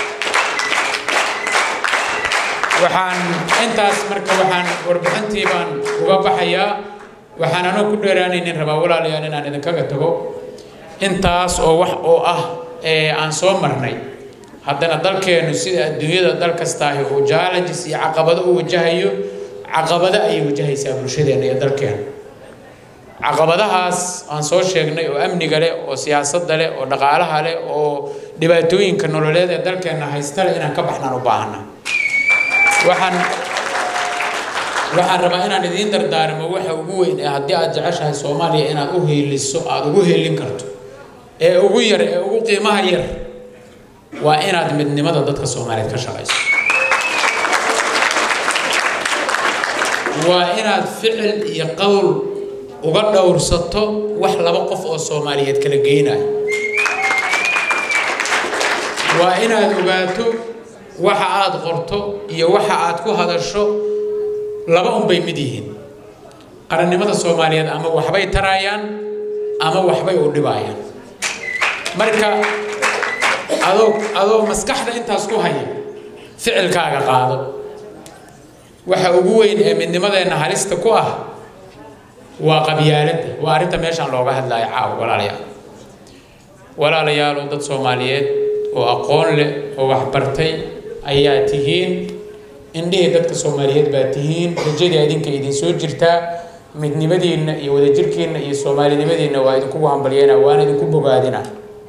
waxaan intaas marka waxaan warbixintii baan uga baxayaa waxaan anoo ku dheeraanaynin rabaa walaalayaal inaan idinkaga tago intaas oo wax oo ah ee aan soo marnay haddana dalkeennu sida adduunyada dal kastaahi uu challenges iyo caqabado u wajahayo caqabado ayay wajahaysaa bulshadeenna iyo dalkeena caqabadahaas aan soo sheegnay oo amniga leh oo siyaasadda leh oo dhaqaalaha leh oo dhibaatooyinka nololeed ee dalkeenna haysta leh inaan ka baxnaan u baahana waxaan waxaan rabaa inaan idiin dardaarmo waxa ugu weyn ee haddii aad jeceshahay soomaaliya inaad u heeliso aada ugu heelin karto ee ugu yar ee ugu qiimaha yar waa inaad midnimada dadka soomaaliyeed ka shaqayso waa inaad ficil iyo qowl uga dhowrsato wax laba qof oo soomaaliyeed kala geynayo waa inaad ogaato waxa aad qorto iyo waxa aad ku hadasho laba unbay mid yihiin qarannimada soomaaliyeed ama waxbay tarayaan ama waxbay u dhibayaan marka adoo adoo maskaxda intaas ku haya ficilkaaga qaado waxa ugu weyn ee midnimadeenna halista ku ah waa qabyaaladda waa arrinta meeshaan looga hadlayo caawa walaalayaal walaalayaalow dad soomaaliyeed oo aqoon leh oo waxbartay ayaa tihiin indhihii dadka soomaaliyeed baa tihiin rajadii idinka idin soo jirtaa midnimadiinna iyo wadajirkiinna iyo soomaalinimadiinna waa idinkugu hambalyeena waana idinku bogaadina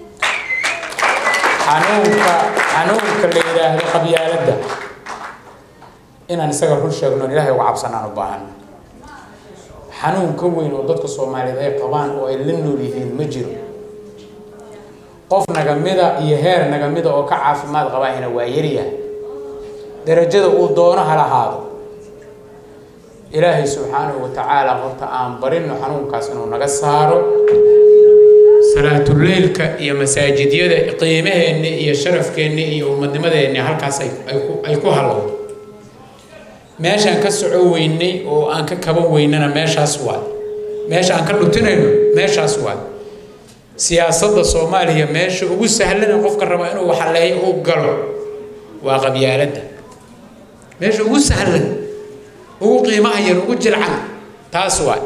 xanuunka xanuunka la yidhaahdo qabyaaladda inaan isaga run sheegno ilaahay uga cabsanaan u baahan xanuun ka weyn oo dadka soomaaliyeed ay qabaan oo ay la nool yihiin ma jiro qof nagamida iyo heer nagamida oo ka caafimaad qabaahina waa yaryahay darajada uu doono ha lahaado ilaahay subxaanahu wa tacaala horta aan barino xanuunkaas inuu naga saaro salaatuleylka iyo masaajidyada qiimaheenni iyo sharafkeenni iyo ummadnimadeenni halkaas ay ku- ay ku halowdo meeshaan ka soco weynay oo aan ka kaban weynana meeshaas waay meesha aan ka dhutinayno meeshaas waay siyaasadda soomaaliya meesha ugu sahlan ee qofka raba inuu waxaleeyo uu galo waa qabyaaladda meesha ugu sahlan ugu qiimaha yar ugu jilcan taas waay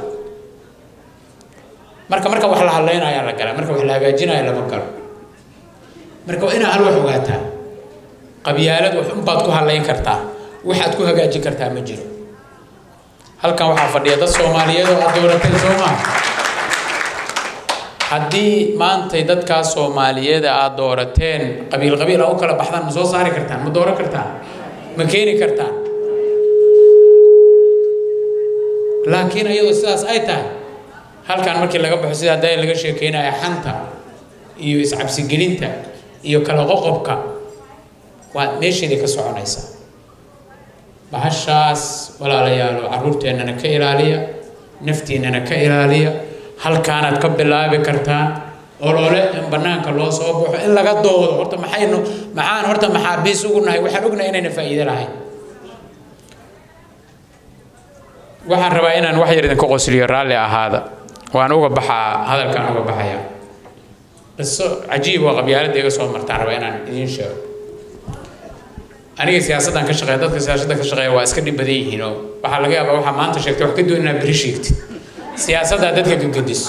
marka marka wax la hadlaynayaa la galaa marka wax la hagaajinaya lama galo marka waa inaa hal wax ogaataa qabyaalad wax unbaad ku hadlayn kartaa waxaad ku hagaajin kartaa ma jiro halkan waxaa fadhiya dad soomaaliyeed oo aad doorateen soo maaha haddii maantay dadkaas soomaaliyeed aad doorateen qabiil qabiil a u kala baxdaan ma soo saari kartaan ma dooran kartaan ma keeni kartaan laakiin iyadoo sidaas ay tahay halkan markii laga baxo sida hadda laga sheekeynaya xanta iyo iscabsigelinta iyo kala qoqobka waa meesheedii ka soconaysa bahashaas walaalayaalo caruurteennana ka ilaaliya naftiinnana ka ilaaliya halkaanaad ka bilaabi kartaan olole in banaanka loo soo baxo in laga doodo horta maxaynu maxaan horta maxaabiis ugu nahay waxaan ognahay inayna faa'iido lahayn waxaan rabaa inaan wax yar idinka qosliyo raalli ahaada waan uga baxaa hadalkaan uga baxaya qiso cajiib oo qabyaaladda iga soo martaan rabaa inaan idiin sheego aniga siyaasaddan ka shaqeeya dadka siyaasadda ka shaqeeya waa iska dhib badan yihiin oo waxaa laga yaabaa waxaa maanta sheegtay wax ka duwan inaad beri sheegtid siyaasaddaa dadka gagadiso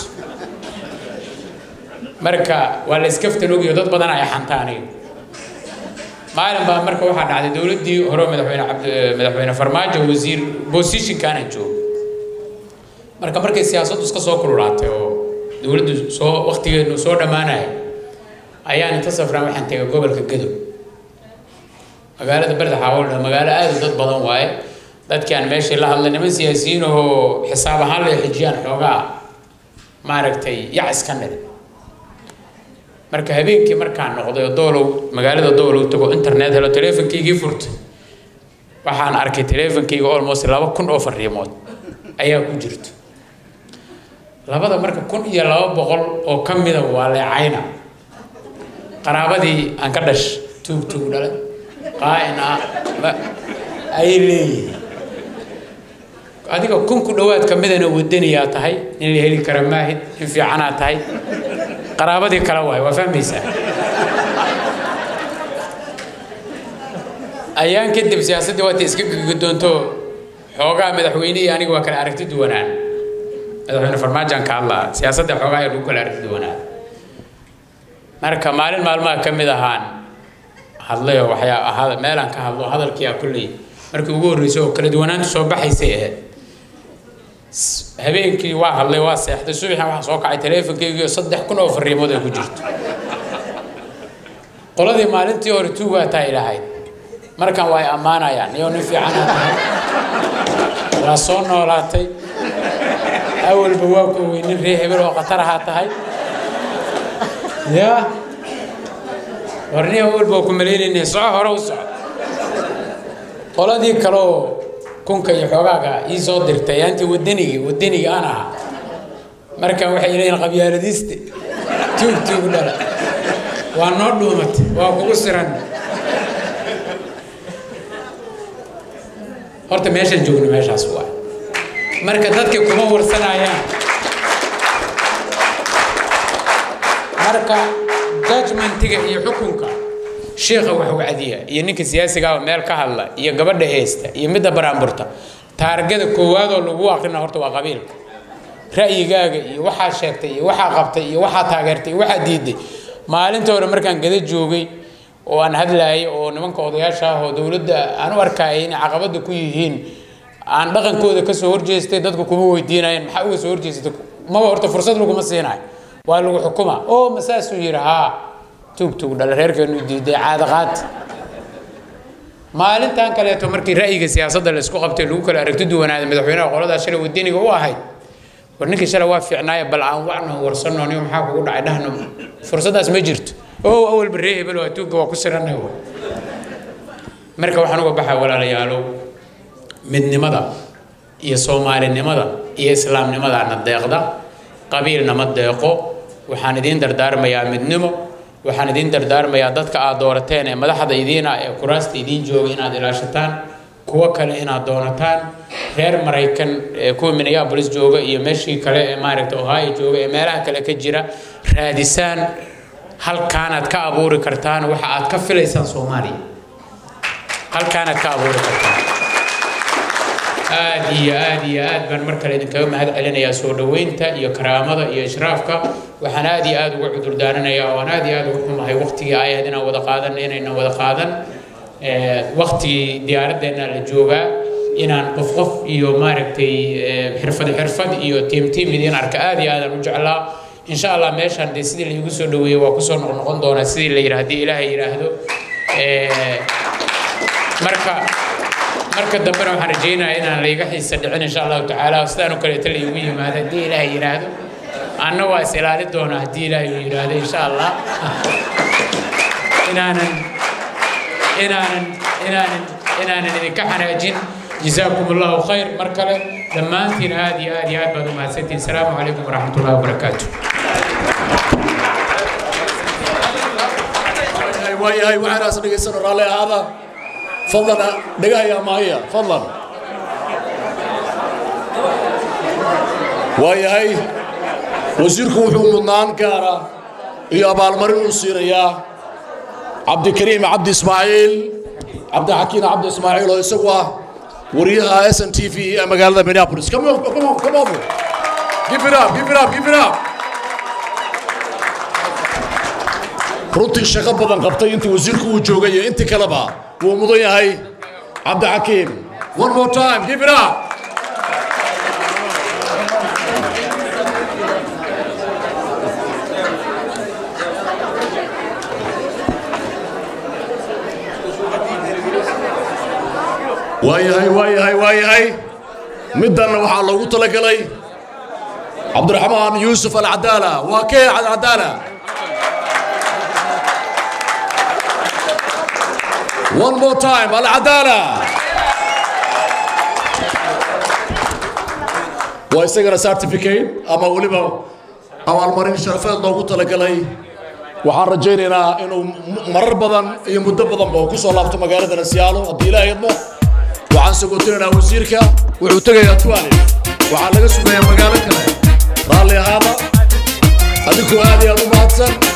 marka waa la iskaftan ogiyo dad badan ay xanta aniga maalin baa marka waxaa dhacday dowladdii hore oo madaxweyne cabdi madaxweyne farmaajo wasiir positionkaana joogo marka markay siyaasaddu iska soo kululaatay oo dowladdu soo waqtigeedu soo dhammaanaya ayaan inta safraan waxaan tegay gobolka gadow magaalada barda xaawaldha magaalo aad u dad badan waaye dadkii aan meeshii la hadlay niman siyaasiyiin oo xisaab ahaan lay xijiyaan xoogaa maaragtay yac iska niri marka habeenkii markaan noqday oo doolow magaalada doolow tago internet helo teleefonkaygii furtay waxaan arkay teleefonkayga almost laba kun oo fariimood ayaa ku jirto labada marka kun iyo laba boqol oo ka mida waa leecayna qaraabadii aan ka dhash tuug tuug dhalay qaa'in ah ma- ayay leeyihiin adiga kun ku dhowaad ka midana wadaniyaa tahay in la heli kara maahid in fiicanaa tahay qaraabadii kale waay waa fahmaysaa ayaan kadib siyaasaddii waata iska guddoonto xoogaa madaxweynihii aniga waa kala aragti duwanaan madaxweyne farmaajaan ka hadlaa siyaasadda xoogaa ayaa lagu kala aragti duwanaan marka maalin maalmaha ka mid ahaan hadlay oo waxyaa ahada meelaan ka hadlo hadalkii aa kulley markii ugu horreysay oo kala duwanaantu soo baxaysay ahayd S- habeenkii waa hadlay waa seexday subaxan waxaa soo kacay teleefonkaygii saddex kun oo fariimood ay ku jirto qoladii maalintii hore tuugaa tahay lahayd markan waa ay ammaanayaan iyoo nin fiicanaa tahay waa soo noolaatay awalba waa ku ogey nin ree hebel oo khatar ahaa tahay yaa warnihi awalba waa ku malaynayna soco hore u soco qoladii kaleoo kunka iyo xoogaaga ii soo dirtay aantii wadanigii wadanigii aan ahaa marka waxay leeyihin qabyaaladiiste tuug tuug dhala waa noo dhuumat waa kugu siran horta meeshaan joogno meeshaas waa marka dadka kuma warsanayaan marka judgmentiga iyo xukunka sheekha wax wacdiya iyo ninka siyaasiga ah oo meel ka hadla iyo gabadha heesta iyo midda baraanburta taargada koowaadoo lagu aqrina horta waa qabiilka ra'yigaaga iyo waxaa sheegtay iyo waxaa qabtay iyo waxaa taageertay iyo waxaa diiday maalinta hore markaan gada joogay oo aan hadlaayay oo nimanka odayaasha ah oo dowladda aan u arkayay inay caqabada ku yihiin aan dhaqankooda kasoo horjeestay dadku kuma weydiinayeen maxaa uga soo horjeestay maba horta fursad laguma siinayo waa lagu xukuma oo ma saasuu yidhi haa tuug tuug dhala reerkeenu diiday caadaqaad maalintan kaleeto markii ra'yiga siyaasadda la isku qabtay lagu kala aragti duwanaaday madaxweynaha qoladaas shalay wadaniga u ahayd war ninkii shalay waa fiicnaaye bal aan wacno warsanno niyo maxaa kugu dhacay dhahno fursaddaas ma jirto oo awalba ree hebel waa tuugga waa ku siranay marka waxaan uga baxaa walaalayaalow midnimada iyo soomaalinimada iyo islaamnimadaana deeqda qabiilna ma deeqo waxaan idiin dardaarmayaa midnimo waxaan idiin dardaarmayaa dadka aad doorateen ee madaxda idiina ee kuraasta idiin jooga inaad ilaashataan kuwo kale inaad doonataan reer maraykan ee kuwa minneapolis jooga iyo meeshii kale ee maaragta ohio jooga ee meelaha kale ka jira raadisaan halkaanaad ka abuuri kartaan waxa aad ka filaysaan soomaaliya halkaanaad ka abuuri kartaan aad iyo aad iyo aad baan mar kale idinkaga mahad celinayaa soo dhoweynta iyo karaamada iyo ishraafka waxaan aad iyo aad uga cudur daaranayaa oo aan aad iyo aad uga xumahay waqtigii ay ahayd inaan wada qaadan inaynan wada qaadan waqtigii diyaaraddeena la joogaa inaan qof qof iyo maaragtay xirfad xirfad iyo tiim tiim idiin arka aad iyo aadaan u jeclaa insha allah meeshaan dee sidii laigu soo dhoweeyey waa kusoo noqnoqon doonaa sidii la yidhi haddii ilaahay yidhaahdo marka marka dambena waxaan rajaynayaa inaan layga xiisa dhicin insha allahu tacaala sidaan oo kaleeto laygu yimaado haddii ilaahay yidhaahdo anna waa is ilaali doonaa haddii ilaahay uu yidhaahdo insha allah inaanan inaanan inaanan inaanan idinka xanaajin جزاكم الله خير مركلة دمانتين هذه هذه هذه بعد ما سنتين السلام عليكم ورحمة الله وبركاته waayahay waxaan aas dhegaysan raalli ahaada fadlan dhegahaya maaya fadlan waayahay wasiirku wuxuu mudnaan gaara iyo abaalmarin u siinayaa cabdikariim cabdi ismaaciil cabdixakiin cabdi ismaaciil oo isagu ah wariyaha s n t v ee magaalada minneapolis come on come on come on give it up give it up give it up runtii shaqo badan qabtay intii wasiirku uu joogay iyo intii kaleba wuu mudan yahay cabdixakiim one more time give it up waayahay waayahay waayahay middanna waxaa loogu talagalay cabdiraxmaan yuusuf alcadaala waa kee alcadaala one more time alcadaala waa isagana certificate ama weliba abaalmarin sharafeed loogu talagalay waxaan rajaynaynaa inuu marar badan iyo muddo badanba uu ku soo laabto magaalada nasiyaalo haddii ilaahay idmo waxaan sagoontinaynaa wasiirka wuxuu tegayaa tuwaale waxaa laga sugayaa magaalo kale raalli ahaada adinkoo aad iyo aad u mahadsan